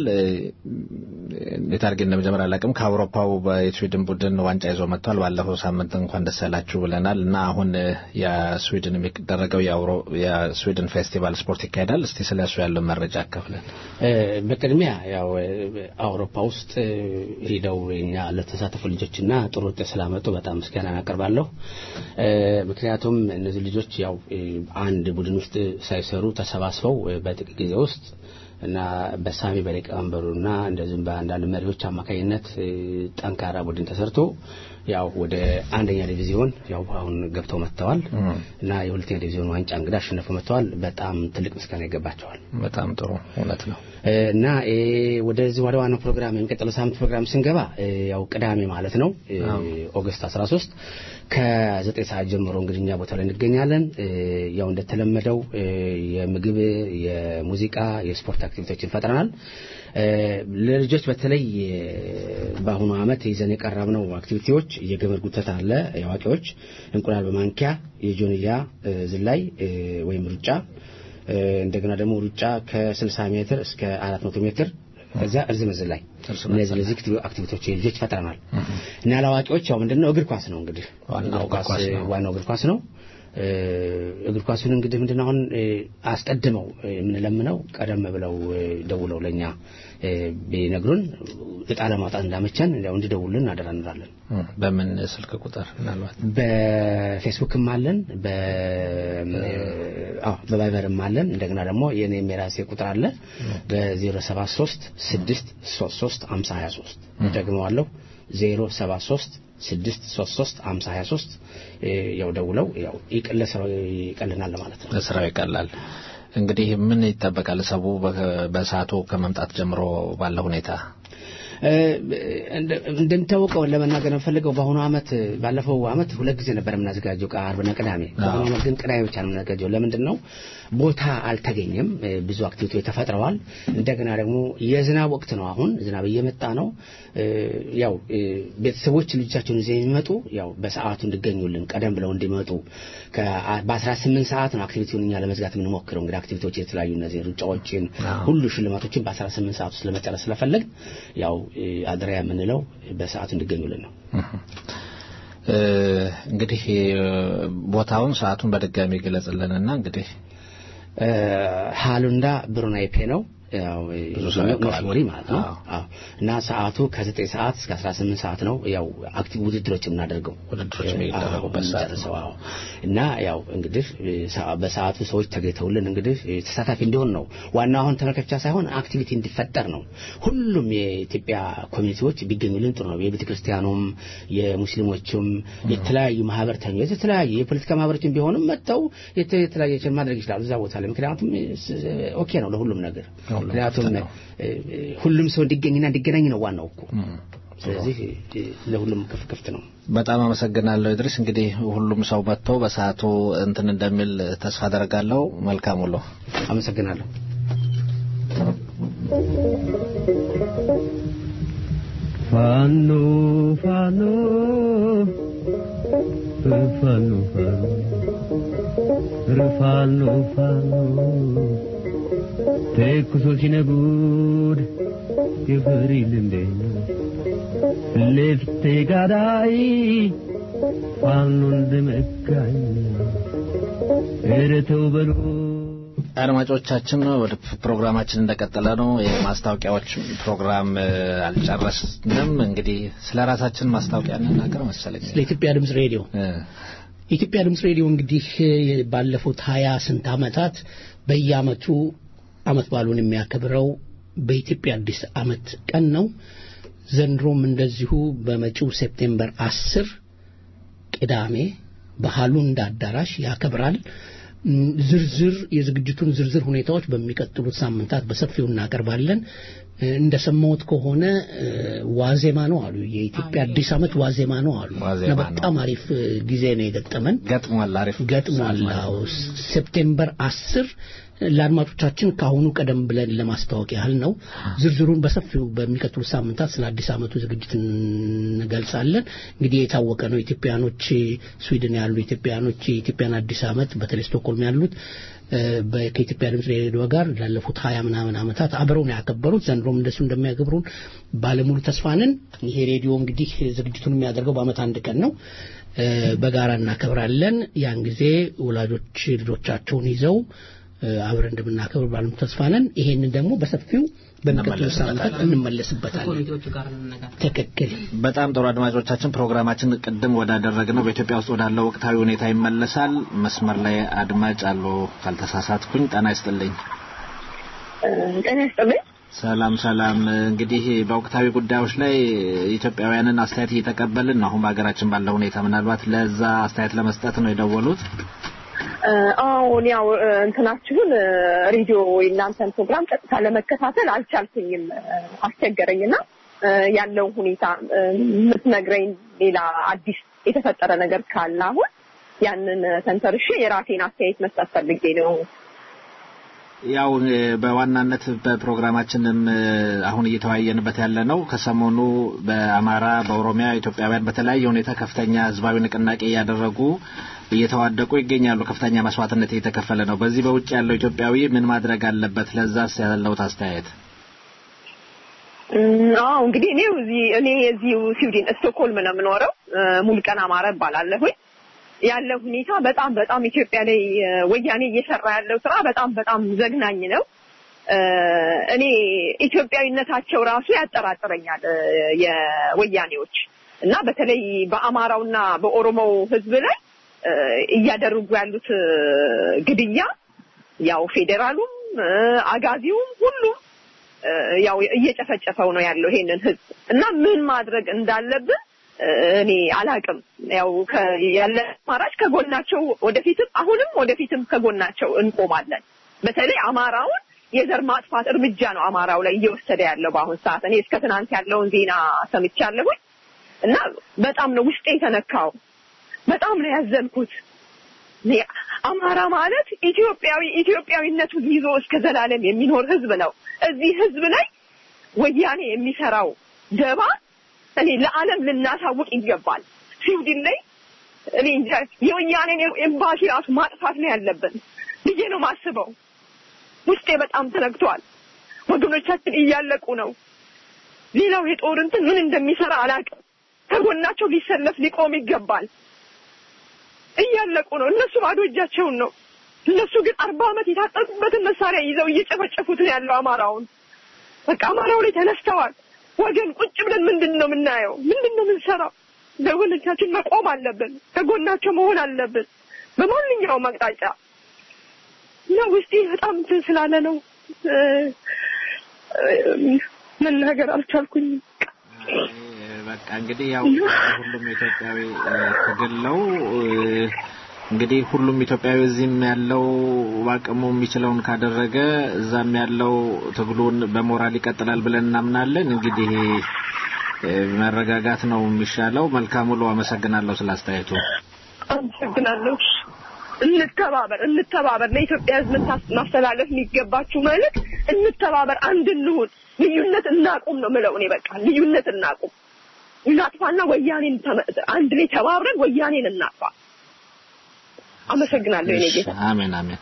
እንዴት አድርጌ እንደመጀመር አላውቅም። ከአውሮፓው የስዊድን ቡድን ዋንጫ ይዞ መጥቷል። ባለፈው ሳምንት እንኳን ደስ ያላችሁ ብለናል እና አሁን የስዊድን የሚደረገው የስዊድን ፌስቲቫል ስፖርት ይካሄዳል። እስቲ ስለ እሱ ያለው መረጃ አካፍለን።
በቅድሚያ ያው አውሮፓ ውስጥ ሄደው እኛ ለተሳተፉ ልጆችና ጥሩ ውጤት ስላመጡ በጣም ምስጋና አቀርባለሁ። ምክንያቱም እነዚህ ልጆች ያው አንድ ቡድን ውስጥ ሳይሰሩ ተሰባስበው በጥቂት ጊዜ ውስጥ እና በሳሚ በሊቀመንበሩና እንደዚሁም በአንዳንድ መሪዎች አማካኝነት ጠንካራ ቡድን ተሰርቶ ያው ወደ አንደኛ ዲቪዚዮን ያው አሁን ገብተው መጥተዋል እና የሁለተኛ ዲቪዚዮን ዋንጫ እንግዳ አሸነፈው መጥተዋል። በጣም ትልቅ ምስጋና ይገባቸዋል።
በጣም ጥሩ እውነት ነው።
እና ወደዚህ ወደ ዋናው ፕሮግራም የሚቀጥለው ሳምንት ፕሮግራም ስንገባ ያው ቅዳሜ ማለት ነው ኦገስት 13 ከዘጠኝ ሰዓት ጀምሮ እንግዲህ እኛ ቦታ ላይ እንገኛለን። ያው እንደተለመደው የምግብ፣ የሙዚቃ፣ የስፖርት አክቲቪቲዎችን ፈጥረናል። ለልጆች በተለይ በአሁኑ ዓመት ይዘን የቀረብነው አክቲቪቲዎች የገመድ ጉተት አለ፣ የአዋቂዎች እንቁላል በማንኪያ፣ የጆንያ ዝላይ ወይም ሩጫ፣ እንደገና ደግሞ ሩጫ ከ60 ሜትር እስከ 400 ሜትር ከዚያ እርዝም ዝላይ እነዚህ እነዚህ አክቲቪቲዎች ልጆች ፈጥረናል እና ለአዋቂዎች ያው ምንድነው እግር ኳስ ነው እንግዲህ ዋናው እግር ኳስ ነው። እግር ኳሱን እንግዲህ ምንድነው አሁን አስቀድመው የምንለምነው ቀደም ብለው ደውለው ለኛ ቢነግሩን እጣ ለማውጣት እንዳመቸን እንዲያው እንዲደውሉልን አደራ እንላለን።
በምን ስልክ ቁጥር ምናልባት
በፌስቡክም አለን፣ በቫይበርም አለን። እንደገና ደግሞ የኔም የራሴ ቁጥር አለ በ073 633 5023 ደግመዋለሁ 073 ስድስት ሶስት ሶስት አምሳ ሀያ ሶስት ያው ደውለው ያው ለስራው ይቀልናል ማለት ነው።
ለስራው ይቀላል። እንግዲህ ምን ይጠበቃል? ሰቡ በሰዓቱ ከመምጣት ጀምሮ ባለ ሁኔታ
እንደሚታወቀው ለመናገር የምፈልገው በአሁኑ አመት ባለፈው አመት ሁለት ጊዜ ነበር የምናዘጋጀው ከአርብና ቅዳሜ። በአሁኑ አመት ግን ቅዳሜ ብቻ ነው የምናዘጋጀው። ለምንድን ነው? ቦታ አልተገኘም። ብዙ አክቲቪቲዎች ተፈጥረዋል። እንደገና ደግሞ የዝናብ ወቅት ነው። አሁን ዝናብ እየመጣ ነው። ያው ቤተሰቦች ልጆቻቸውን ይዘው የሚመጡ ያው በሰዓቱ እንዲገኙልን ቀደም ብለው እንዲመጡ በ18 ሰዓት ነው አክቲቪቲውን እኛ ለመዝጋት የምንሞክረው። እንግዲህ አክቲቪቲዎች የተለያዩ እነዚህ ሩጫዎችን ሁሉ ሽልማቶችን በ18 ሰዓት ውስጥ ለመጨረስ ስለፈለግ ያው አድራ የምንለው በሰዓቱ እንዲገኙልን ነው።
እንግዲህ ቦታውን ሰዓቱን በድጋሚ ገለጽልንና እንግዲህ
ሃሉንዳ ብሩናይፔ ነው ያው ኖስቦሪ ማለት ነው እና ሰዓቱ ከ9 ሰዓት እስከ 18 ሰዓት ነው ያው አክቲቭ ውድድሮች የምናደርገው
ውድድሮች የሚደረጉበት ሰዓት
ነው እና ያው እንግዲህ በሰዓቱ ሰዎች ተገኝተውልን እንግዲህ ተሳታፊ እንዲሆን ነው ዋናው አሁን ተመልካች ሳይሆን አክቲቪቲ እንዲፈጠር ነው ሁሉም የኢትዮጵያ ኮሚኒቲዎች ቢገኙልን ጥሩ ነው የቤተ ክርስቲያኑም የሙስሊሞችም የተለያዩ ማህበርተኞች የተለያዩ የፖለቲካ ማህበሮችም ቢሆንም መጥተው የተለያየ ማድረግ ይችላሉ እዛ ቦታ ላይ ምክንያቱም ኦኬ ነው ለሁሉም ነገር ምክንያቱም ሁሉም ሰው እንዲገኝና እንዲገናኝ ነው ዋናው እኮ ስለዚህ ለሁሉም ክፍ ክፍት ነው
በጣም አመሰግናለሁ ኢድሪስ እንግዲህ ሁሉም ሰው መጥቶ በሰዓቱ እንትን እንደሚል ተስፋ አደርጋለሁ መልካም ውሎ
አመሰግናለሁ
ፋኖ ፋኖ ፋኖ ፋኖ ፋኖ ተኩሶ ሲነጉድ የፍሪ ልንደኛ ለፍቴ ጋዳይ ፋኖ እንደመጋኝ እረተው በሉ
አድማጮቻችን ወደ ፕሮግራማችን እንደቀጠለ ነው። የማስታወቂያዎች ፕሮግራም አልጨረስንም። እንግዲህ ስለ ራሳችን ማስታወቂያ እንናገር መሰለኝ።
ስለ ኢትዮጵያ ድምፅ ሬዲዮ የኢትዮጵያ ድምፅ ሬዲዮ እንግዲህ ባለፉት ሀያ ስንት ዓመታት በየአመቱ አመት ባሉን የሚያከብረው በኢትዮጵያ አዲስ አመት ቀን ነው። ዘንድሮም እንደዚሁ በመጪው ሴፕቴምበር አስር ቅዳሜ በሃሉንዳ አዳራሽ ያከብራል። ዝርዝር የዝግጅቱን ዝርዝር ሁኔታዎች በሚቀጥሉት ሳምንታት በሰፊው እናቀርባለን። እንደሰማሁት ከሆነ ዋዜማ ነው አሉ። የኢትዮጵያ አዲስ አመት ዋዜማ ነው አሉ። በጣም አሪፍ ጊዜ ነው የገጠመን።
ገጥሟል፣ አሪፍ
ገጥሟል። ሴፕቴምበር አስር ለአድማጮቻችን ከአሁኑ ቀደም ብለን ለማስታወቅ ያህል ነው። ዝርዝሩን በሰፊው በሚቀጥሉት ሳምንታት ስለ አዲስ አመቱ ዝግጅት እንገልጻለን። እንግዲህ የታወቀ ነው። ኢትዮጵያኖች ስዊድን ያሉ ኢትዮጵያኖች የኢትዮጵያን አዲስ አመት በተለይ ስቶክሆልም ያሉት ከኢትዮጵያ ድምፅ ሬዲዮ ጋር ላለፉት ሀያ ምናምን ዓመታት አብረው ነው ያከበሩት። ዘንድሮም እንደሱ እንደሚያከብሩን ባለሙሉ ተስፋ ነን። ይሄ ሬዲዮ እንግዲህ ዝግጅቱን የሚያደርገው በአመት አንድ ቀን ነው። በጋራ እናከብራለን። ያን ጊዜ ወላጆች ልጆቻቸውን ይዘው አብረን እንደምናከብር ባለም ተስፋ ነን። ይሄንን ደግሞ በሰፊው በሚቀጥሉ ሳምንታት እንመለስበታለን። ትክክል።
በጣም ጥሩ አድማጮቻችን፣ ፕሮግራማችን ቅድም ወዳደረግነው በኢትዮጵያ ውስጥ ወዳለው ወቅታዊ ሁኔታ ይመለሳል። መስመር ላይ አድማጭ አሉ ካልተሳሳትኩኝ። ጤና ይስጥልኝ።
ጤና ይስጥልኝ።
ሰላም ሰላም። እንግዲህ በወቅታዊ ጉዳዮች ላይ ኢትዮጵያውያንን አስተያየት እየተቀበልን ነው። አሁን በሀገራችን ባለው ሁኔታ ምናልባት ለዛ አስተያየት ለመስጠት ነው የደወሉት።
አሁን ያው እንትናችሁን ሬዲዮ እናንተን ፕሮግራም ቀጥታ ለመከታተል አልቻልኩኝም፣ አስቸገረኝና ያለው ሁኔታ የምትነግረኝ ሌላ አዲስ የተፈጠረ ነገር ካለ አሁን ያንን ተንተርሼ የራሴን አስተያየት መስጠት ፈልጌ ነው።
ያው በዋናነት በፕሮግራማችንም አሁን እየተወያየንበት ያለ ነው። ከሰሞኑ በአማራ፣ በኦሮሚያ ኢትዮጵያውያን በተለያየ ሁኔታ ከፍተኛ ህዝባዊ ንቅናቄ እያደረጉ እየተዋደቁ ይገኛሉ። ከፍተኛ መስዋዕትነት እየተከፈለ ነው። በዚህ በውጭ ያለው ኢትዮጵያዊ ምን ማድረግ አለበት? ለዛስ ያለውት አስተያየት?
አዎ እንግዲህ እኔ እዚህ እኔ እዚሁ ስዊድን ስቶክሆልም ነው የምኖረው። ሙልቀን አማረ እባላለሁኝ። ያለው ሁኔታ በጣም በጣም ኢትዮጵያ ላይ ወያኔ እየሰራ ያለው ስራ በጣም በጣም ዘግናኝ ነው። እኔ ኢትዮጵያዊነታቸው ራሱ ያጠራጥረኛል የወያኔዎች እና በተለይ በአማራውና በኦሮሞው ህዝብ ላይ እያደረጉ ያሉት ግድያ ያው ፌዴራሉም አጋዚውም ሁሉም ያው እየጨፈጨፈው ነው ያለው ይሄንን ህዝብ እና ምን ማድረግ እንዳለብን እኔ አላቅም። ያው ያለ አማራጭ ከጎናቸው ወደፊትም አሁንም ወደፊትም ከጎናቸው እንቆማለን። በተለይ አማራውን የዘር ማጥፋት እርምጃ ነው አማራው ላይ እየወሰደ ያለው በአሁን ሰዓት። እኔ እስከ ትናንት ያለውን ዜና ሰምቻለሁኝ እና በጣም ነው ውስጤ የተነካው። በጣም ነው ያዘንኩት። አማራ ማለት ኢትዮጵያዊ ኢትዮጵያዊነቱን ይዞ እስከ ዘላለም የሚኖር ህዝብ ነው። እዚህ ህዝብ ላይ ወያኔ የሚሰራው ደባ እኔ ለዓለም ልናሳውቅ ይገባል። ስዊድን ላይ እኔ እንጃ የወያኔን ኤምባሲ ራሱ ማጥፋት ነው ያለብን ብዬ ነው ማስበው። ውስጤ በጣም ተነክቷል። ወገኖቻችን እያለቁ ነው። ሌላው የጦር እንትን ምን እንደሚሰራ አላውቅም። ከጎናቸው ሊሰለፍ ሊቆም ይገባል። እያለቁ ነው። እነሱ ባዶ እጃቸውን ነው። እነሱ ግን አርባ ዓመት የታጠቁበትን መሳሪያ ይዘው እየጨፈጨፉት ነው ያለው አማራውን። በቃ አማራው ላይ ተነስተዋል። ወገን ቁጭ ብለን ምንድን ነው የምናየው? ምንድን ነው የምንሰራው? ለወገኖቻችን መቆም አለብን። ከጎናቸው መሆን አለብን በማንኛውም አቅጣጫ እና ውስጤ በጣም እንትን ስላለ ነው መናገር አልቻልኩኝም።
በቃ እንግዲህ ያው ሁሉም ኢትዮጵያዊ ትግል ነው። እንግዲህ ሁሉም ኢትዮጵያዊ እዚህም ያለው በአቅሙ የሚችለውን ካደረገ እዛም ያለው ትግሉን በሞራል ይቀጥላል ብለን እናምናለን። እንግዲህ መረጋጋት ነው የሚሻለው። መልካም ውሎ። አመሰግናለሁ ስለ አስተያየቱ።
አመሰግናለሁ። እንተባበር፣ እንተባበር። ለኢትዮጵያ ሕዝብ ማስተላለፍ የሚገባችሁ መልዕክት እንተባበር፣ አንድ እንሁን፣ ልዩነት እናቁም ነው ምለው እኔ በቃ ልዩነት እናቁም፣ እናጥፋና ወያኔን አንድ ላይ ተባብረን ወያኔን እናጥፋ። አመሰግናለሁ የኔ ጌታ።
አሜን አሜን።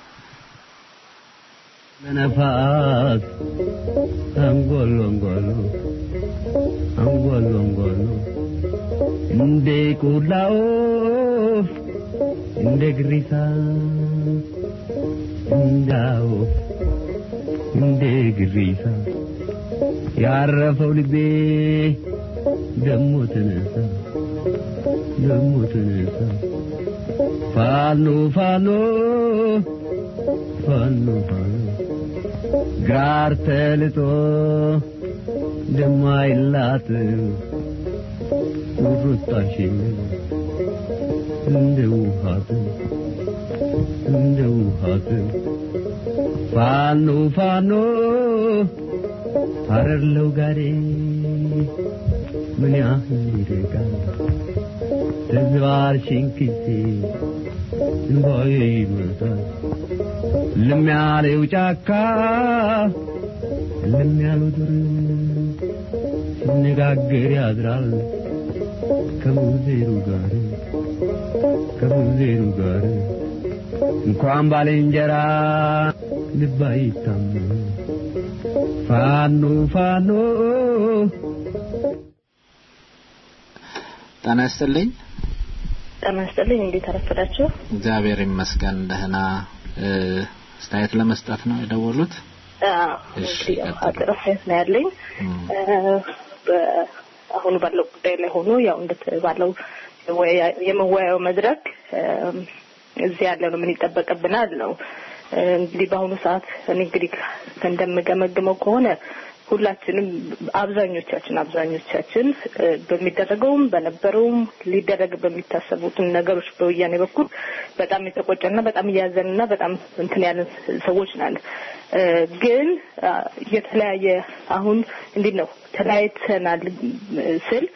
በነፋስ አንጎሎ አንጎሎ አንጎሎ አንጎሎ እንደ ቆላ ወፍ እንደ ግሪሳ እንደ ወፍ እንደ ግሪሳ ያረፈው ልቤ ደሞ ተነሳ ደሞ ተነሳ ፋኖ ፋኖ ፋኖ ፋኖ ጋር ተልጦ ደማይላት ቁርጣሽን እንደ ውሃት እንደ ውሃት ፋኖ ፋኖ አረርለው ጋሬ ምን ያህል ይርቃል ተዝባርሽን ጊዜ እንባዬ ይመጣል ልም ያለው ጫካ ልም ያለው ዱር ሲነጋገር ያድራል ከሙዜሩ ጋር ከሙዜሩ ጋር እንኳን ባልንጀራ ልብ አይታመን ፋኖ ፋኖ
ጤና ይስጥልኝ።
ጤና ይስጥልኝ። እንዴት አረፈዳችሁ?
እግዚአብሔር ይመስገን ደህና። አስተያየት ለመስጠት ነው የደወሉት?
እንግዲህ አጭር አስተያየት ነው ያለኝ። አሁን ባለው ጉዳይ ላይ ሆኖ ያው እንደተባለው የመወያያው መድረክ እዚህ ያለ ነው ምን ይጠበቅብናል ነው እንግዲህ በአሁኑ ሰዓት እኔ እንግዲህ እንደምገመግመው ከሆነ ሁላችንም አብዛኞቻችን አብዛኞቻችን በሚደረገውም በነበረውም ሊደረግ በሚታሰቡትን ነገሮች በወያኔ በኩል በጣም የተቆጨና በጣም እያዘንና በጣም እንትን ያለን ሰዎች ናል። ግን የተለያየ አሁን እንዴት ነው ተለያይተናል ስል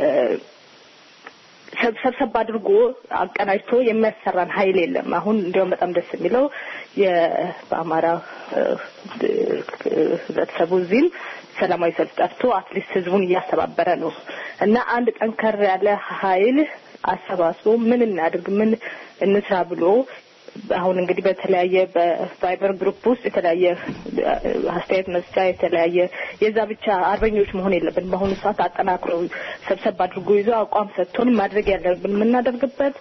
ሰብሰብ አድርጎ አቀናጅቶ የሚያሰራን ኃይል የለም። አሁን እንዲያውም በጣም ደስ የሚለው በአማራ ህብረተሰቡ እዚህም ሰላማዊ ሰልፍ ጠርቶ አትሊስት ህዝቡን እያስተባበረ ነው እና አንድ ጠንከር ያለ ኃይል አሰባስቦ ምን እናድርግ ምን እንስራ ብሎ አሁን እንግዲህ በተለያየ በቫይበር ግሩፕ ውስጥ የተለያየ አስተያየት መስጫ የተለያየ የዛ ብቻ አርበኞች መሆን የለብን። በአሁኑ ሰዓት አጠናክሮ ሰብሰብ አድርጎ ይዞ አቋም ሰጥቶን ማድረግ ያለብን የምናደርግበት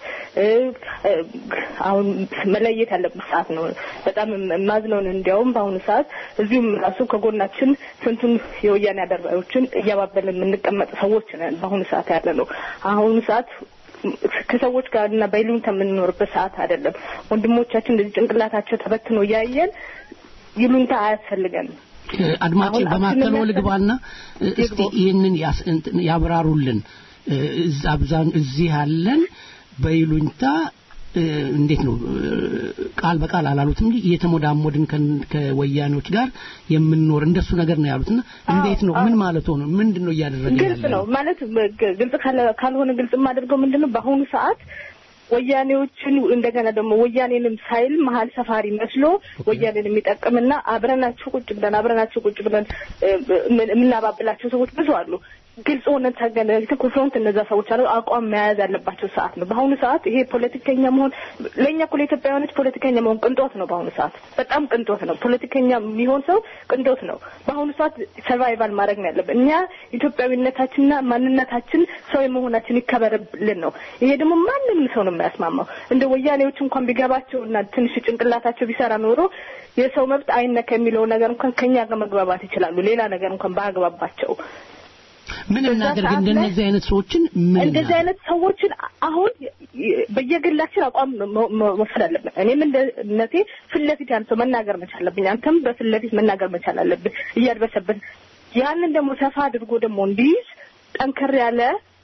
አሁን መለየት ያለብን ሰዓት ነው። በጣም የማዝነውን እንዲያውም በአሁኑ ሰዓት እዚሁም ራሱ ከጎናችን ስንቱን የወያኔ አደርባዮችን እያባበልን የምንቀመጥ ሰዎች ነን። በአሁኑ ሰዓት ያለ ነው። አሁኑ ሰዓት ከሰዎች ጋር እና በይሉኝታ የምንኖርበት ሰዓት አይደለም። ወንድሞቻችን እንደዚህ ጭንቅላታቸው ተበትኖ እያየን ይሉኝታ አያስፈልገንም።
አድማጭ በማከሎ ልግባና እስቲ ይህንን ያብራሩልን። አብዛን እዚህ ያለን በይሉኝታ እንዴት ነው ቃል በቃል አላሉትም እንጂ እየተሞዳሞድን ከወያኔዎች ጋር የምንኖር እንደሱ ነገር ነው ያሉትና እንዴት ነው ምን ማለት ሆነ ምንድን ነው እያደረገ
ግልጽ ነው ማለት ግልጽ ካልሆነ ግልጽ የማደርገው ምንድን ነው በአሁኑ ሰዓት ወያኔዎችን እንደገና ደግሞ ወያኔንም ሳይል መሀል ሰፋሪ መስሎ ወያኔን የሚጠቅምና አብረናቸው ቁጭ ብለን አብረናቸው ቁጭ ብለን የምናባብላቸው ሰዎች ብዙ አሉ። ግልጽ ሆነን ተገናኝተን ኮንፍሮንት እነዛ ሰዎች አሉ አቋም መያዝ ያለባቸው ሰዓት ነው። በአሁኑ ሰዓት ይሄ ፖለቲከኛ መሆን ለእኛ እኮ ለኢትዮጵያውያኖች ፖለቲከኛ መሆን ቅንጦት ነው። በአሁኑ ሰዓት በጣም ቅንጦት ነው። ፖለቲከኛ የሚሆን ሰው ቅንጦት ነው። በአሁኑ ሰዓት ሰርቫይቫል ማድረግ ነው ያለብን። እኛ ኢትዮጵያዊነታችንና ማንነታችን ሰው የመሆናችን ይከበርልን ነው። ይሄ ደግሞ ማንም ሰው ነው የሚያስማማው። እንደ ወያኔዎች እንኳን ቢገባቸው እና ትንሽ ጭንቅላታቸው ቢሰራ ኖሮ የሰው መብት አይነካ የሚለው ነገር እንኳን ከኛ ጋር መግባባት ይችላሉ። ሌላ ነገር እንኳን ባያግባባቸው
ምን እናደርግ? እንደነዚህ አይነት ሰዎችን ምን
እንደዚህ አይነት ሰዎችን አሁን በየግላችን አቋም መውሰድ አለብን። እኔም እንደነቴ ፊት ለፊት ያን ሰው መናገር መቻል አለብኝ። አንተም በፊት ለፊት መናገር መቻል አለብን እያድበሰብን ያንን ደግሞ ሰፋ አድርጎ ደግሞ እንዲይዝ ጠንከር ያለ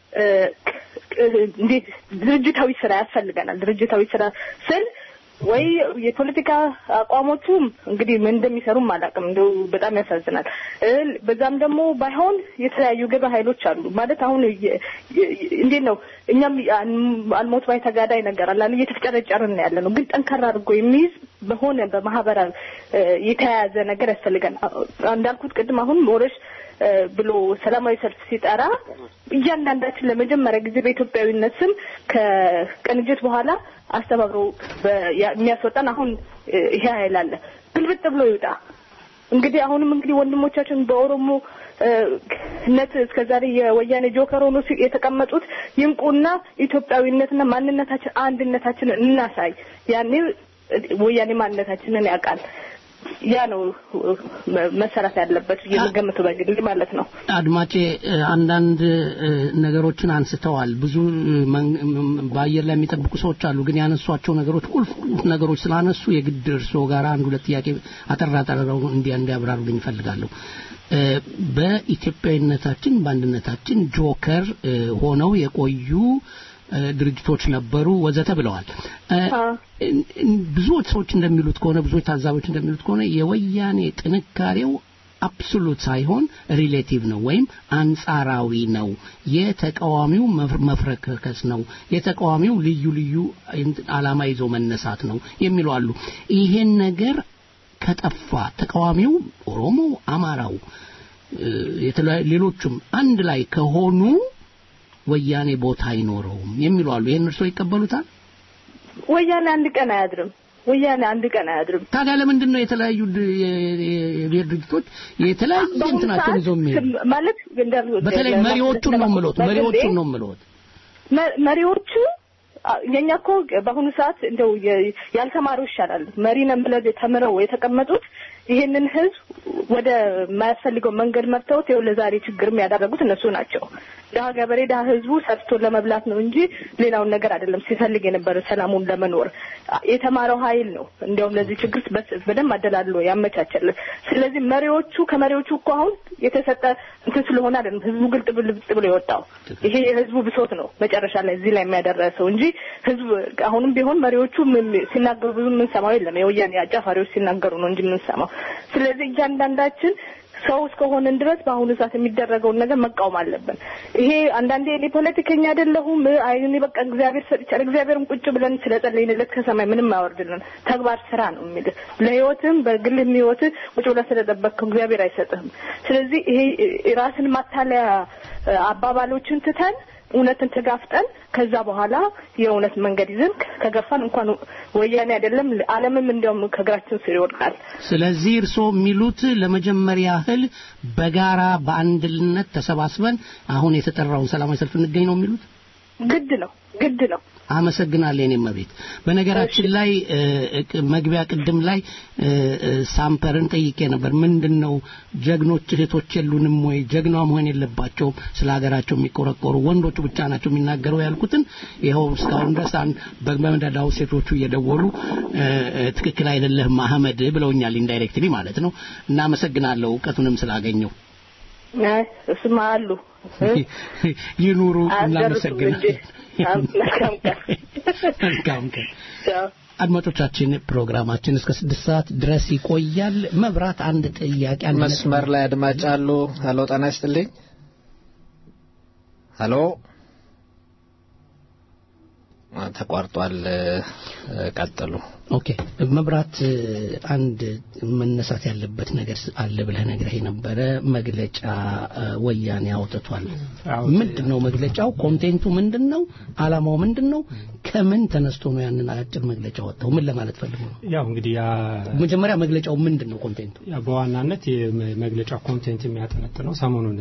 እንዴት ድርጅታዊ ስራ ያስፈልገናል። ድርጅታዊ ስራ ስል ወይ የፖለቲካ አቋሞቹም እንግዲህ ምን እንደሚሰሩም አላውቅም። እንደው በጣም ያሳዝናል። በዛም ደግሞ ባይሆን የተለያዩ ግብረ ኃይሎች አሉ ማለት አሁን እንዴት ነው እኛም አልሞት ባይ ተጋዳይ ነገር አለ እየተፍጨረጨርን ያለ ነው። ግን ጠንከራ አድርጎ የሚይዝ በሆነ በማህበራዊ የተያያዘ ነገር ያስፈልጋል። እንዳልኩት ቅድም አሁን ሞረሽ ብሎ ሰላማዊ ሰልፍ ሲጠራ እያንዳንዳችን ለመጀመሪያ ጊዜ በኢትዮጵያዊነት ስም ከቅንጅት በኋላ አስተባብሮ የሚያስወጣን አሁን ይሄ ኃይል አለ። ግልብጥ ብሎ ይውጣ። እንግዲህ አሁንም እንግዲህ ወንድሞቻችን በኦሮሞ ነት እስከዛሬ የወያኔ ጆከር ሆኖ የተቀመጡት ይንቁና ኢትዮጵያዊነትና ማንነታችን አንድነታችንን እናሳይ። ያኔ ወያኔ ማንነታችንን ያውቃል። ያ ነው መሰራት ያለበት የምገምተው በግል ማለት ነው።
አድማጬ አንዳንድ ነገሮችን አንስተዋል። ብዙ በአየር ላይ የሚጠብቁ ሰዎች አሉ። ግን ያነሷቸው ነገሮች ቁልፍ ቁልፍ ነገሮች ስላነሱ የግድ እርስዎ ጋር አንድ ሁለት ጥያቄ አጠር አጠረው እንዲያ እንዲያብራሩልኝ እፈልጋለሁ። በኢትዮጵያዊነታችን በአንድነታችን ጆከር ሆነው የቆዩ ድርጅቶች ነበሩ ወዘተ ብለዋል። ብዙዎች ሰዎች እንደሚሉት ከሆነ ብዙዎች ታዛቢዎች እንደሚሉት ከሆነ የወያኔ ጥንካሬው አብሶሉት ሳይሆን ሪሌቲቭ ነው ወይም አንጻራዊ ነው። የተቃዋሚው መፍረከከስ ነው። የተቃዋሚው ልዩ ልዩ አላማ ይዞ መነሳት ነው የሚሉ አሉ። ይሄን ነገር ከጠፋ ተቃዋሚው ኦሮሞ፣ አማራው፣ ሌሎቹም አንድ ላይ ከሆኑ ወያኔ ቦታ አይኖረውም የሚሉ አሉ። ይሄን እርስዎ ይቀበሉታል?
ወያኔ አንድ ቀን አያድርም። ወያኔ አንድ ቀን አያድርም።
ታዲያ ለምንድን ነው የተለያዩ የብሔር ድርጅቶች የተለያየ እንትናቸውን ይዘው የሚሄዱ
ማለት
በተለይ መሪዎቹን ነው የምሎት መሪዎቹን ነው የምሎት
መሪዎቹ የኛ እኮ በአሁኑ ሰዓት እንደው ያልተማሩ ይሻላል። መሪ ነን ብለው ተምረው የተቀመጡት ይሄንን ህዝብ ወደ ማያስፈልገው መንገድ መርተውት ይኸው ለዛሬ ችግርም ያደረጉት እነሱ ናቸው። ድሀ ገበሬ ድሀ ህዝቡ ሰርቶ ለመብላት ነው እንጂ ሌላውን ነገር አይደለም ሲፈልግ የነበረ ሰላሙን ለመኖር የተማረው ኃይል ነው እንዲያውም ለዚህ ችግር በደንብ አደላልሎ ያመቻቸልን። ስለዚህ መሪዎቹ ከመሪዎቹ እኮ አሁን የተሰጠ እንትን ስለሆነ አይደለም ህዝቡ ግልጥ ብልጥ ብሎ የወጣው ይሄ የህዝቡ ብሶት ነው መጨረሻ ላይ እዚህ ላይ የሚያደረሰው እንጂ ህዝብ አሁንም ቢሆን መሪዎቹ ሲናገሩ ብዙ የምንሰማው የለም። የወያኔ አጫፋሪዎች ሲናገሩ ነው እንጂ የምንሰማው። ስለዚህ እያንዳንዳችን ሰው እስከሆንን ድረስ በአሁኑ ሰዓት የሚደረገውን ነገር መቃወም አለብን። ይሄ አንዳንዴ እኔ ፖለቲከኛ አይደለሁም አይ እኔ በቃ እግዚአብሔር ሰጥቻል እግዚአብሔርም ቁጭ ብለን ስለጸለይንለት ከሰማይ ምንም አያወርድልን። ተግባር ስራ ነው የሚል ለህይወትም በግልህም ህይወት ቁጭ ብለህ ስለጠበቅከው እግዚአብሔር አይሰጥህም። ስለዚህ ይሄ ራስን ማታለያ አባባሎችን ትተን እውነትን ተጋፍጠን ከዛ በኋላ የእውነት መንገድ ይዘን ከገፋን እንኳን ወያኔ አይደለም ዓለምም እንዲያውም ከእግራችን ስር ይወድቃል።
ስለዚህ እርስዎ የሚሉት ለመጀመሪያ ያህል በጋራ በአንድነት ተሰባስበን አሁን የተጠራውን ሰላማዊ ሰልፍ እንገኝ ነው የሚሉት?
ግድ ነው ግድ ነው።
አመሰግናለሁ የኔ መቤት። በነገራችን ላይ መግቢያ ቅድም ላይ ሳምፐርን ጠይቄ ነበር። ምንድን ነው ጀግኖች እህቶች የሉንም ወይ? ጀግና መሆን የለባቸውም ስለ ሀገራቸው የሚቆረቆሩ ወንዶቹ ብቻ ናቸው የሚናገረው ያልኩትን ይኸው እስካሁን ድረስ በመደዳው ሴቶቹ እየደወሉ ትክክል አይደለህም አህመድ ብለውኛል፣ ኢንዳይሬክትሊ ማለት ነው። እና አመሰግናለሁ እውቀቱንም ስላገኘው።
አይ እሱማ አሉ
ይኑሩ።
አያስደርሱም እንጂ
እናመሰግናለን።
መልካም ቀን
መልካም ቀን።
ቻው።
አድማጮቻችን ፕሮግራማችን እስከ ስድስት ሰዓት ድረስ ይቆያል። መብራት አንድ ጥያቄ አንድ
መስመር ላይ አድማጭ አሉ። ሄሎ ጤና ይስጥልኝ። ሄሎ አ፣ ተቋርጧል። እ፣ ቀጥሉ።
ኦኬ መብራት እ፣ አንድ መነሳት ያለበት ነገር አለ ብለህ ነግረህ ነበረ። መግለጫ እ፣ ወያኔ አውጥቷል። ምንድን ነው መግለጫው? ኮንቴንቱ ምንድን ነው? አላማው ምንድን ነው? ከምን ተነስቶ ነው ያንን አጭር መግለጫ ወጣው? ምን ለማለት ፈልጎ ነው?
ያው እንግዲህ ያ
መጀመሪያ መግለጫው ምንድን ነው? ኮንቴንቱ
ያ በዋናነት የመግለጫ ኮንቴንት የሚያጠነጥነው ሰሞኑን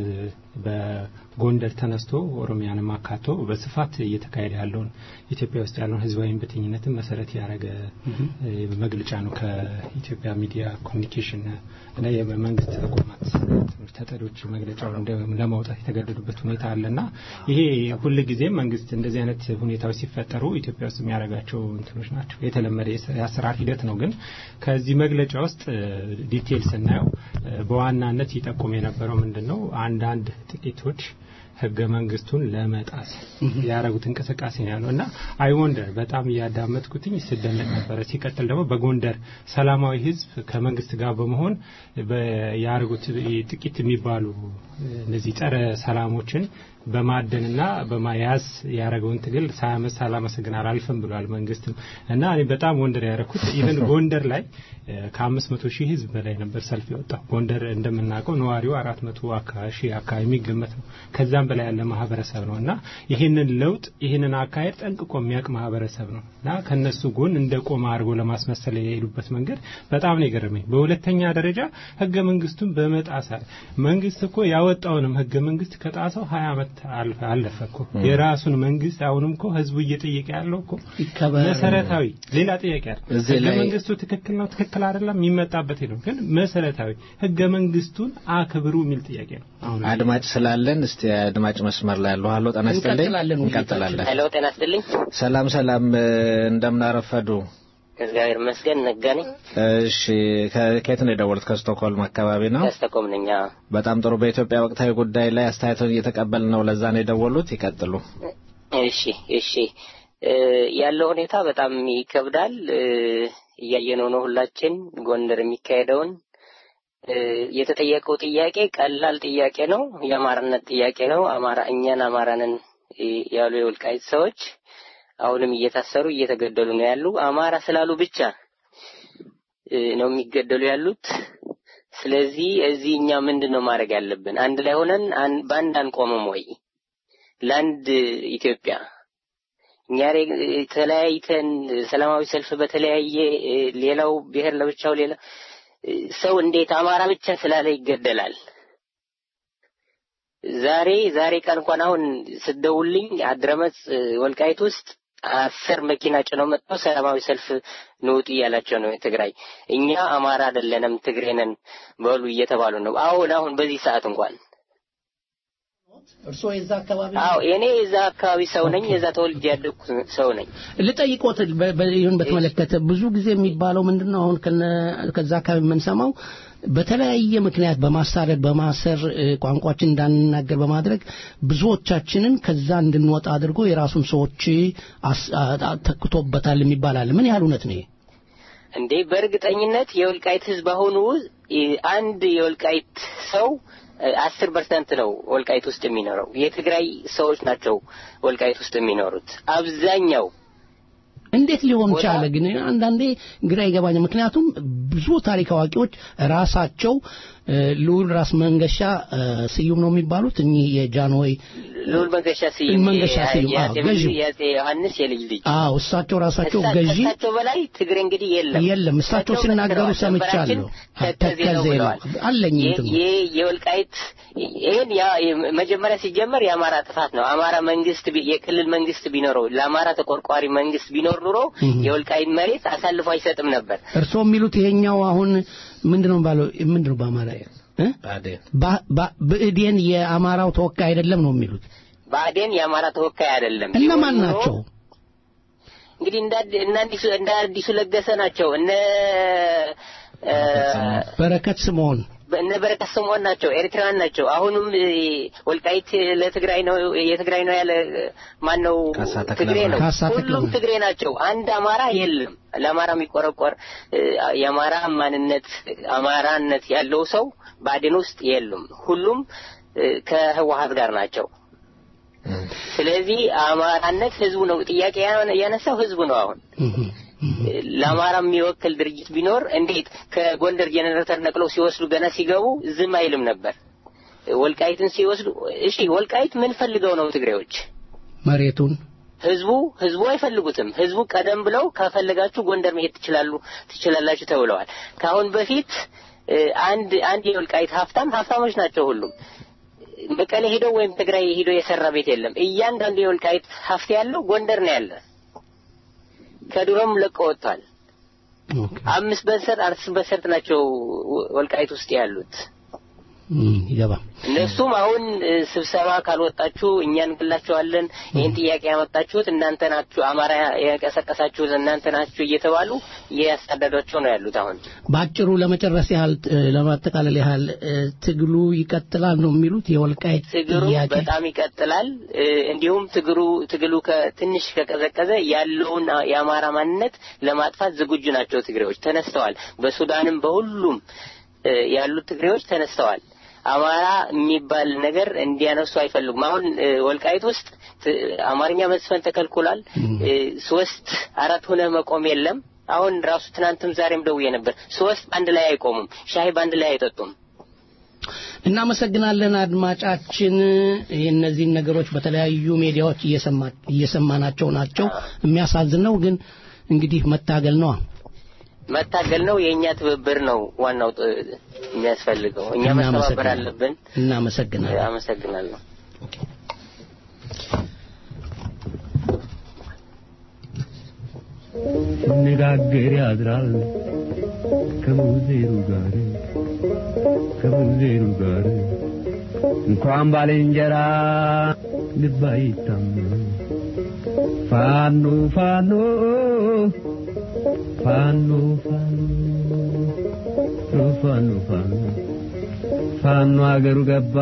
በጎንደር ተነስቶ ኦሮሚያንም አካቶ በስፋት እየተካሄደ ያለውን ኢትዮጵያ ውስጥ ያለውን ህዝባዊ እምቢተኝነትን መሰረት ያደረገ እ፣ መግለጫ ነው። ከኢትዮጵያ ሚዲያ ኮሚኒኬሽን እና የመንግስት ተቋማት ትምህርት ተጠሪዎች መግለጫውን እንደ- ለማውጣት የተገደዱበት ሁኔታ አለና ይሄ ሁል ጊዜም መንግስት እንደዚህ አይነት ሁኔታዎች ሲፈጠሩ ኢትዮጵያ ውስጥ የሚያደርጋቸው እንትኖች ናቸው። የተለመደ የስ- የአሰራር ሂደት ነው። ግን ከዚህ መግለጫ ውስጥ እ፣ ዲቴል ስናየው እ፣ በዋናነት ይጠቁም የነበረው ምንድን ነው አንዳንድ ጥቂቶች ህገ መንግስቱን ለመጣስ ያደረጉት እንቅስቃሴ ነው ያለው እና አይ ወንደር በጣም እያዳመጥኩትኝ ስደነቅ ነበረ። ሲቀጥል ደግሞ በጎንደር ሰላማዊ ህዝብ ከመንግስት ጋር በመሆን በ- ያደረጉት ጥቂት የሚባሉ እነዚህ ጸረ ሰላሞችን በማደንና በማያዝ ያደረገውን ትግል ሳያመስ ሳላመሰግን አላልፍም ብሏል መንግስትም እና እኔ በጣም ወንደር ያደረኩት ኢቨን ጎንደር ላይ ከአምስት መቶ ሺህ ህዝብ በላይ ነበር ሰልፍ የወጣው። ጎንደር እንደምናውቀው ነዋሪው አራት መቶ ሺህ አካባቢ የሚገመት ነው። ከዛም በላይ ያለ ማህበረሰብ ነው እና ይህንን ለውጥ ይህንን አካሄድ ጠንቅቆ የሚያውቅ ማህበረሰብ ነው እና ከነሱ ጎን እንደ ቆመ አድርጎ ለማስመሰል የሄዱበት መንገድ በጣም ነው የገረመኝ። በሁለተኛ ደረጃ ህገ መንግስቱን በመጣሳ መንግስት እኮ ያወጣውንም ህገ መንግስት ከጣሰው ሀያ ዓመት አልፈ- አለፈ እኮ የራሱን መንግስት አሁንም እኮ ህዝቡ እየጠየቀ ያለው እኮ
ይከበር።
መሰረታዊ ሌላ ጥያቄ አለ።
እዚህ
ህገ
ላይ-
መንግስቱ ትክክል ነው ትክክል አይደለም የሚመጣበት ነው። ግን መሰረታዊ ህገ መንግስቱን አክብሩ የሚል ጥያቄ ነው። አሁን
አድማጭ ስላለን እስቲ አድማጭ መስመር ላይ ያለው ሀሎ ጤና ይስጥልኝ።
እንቀጥላለን
እንቀጥላለን።
ሄሎ ጤና ይስጥልኝ።
ሰላም ሰላም፣ እ፣ እንደምን አረፈዱ?
እግዚአብሔር ይመስገን ነጋ ነኝ።
እሺ ከ- ከየት ነው የደወሉት? ከስቶክሆልም አካባቢ ነው።
ከስተቆም ነኝ። አዎ።
በጣም ጥሩ። በኢትዮጵያ ወቅታዊ ጉዳይ ላይ አስተያየቶን እየተቀበል ነው። ለዛ ነው የደወሉት። ይቀጥሉ።
እሺ እሺ እ፣ ያለው ሁኔታ በጣም ይከብዳል። እ፣ እያየነው ነው ሁላችን ጎንደር የሚካሄደውን እ፣ የተጠየቀው ጥያቄ ቀላል ጥያቄ ነው። የአማራነት ጥያቄ ነው። አማራ እኛን አማራንን እ፣ ያሉ የወልቃይት ሰዎች አሁንም እየታሰሩ እየተገደሉ ነው ያሉ። አማራ ስላሉ ብቻ እ፣ ነው የሚገደሉ ያሉት። ስለዚህ እዚህ እኛ ምንድን ነው ማድረግ ያለብን? አንድ ላይ ሆነን አን- በአንድ አንቆምም ወይ? ለአንድ ኢትዮጵያ እኛ ሬ- ተለያይተን ሰላማዊ ሰልፍ በተለያየ እ፣ ሌላው ብሔር ለብቻው ሌላ እ፣ ሰው እንዴት አማራ ብቻ ስላለ ይገደላል? ዛሬ ዛሬ ቀን እንኳን አሁን ስትደውልኝ አድረመጽ እ፣ ወልቃይት ውስጥ አስር መኪና ጭነው መጥተው ሰላማዊ ሰልፍ ንውጡ እያላቸው ነው ትግራይ። እኛ አማራ አይደለንም ትግሬ ነን በሉ እየተባሉ ነው። አሁን አሁን በዚህ ሰዓት እንኳን
እርስዎ የዛ አካባቢ
አዎ እኔ የዛ አካባቢ ሰው ነኝ። የዛ ተወልጄ ያደግኩ ሰው ነኝ።
ልጠይቆት በ- በ- ይሁን በተመለከተ ብዙ ጊዜ የሚባለው ምንድነው አሁን ከነ- ከዛ አካባቢ የምንሰማው በተለያየ ምክንያት በማሳደድ በማሰር እ፣ ቋንቋችን እንዳንናገር በማድረግ ብዙዎቻችንን ከዛ እንድንወጣ አድርጎ የራሱን ሰዎች አስ- አ- አ- ተክቶበታል የሚባል አለ። ምን ያህል እውነት ነው ይሄ?
እንዴ በእርግጠኝነት የወልቃይት ህዝብ አሁኑ እ፣ አንድ የወልቃይት ሰው አስር ፐርሰንት ነው ወልቃይት ውስጥ የሚኖረው። የትግራይ ሰዎች ናቸው ወልቃይት ውስጥ የሚኖሩት አብዛኛው
እንዴት ሊሆን ቻለ? ግን አንዳንዴ ግራ ይገባኛል። ምክንያቱም ብዙ ታሪክ አዋቂዎች ራሳቸው እ፣ ልዑል ራስ መንገሻ እ፣ ስዩም ነው የሚባሉት እኚህ የጃንሆይ
ልዑል መንገሻ ስዩም
መንገሻ ስዩም፣ አዎ፣
የአፄ
ገዢው።
የአፄ ዮሐንስ የልጅ ልጅ
አዎ እሳቸው ራሳቸው
እሳ-
ገዢ
ከእሳቸው በላይ ትግሬ እንግዲህ የለም
የለም እሳቸው
እሳቸው
ሲናገሩ
መስክረዋል።
ሰምቻለሁ።
ድንበራችን
ተከዜ
ተከዜ ነው
ነው
ብለዋል።
አለኝ
የ-
እንትኑ
የ- የወልቃይት ይህን ያ- መጀመሪያ ሲጀመር የአማራ ጥፋት ነው። አማራ መንግስት ቢ- የክልል መንግስት ቢኖረው ለአማራ ተቆርቋሪ መንግስት ቢኖር ኑሮ የወልቃይት መሬት አሳልፎ አይሰጥም ነበር።
እርስዎ የሚሉት ይሄኛው አሁን ምንድነው ባለው ምንድነው በአማራ እ? ባ- ባ- ብእዴን የአማራው ተወካይ አይደለም ነው የሚሉት
ብአዴን የአማራ ተወካይ አይደለም።
እነማን
ቢሆን ኑሮ
ናቸው?
እንግዲህ እንደ አዲ- እነ አዲሱ እንደ አዲሱ ለገሰ ናቸው። እነ እ፣
በረከት ስምዖን
እነ በረከት ስምዖን ናቸው፣ ኤርትራውያን ናቸው። አሁንም እ፣ ወልቃይት ለትግራይ ነው የትግራይ ነው ያለ ማን ነው?
ካሳ ተክለ
ትግሬ ነው።
ካሳ ተክለ
ሁሉም ትግሬ ናቸው። አንድ አማራ የለም። ለአማራ የሚቆረቆር እ፣ የአማራ ማንነት አማራነት ያለው ሰው ብአዴን ውስጥ የሉም። ሁሉም እ፣ ከህወሀት ጋር ናቸው። ስለዚህ አማራነት ህዝቡ ነው ጥያቄ ያ- ያነሳው ህዝቡ ነው አሁን ለአማራ የሚወክል ድርጅት ቢኖር እንዴት ከጎንደር ጄኔሬተር ነቅለው ሲወስዱ ገና ሲገቡ ዝም አይልም ነበር። ወልቃይትን ሲወስዱ እሺ፣ ወልቃይት ምን ፈልገው ነው ትግሬዎች?
መሬቱን
ህዝቡ ህዝቡ አይፈልጉትም። ህዝቡ ቀደም ብለው ከፈለጋችሁ ጎንደር መሄድ ትችላሉ ትችላላችሁ ተብለዋል። ከአሁን በፊት እ፣ አንድ አንድ የወልቃይት ሀብታም ሀብታሞች ናቸው ሁሉም መቀሌ ሄዶ ወይም ትግራይ ሄዶ የሰራ ቤት የለም። እያንዳንዱ የወልቃይት ሀብት ያለው ጎንደር ነው ያለ። ከድሮም ለቆ ወጥቷል። አምስት በሰርጥ አራት በሰርጥ ናቸው ወልቃይት ውስጥ ያሉት።
ይገባ
እነሱም አሁን እ፣ ስብሰባ ካልወጣችሁ እኛ እንግላችኋለን፣ ይህን ጥያቄ ያመጣችሁት እናንተ ናችሁ፣ አማራ የቀሰቀሳችሁት እናንተ ናችሁ እየተባሉ እያሳደዷቸው ነው ያሉት አሁን
በአጭሩ ለመጨረስ ያህል እ፣ ለማጠቃለል ያህል እ፣ ትግሉ ይቀጥላል ነው የሚሉት የወልቃይት
ትግሩ
ጥያቄ
በጣም ይቀጥላል። እ፣ እንዲሁም ትግሩ ትግሉ ከትንሽ ከቀዘቀዘ ያለውን አ- የአማራ ማንነት ለማጥፋት ዝግጁ ናቸው ትግሬዎች ተነስተዋል። በሱዳንም በሁሉም እ፣ ያሉት ትግሬዎች ተነስተዋል። አማራ የሚባል ነገር እንዲያነሱ አይፈልጉም። አሁን እ፣ ወልቃይት ውስጥ ት- አማርኛ መስፈን ተከልክሏል። እ፣ ሶስት አራት ሆነ መቆም የለም። አሁን ራሱ ትናንትም ዛሬም ደውዬ ነበር። ሶስት በአንድ ላይ አይቆሙም። ሻይ በአንድ ላይ አይጠጡም።
እናመሰግናለን አድማጫችን። እነዚህን ነገሮች በተለያዩ ሚዲያዎች እየሰማ- እየሰማናቸው ናቸው። የሚያሳዝን ነው፣ ግን እንግዲህ መታገል ነዋ።
መታገል ነው። የእኛ ትብብር ነው ዋናው ጥ- የሚያስፈልገው። እኛ መተባበር
እናመሰግናለን።
አለብን።
እናመሰግናለን።
አመሰግናለሁ።
ሲነጋገር ያድራል ከሙዜሩ ጋር ከሙዜሩ ጋር እንኳን ባልንጀራ ልብ አይታመን ፋኖ ፋኖ ፋኖ ፋኖ ፋኖ ፋኖ ፋኖ አገሩ ገባ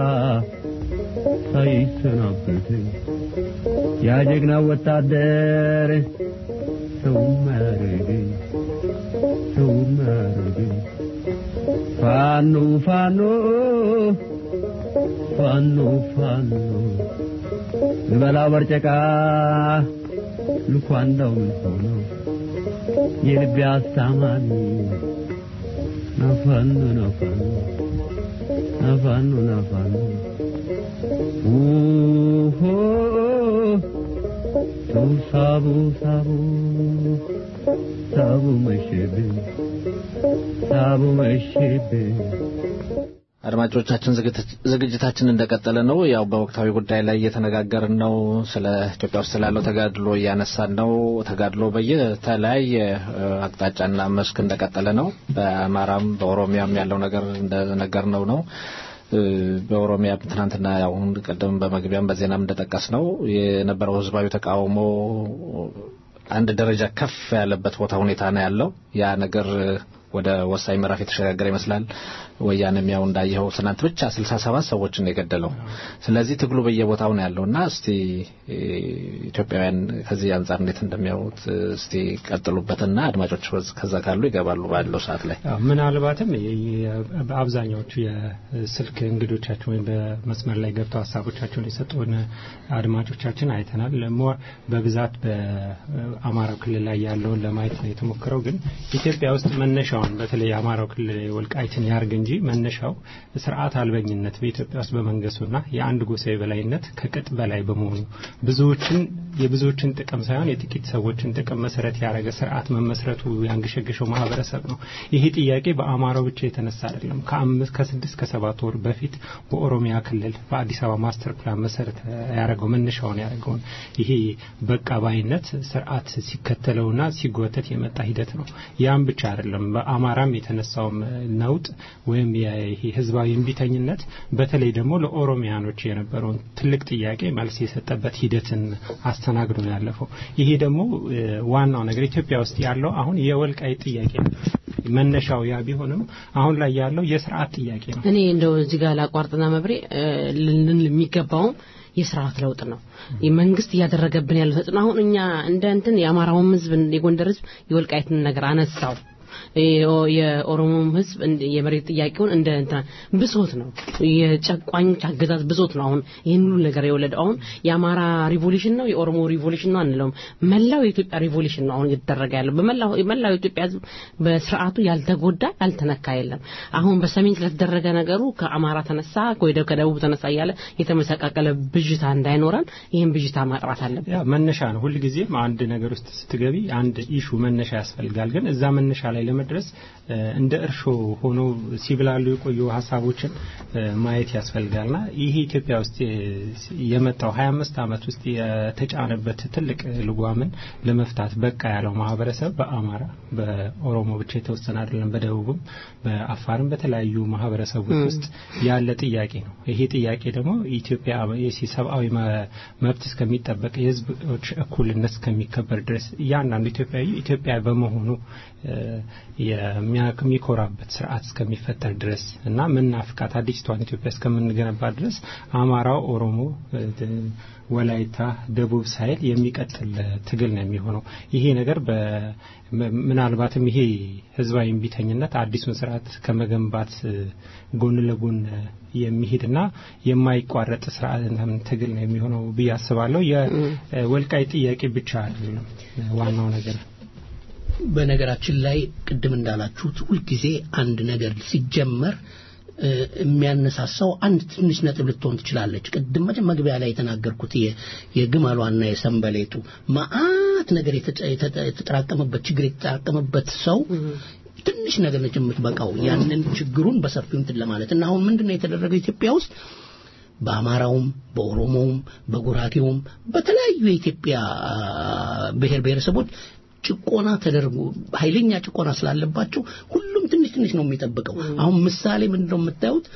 ሳይሰናበት ያ ጀግና ወታደር ሰው ማረገኝ ሰው ማረገኝ ፋኖ ፋኖ ፋኖ ፋኖ ልበላው በርጨቃ ልኳንዳው ምን ሆኖ የልቤ አስታማሚ ናፋኖ ናፋኖ ናፋኖ ናፋኖ ኡሆ ሰው ሳቡ ሳቡ ሳቡ መሸብኝ ሳቡ መሸብኝ
አድማጮቻችን ዝግጅት- ዝግጅታችን እንደቀጠለ ነው። ያው በወቅታዊ ጉዳይ ላይ እየተነጋገርን ነው። ስለ ኢትዮጵያ ውስጥ ስላለው ተጋድሎ እያነሳን ነው። ተጋድሎ በየተለያየ እ፣ አቅጣጫና መስክ እንደቀጠለ ነው። በአማራም በኦሮሚያም ያለው ነገር እንደነገርነው ነው። እ፣ በኦሮሚያ ትናንትና ያው አሁን ቀደም በመግቢያም በዜናም እንደጠቀስ ነው የነበረው ህዝባዊ ተቃውሞ አንድ ደረጃ ከፍ ያለበት ቦታ ሁኔታ ነው ያለው። ያ ነገር እ፣ ወደ ወሳኝ ምዕራፍ የተሸጋገረ ይመስላል። ወያኔም ያው እንዳየኸው ትናንት ብቻ ስልሳ ሰባት ሰዎችን ነው የገደለው። ስለዚህ ትግሉ በየቦታው ነው ያለውና እስቲ እ፣ ኢትዮጵያውያን ከዚህ አንጻር እንዴት እንደሚያዩት እ፣ እስቲ ቀጥሉበትና አድማጮች በዝ- ከዛ ካሉ ይገባሉ ባለው ሰዓት ላይ
አዎ፣ ምናልባትም የ- የ- በአብዛኛዎቹ የስልክ እንግዶቻችን ወይም በመስመር ላይ ገብተው ሀሳቦቻቸውን የሰጡን አድማጮቻችን አይተናል። ሞር በብዛት በአማራው ክልል ላይ ያለውን ለማየት ነው የተሞክረው። ግን ኢትዮጵያ ውስጥ መነሻውን በተለይ የአማራው ክልል ወልቃይትን ያርግ እንጂ መነሻው ስርዓት አልበኝነት በኢትዮጵያ ውስጥ በመንገሱና የአንድ ጎሳ የበላይነት ከቅጥ በላይ በመሆኑ ብዙዎችን የብዙዎችን ጥቅም ሳይሆን የጥቂት ሰዎችን ጥቅም መሰረት ያደረገ ስርዓት መመስረቱ ያንገሸገሸው ማህበረሰብ ነው። ይሄ ጥያቄ በአማራው ብቻ የተነሳ አይደለም። ከአምስት ከስድስት ከሰባት ወር በፊት በኦሮሚያ ክልል በአዲስ አበባ ማስተር ፕላን መሰረት ያደረገው መነሻውን ያደረገውን ይሄ በቃ ባይነት ስርዓት ሲከተለውና ሲጎተት የመጣ ሂደት ነው። ያም ብቻ አይደለም። በአማራም የተነሳውም ነውጥ ወይም ይሄ ህዝባዊ እምቢተኝነት በተለይ ደግሞ ለኦሮሚያኖች የነበረውን ትልቅ ጥያቄ መልስ የሰጠበት ሂደትን አስተናግዶ ነው ያለፈው። ይሄ ደግሞ እ፣ ዋናው ነገር ኢትዮጵያ ውስጥ ያለው አሁን የወልቃይት ጥያቄ ነው። መነሻው ያ ቢሆንም አሁን ላይ ያለው የስርዓት ጥያቄ ነው።
እኔ እንደው እዚህ ጋር ላቋርጥና መብሬ ልንል የሚገባውም የስርዓት ለውጥ ነው። መንግስት እያደረገብን ያለው ተጽዕኖ አሁን እኛ እንደ እንትን የአማራውም ህዝብ የጎንደር ህዝብ የወልቃይትን ነገር አነሳው የኦሮሞም ህዝብ የመሬት ጥያቄውን እንደ እንትና ብሶት ነው የጨቋኞች አገዛዝ ብሶት ነው አሁን ይህን ሁሉ ነገር የወለደው አሁን የአማራ ሪቮሉሽን ነው የኦሮሞ ሪቮሉሽን ነው አንለውም መላው የኢትዮጵያ ሪቮሉሽን ነው አሁን እየተደረገ ያለው በመላው መላው የኢትዮጵያ ህዝብ በስርዓቱ ያልተጎዳ ያልተነካ የለም አሁን በሰሜን ስለተደረገ ነገሩ ከአማራ ተነሳ ወይ ከደቡብ ተነሳ እያለ የተመሰቃቀለ ብዥታ እንዳይኖረን ይህን ብዥታ ማጥራት አለብን
ያ መነሻ ነው ሁልጊዜም አንድ ነገር ውስጥ ስትገቢ አንድ ኢሹ መነሻ ያስፈልጋል ግን እዛ መነሻ ላይ ለመድረስ እንደ እርሾ ሆኖ ሲብላሉ የቆዩ ሀሳቦችን ማየት ያስፈልጋልና ይሄ ኢትዮጵያ ውስጥ የመጣው 25 ዓመት ውስጥ የተጫነበት ትልቅ ልጓምን ለመፍታት በቃ ያለው ማህበረሰብ በአማራ በኦሮሞ ብቻ የተወሰነ አይደለም በደቡብም በአፋርም በተለያዩ ማህበረሰቦች ውስጥ ያለ ጥያቄ ነው ይሄ ጥያቄ ደግሞ ኢትዮጵያ ሰብአዊ መብት እስከሚጠበቅ የህዝቦች እኩልነት እስከሚከበር ድረስ እያንዳንዱ ኢትዮጵያዊ ኢትዮጵያ በመሆኑ የሚኮራበት ስርዓት እስከሚፈጠር ድረስ እና ምናፍቃት አዲስቷን ኢትዮጵያ እስከምንገነባ ድረስ አማራው፣ ኦሮሞ፣ ወላይታ፣ ደቡብ ሳይል የሚቀጥል ትግል ነው የሚሆነው። ይሄ ነገር ምናልባትም ይሄ ህዝባዊ እምቢተኝነት አዲሱን ስርዓት ከመገንባት ጎን ለጎን የሚሄድና የማይቋረጥ ስርዓት ትግል ነው የሚሆነው ብዬ አስባለሁ። የወልቃይ ጥያቄ ብቻ አይደለም ዋናው ነገር።
በነገራችን ላይ ቅድም እንዳላችሁት ሁልጊዜ አንድ ነገር ሲጀመር የሚያነሳሳው አንድ ትንሽ ነጥብ ልትሆን ትችላለች። ቅድም መግቢያ ላይ የተናገርኩት የግመሏና የሰንበሌጡ መዓት ነገር የተጠራቀመበት ችግር የተጠራቀመበት ሰው ትንሽ ነገር ነች የምትበቃው ያንን ችግሩን በሰፊው እንትን ለማለት እና አሁን ምንድን ነው የተደረገው ኢትዮጵያ ውስጥ በአማራውም በኦሮሞውም በጉራጌውም በተለያዩ የኢትዮጵያ ብሔር ብሔረሰቦች ጭቆና ተደርጎ ኃይለኛ ጭቆና ስላለባቸው ሁሉም ትንሽ ትንሽ ነው የሚጠብቀው። አሁን ምሳሌ ምንድነው የምታዩት?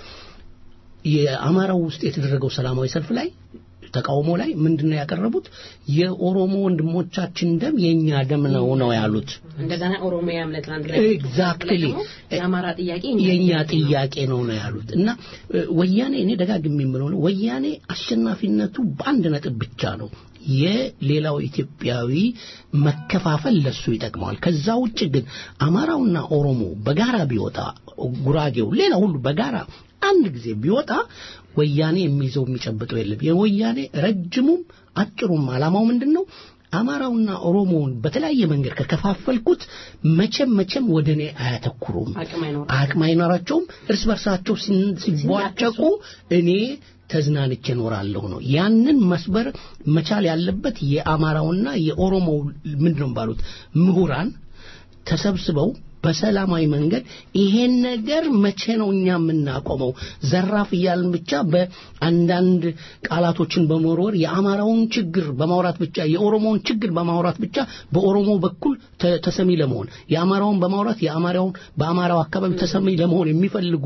የአማራው ውስጥ የተደረገው ሰላማዊ ሰልፍ ላይ ተቃውሞ ላይ ምንድነው ያቀረቡት? የኦሮሞ ወንድሞቻችን ደም የኛ ደም ነው ነው ያሉት።
እንደገና ኦሮሚያም ለትናንት
ኤግዛክትሊ
የአማራ ጥያቄ
የኛ ጥያቄ ነው ነው ያሉት እና ወያኔ እኔ ደጋግሜ የምለው ነው ወያኔ አሸናፊነቱ በአንድ ነጥብ ብቻ ነው። የሌላው ኢትዮጵያዊ መከፋፈል ለሱ ይጠቅመዋል። ከዛ ውጭ ግን አማራውና ኦሮሞ በጋራ ቢወጣ ጉራጌው፣ ሌላ ሁሉ በጋራ አንድ ጊዜ ቢወጣ ወያኔ የሚይዘው የሚጨብጠው የለም። የወያኔ ረጅሙም አጭሩም ዓላማው ምንድን ነው? አማራውና ኦሮሞውን በተለያየ መንገድ ከከፋፈልኩት መቼም መቼም ወደ እኔ አያተኩሩም፣ አቅም አይኖራቸውም። እርስ በርሳቸው ሲቧጨቁ እኔ ተዝናንቼ እኖራለሁ ነው። ያንን መስበር መቻል ያለበት የአማራውና የኦሮሞው ምንድን ነው ባሉት ምሁራን ተሰብስበው በሰላማዊ መንገድ ይሄን ነገር መቼ ነው እኛ የምናቆመው? ዘራፍ እያልን ብቻ በአንዳንድ ቃላቶችን በመወርወር የአማራውን ችግር በማውራት ብቻ የኦሮሞውን ችግር በማውራት ብቻ በኦሮሞ በኩል ተሰሚ ለመሆን የአማራውን በማውራት የአማራውን በአማራው አካባቢ ተሰሚ ለመሆን የሚፈልጉ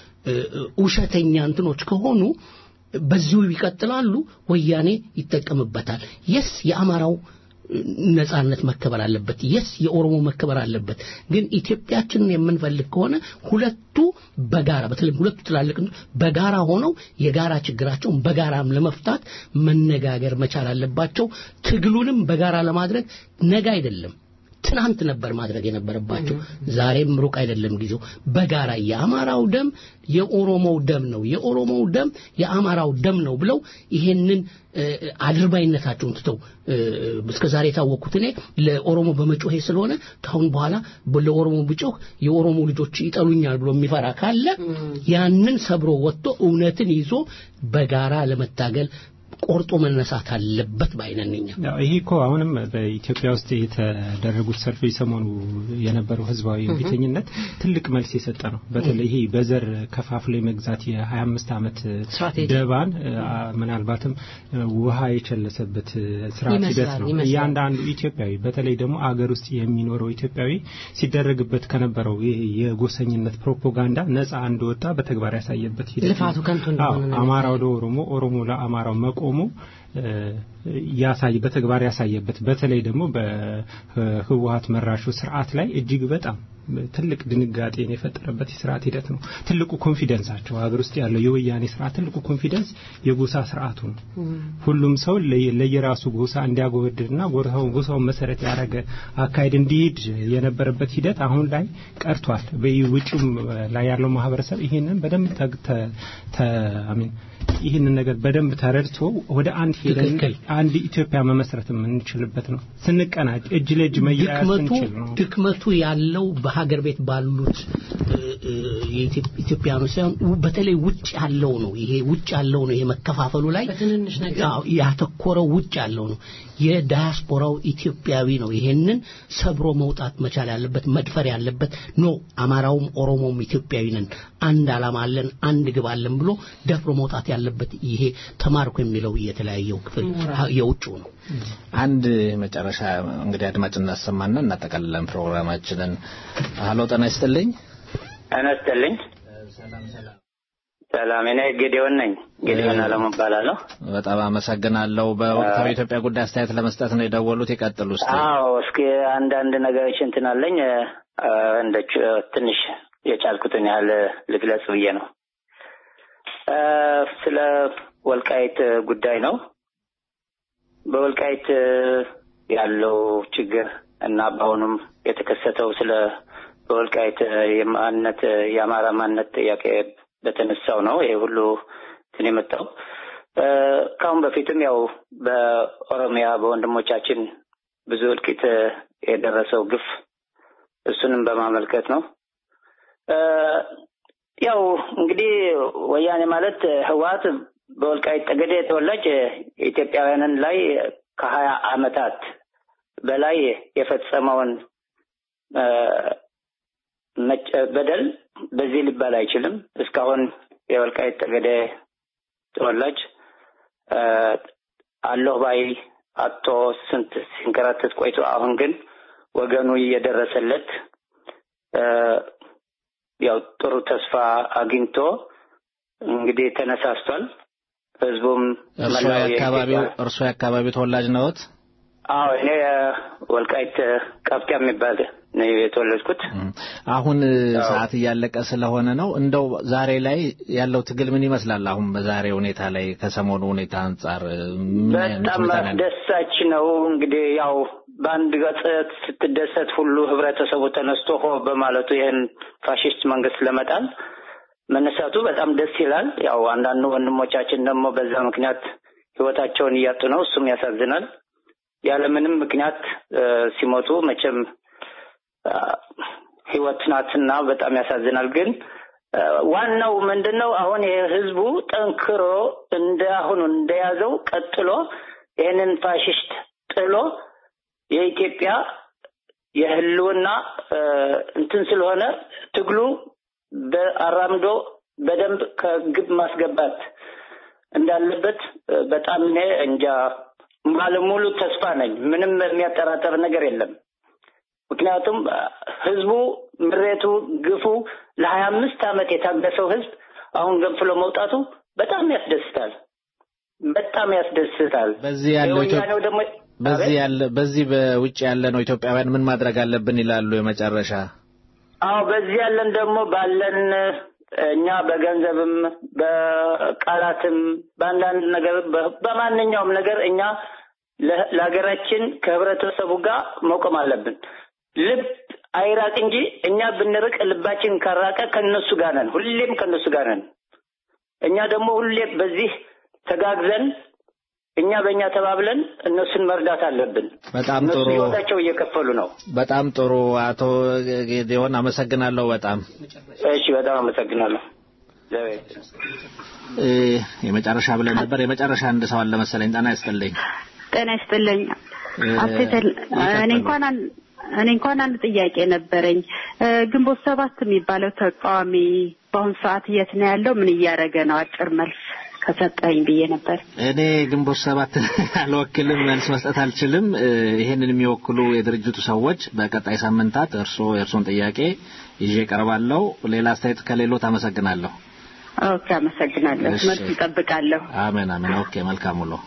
ውሸተኛ እንትኖች ከሆኑ በዚሁ ይቀጥላሉ። ወያኔ ይጠቀምበታል። የስ የአማራው ነጻነት መከበር አለበት። የስ የኦሮሞ መከበር አለበት። ግን ኢትዮጵያችንን የምንፈልግ ከሆነ ሁለቱ በጋራ በተለይም ሁለቱ ትላልቅ በጋራ ሆነው የጋራ ችግራቸውን በጋራም ለመፍታት መነጋገር መቻል አለባቸው። ትግሉንም በጋራ ለማድረግ ነገ አይደለም ትናንት ነበር ማድረግ የነበረባቸው። ዛሬም ሩቅ አይደለም ጊዜው። በጋራ የአማራው ደም የኦሮሞው ደም ነው፣ የኦሮሞው ደም የአማራው ደም ነው ብለው ይሄንን አድርባይነታቸውን ትተው እስከ ዛሬ የታወቅኩት እኔ ለኦሮሞ በመጮሄ ስለሆነ ካሁን በኋላ ለኦሮሞ ብጮህ የኦሮሞ ልጆች ይጠሉኛል ብሎ የሚፈራ ካለ ያንን ሰብሮ ወጥቶ እውነትን ይዞ በጋራ ለመታገል ቆርጦ መነሳት አለበት ባይነንኛ
ይሄ እኮ አሁንም በኢትዮጵያ ውስጥ የተደረጉት ሰልፎች ሰሞኑ የነበረው ህዝባዊ ቢተኝነት ትልቅ መልስ የሰጠ ነው። በተለይ ይሄ በዘር ከፋፍሎ የመግዛት የ25 ዓመት ደባን ምናልባትም ውሃ የቸለሰበት ስርዓት ሂደት ነው። እያንዳንዱ ኢትዮጵያዊ በተለይ ደግሞ አገር ውስጥ የሚኖረው ኢትዮጵያዊ ሲደረግበት ከነበረው የጎሰኝነት ፕሮፓጋንዳ ነፃ እንደወጣ በተግባር ያሳየበት ሂደት
ልፋቱ ከንቱ እንደሆነ
አማራው ለኦሮሞ ኦሮሞ ለአማራው መቆሙ ያሳይ በተግባር ያሳየበት በተለይ ደግሞ በህወሀት መራሹ ስርዓት ላይ እጅግ በጣም ትልቅ ድንጋጤን የፈጠረበት የስርዓት ሂደት ነው። ትልቁ ኮንፊደንሳቸው ሀገር ውስጥ ያለው የወያኔ ስርዓት ትልቁ ኮንፊደንስ የጎሳ ስርዓቱ ነው። ሁሉም ሰው ለየራሱ ጎሳ እንዲያጎበድድና ጎሳውን ጎሳውን መሰረት ያደረገ አካሄድ እንዲሄድ የነበረበት ሂደት አሁን ላይ ቀርቷል። በውጭም ላይ ያለው ማህበረሰብ ይሄንን በደንብ አሚን ይህንን ነገር በደንብ ተረድቶ ወደ አንድ ሄደን አንድ ኢትዮጵያ መመስረት የምንችልበት ነው። ስንቀናጅ እጅ ለእጅ መያያዝ ስንችል ነው።
ድክመቱ ያለው በሀገር ቤት ባሉት ኢትዮጵያኖች ሳይሆን በተለይ ውጭ ያለው ነው። ይሄ ውጭ ያለው ነው። ይሄ መከፋፈሉ ላይ
በትንንሽ ነገር
ያተኮረው ውጭ ያለው ነው። የዳያስፖራው ኢትዮጵያዊ ነው ይሄንን ሰብሮ መውጣት መቻል ያለበት መድፈር ያለበት ኖ አማራውም ኦሮሞም ኢትዮጵያዊ ነን፣ አንድ አላማ አለን፣ አንድ ግብ አለን ብሎ ደፍሮ መውጣት ያለበት ይሄ ተማርኮ የሚለው የተለያየው ክፍል የውጭው ነው።
አንድ መጨረሻ እንግዲህ አድማጭ እናሰማና እናጠቃልለን ፕሮግራማችንን። ሀሎ ጤና ይስጥልኝ።
ጤና ይስጥልኝ። ሰላም፣ እኔ ጌዲዮን ነኝ። ጌዲዮን አለሙ እባላለሁ።
በጣም አመሰግናለሁ። በወቅታዊ የኢትዮጵያ ጉዳይ አስተያየት ለመስጠት ነው የደወሉት። ይቀጥሉ እስኪ።
አዎ፣ እስኪ አንዳንድ ነገሮች እንትን አለኝ እንደ ትንሽ የቻልኩትን ያህል ልግለጽ ብዬ ነው። ስለ ወልቃይት ጉዳይ ነው። በወልቃይት ያለው ችግር እና በአሁኑም የተከሰተው ስለ በወልቃይት የማንነት የአማራ ማንነት ጥያቄ በተነሳው ነው ይሄ ሁሉ እንትን የመጣው። ከአሁን በፊትም ያው በኦሮሚያ በወንድሞቻችን ብዙ እልቂት የደረሰው ግፍ እሱንም በማመልከት ነው። ያው እንግዲህ ወያኔ ማለት ህወሓት በወልቃይት ጠገዴ ተወላጅ ኢትዮጵያውያንን ላይ ከሀያ አመታት በላይ የፈጸመውን በደል በዚህ ሊባል አይችልም። እስካሁን የወልቃይት ጠገዴ ተወላጅ አለሁ ባይ አቶ ስንት ሲንከራተት ቆይቶ አሁን ግን ወገኑ እየደረሰለት ያው ጥሩ ተስፋ አግኝቶ እንግዲህ ተነሳስቷል። ህዝቡም
እርሶ የአካባቢው እርሶ የአካባቢው ተወላጅ ነዎት?
አዎ እኔ ወልቃይት ቀብቲያ የሚባል ነው የተወለድኩት።
አሁን ሰዓት እያለቀ ስለሆነ ነው። እንደው ዛሬ ላይ ያለው ትግል ምን ይመስላል? አሁን በዛሬ ሁኔታ ላይ ከሰሞኑ ሁኔታ አንጻር
በጣም አስደሳች ነው። እንግዲህ ያው በአንድ ገጽ ስትደሰት ሁሉ ህብረተሰቡ ተነስቶ ሆ በማለቱ ይህን ፋሽስት መንግስት ለመጣል መነሳቱ በጣም ደስ ይላል። ያው አንዳንድ ወንድሞቻችን ደግሞ በዛ ምክንያት ህይወታቸውን እያጡ ነው። እሱም ያሳዝናል። ያለምንም ምክንያት ሲሞቱ መቼም ህይወት ናትና በጣም ያሳዝናል። ግን ዋናው ምንድን ነው አሁን ይሄ ህዝቡ ጠንክሮ እንደ አሁኑ እንደያዘው ቀጥሎ ይህንን ፋሽስት ጥሎ የኢትዮጵያ የህልውና እንትን ስለሆነ ትግሉ በአራምዶ በደንብ ከግብ ማስገባት እንዳለበት በጣም እኔ እንጃ ባለሙሉ ተስፋ ነኝ። ምንም የሚያጠራጠር ነገር የለም። ምክንያቱም ህዝቡ ምሬቱ፣ ግፉ ለሀያ አምስት ዓመት የታገሰው ህዝብ አሁን ገንፍሎ መውጣቱ በጣም ያስደስታል። በጣም ያስደስታል።
በዚህ ያለው
የወያኔው ደግሞ
በዚህ ያለ በዚህ በውጭ ያለ ነው ኢትዮጵያውያን ምን ማድረግ አለብን ይላሉ የመጨረሻ
አዎ በዚህ ያለን ደግሞ ባለን እኛ በገንዘብም በቃላትም በአንዳንድ ነገር በማንኛውም ነገር እኛ ለሀገራችን ከህብረተሰቡ ጋር መቆም አለብን። ልብ አይራቅ እንጂ እኛ ብንርቅ ልባችን ካራቀ ከነሱ ጋር ነን፣ ሁሌም ከነሱ ጋር ነን። እኛ ደግሞ ሁሌ በዚህ ተጋግዘን እኛ በእኛ ተባብለን እነሱን መርዳት አለብን።
በጣም
እነሱ
ጥሩ
ህይወታቸው እየከፈሉ ነው።
በጣም ጥሩ አቶ ጌዲዮን አመሰግናለሁ በጣም
እሺ፣ በጣም አመሰግናለሁ።
እ የመጨረሻ ብለን ነበር የመጨረሻ አንድ ሰው አለ መሰለኝ ጤና ይስጥልኝ
ጤና ይስጥልኝ አትተል እኔ እንኳን አን- እኔ እንኳን አንድ ጥያቄ ነበረኝ እ ግንቦት ሰባት የሚባለው ተቃዋሚ በአሁኑ ሰዓት የት ነው ያለው ምን እያደረገ ነው አጭር መልስ ከሰጠኝ ብዬ ነበር
እኔ ግንቦት ሰባት አልወክልም መልስ መስጠት አልችልም እ ይሄንን የሚወክሉ የድርጅቱ ሰዎች በቀጣይ ሳምንታት እርስዎ የእርስዎን ጥያቄ ይዤ ቀርባለሁ ሌላ አስተያየት ከሌሎት አመሰግናለሁ
ኦኬ አመሰግናለሁ
እሺ።
መልስ እጠብቃለሁ
አሜን አሜን ኦኬ መልካም ውሎ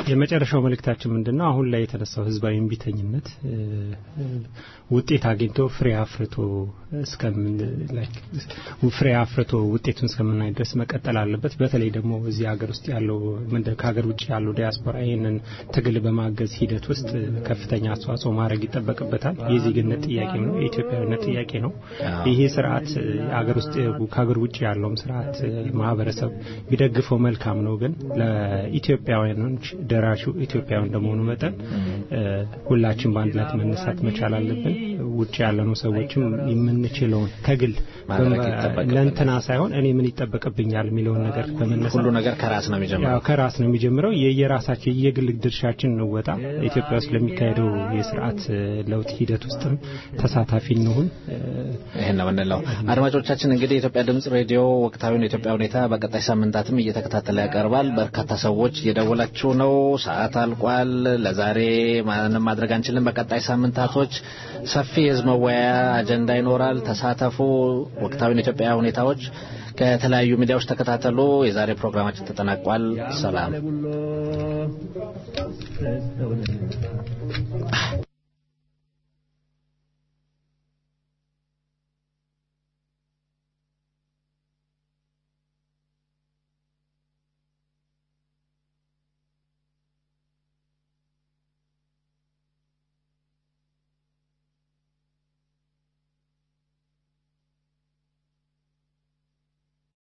የመጨረሻው መልእክታችን ምንድን ነው? አሁን ላይ የተነሳው ህዝባዊ እምቢተኝነት ውጤት አግኝቶ ፍሬ አፍርቶ እስከምን ፍሬ አፍርቶ ውጤቱን እስከምናይ ድረስ መቀጠል አለበት። በተለይ ደግሞ እዚህ ሀገር ውስጥ ያለው ከሀገር ውጭ ያለው ዲያስፖራ ይህንን ትግል በማገዝ ሂደት ውስጥ ከፍተኛ አስተዋጽኦ ማድረግ ይጠበቅበታል። የዜግነት ጥያቄ ነው፣ የኢትዮጵያዊነት ጥያቄ ነው። ይሄ ስርዓት ሀገር ውስጥ ከሀገር ውጭ ያለውም ስርዓት ማህበረሰብ ቢደግፈው መልካም ነው። ግን ለኢትዮጵያውያኖች ደራሹ ኢትዮጵያዊ እንደመሆኑ መጠን ሁላችን በአንድ ላይ መነሳት መቻል አለብን። ውጭ ያለነው ሰዎችም የምንችለውን ከግል ለእንትና ሳይሆን እኔ ምን ይጠበቅብኛል የሚለውን ነገር በመነሳት
ሁሉ ነገር ከራስ ነው የሚጀምረው
ከራስ ነው የሚጀምረው። የየራሳችን የየግል ድርሻችን እንወጣ። ኢትዮጵያ ውስጥ ለሚካሄደው የስርዓት ለውጥ ሂደት ውስጥም ተሳታፊ እንሁን።
ይህን ነው የምንለው። አድማጮቻችን እንግዲህ የኢትዮጵያ ድምጽ ሬዲዮ ወቅታዊውን የኢትዮጵያ ሁኔታ በቀጣይ ሳምንታትም እየተከታተለ ያቀርባል። በርካታ ሰዎች እየደወላችሁ ነው። ሰዓት አልቋል። ለዛሬ ማንም ማድረግ አንችልም። በቀጣይ ሳምንታቶች ሰፊ የህዝብ መወያያ አጀንዳ ይኖራል። ተሳተፉ። ወቅታዊን የኢትዮጵያ ሁኔታዎች ከተለያዩ ሚዲያዎች ተከታተሉ። የዛሬ ፕሮግራማችን ተጠናቋል። ሰላም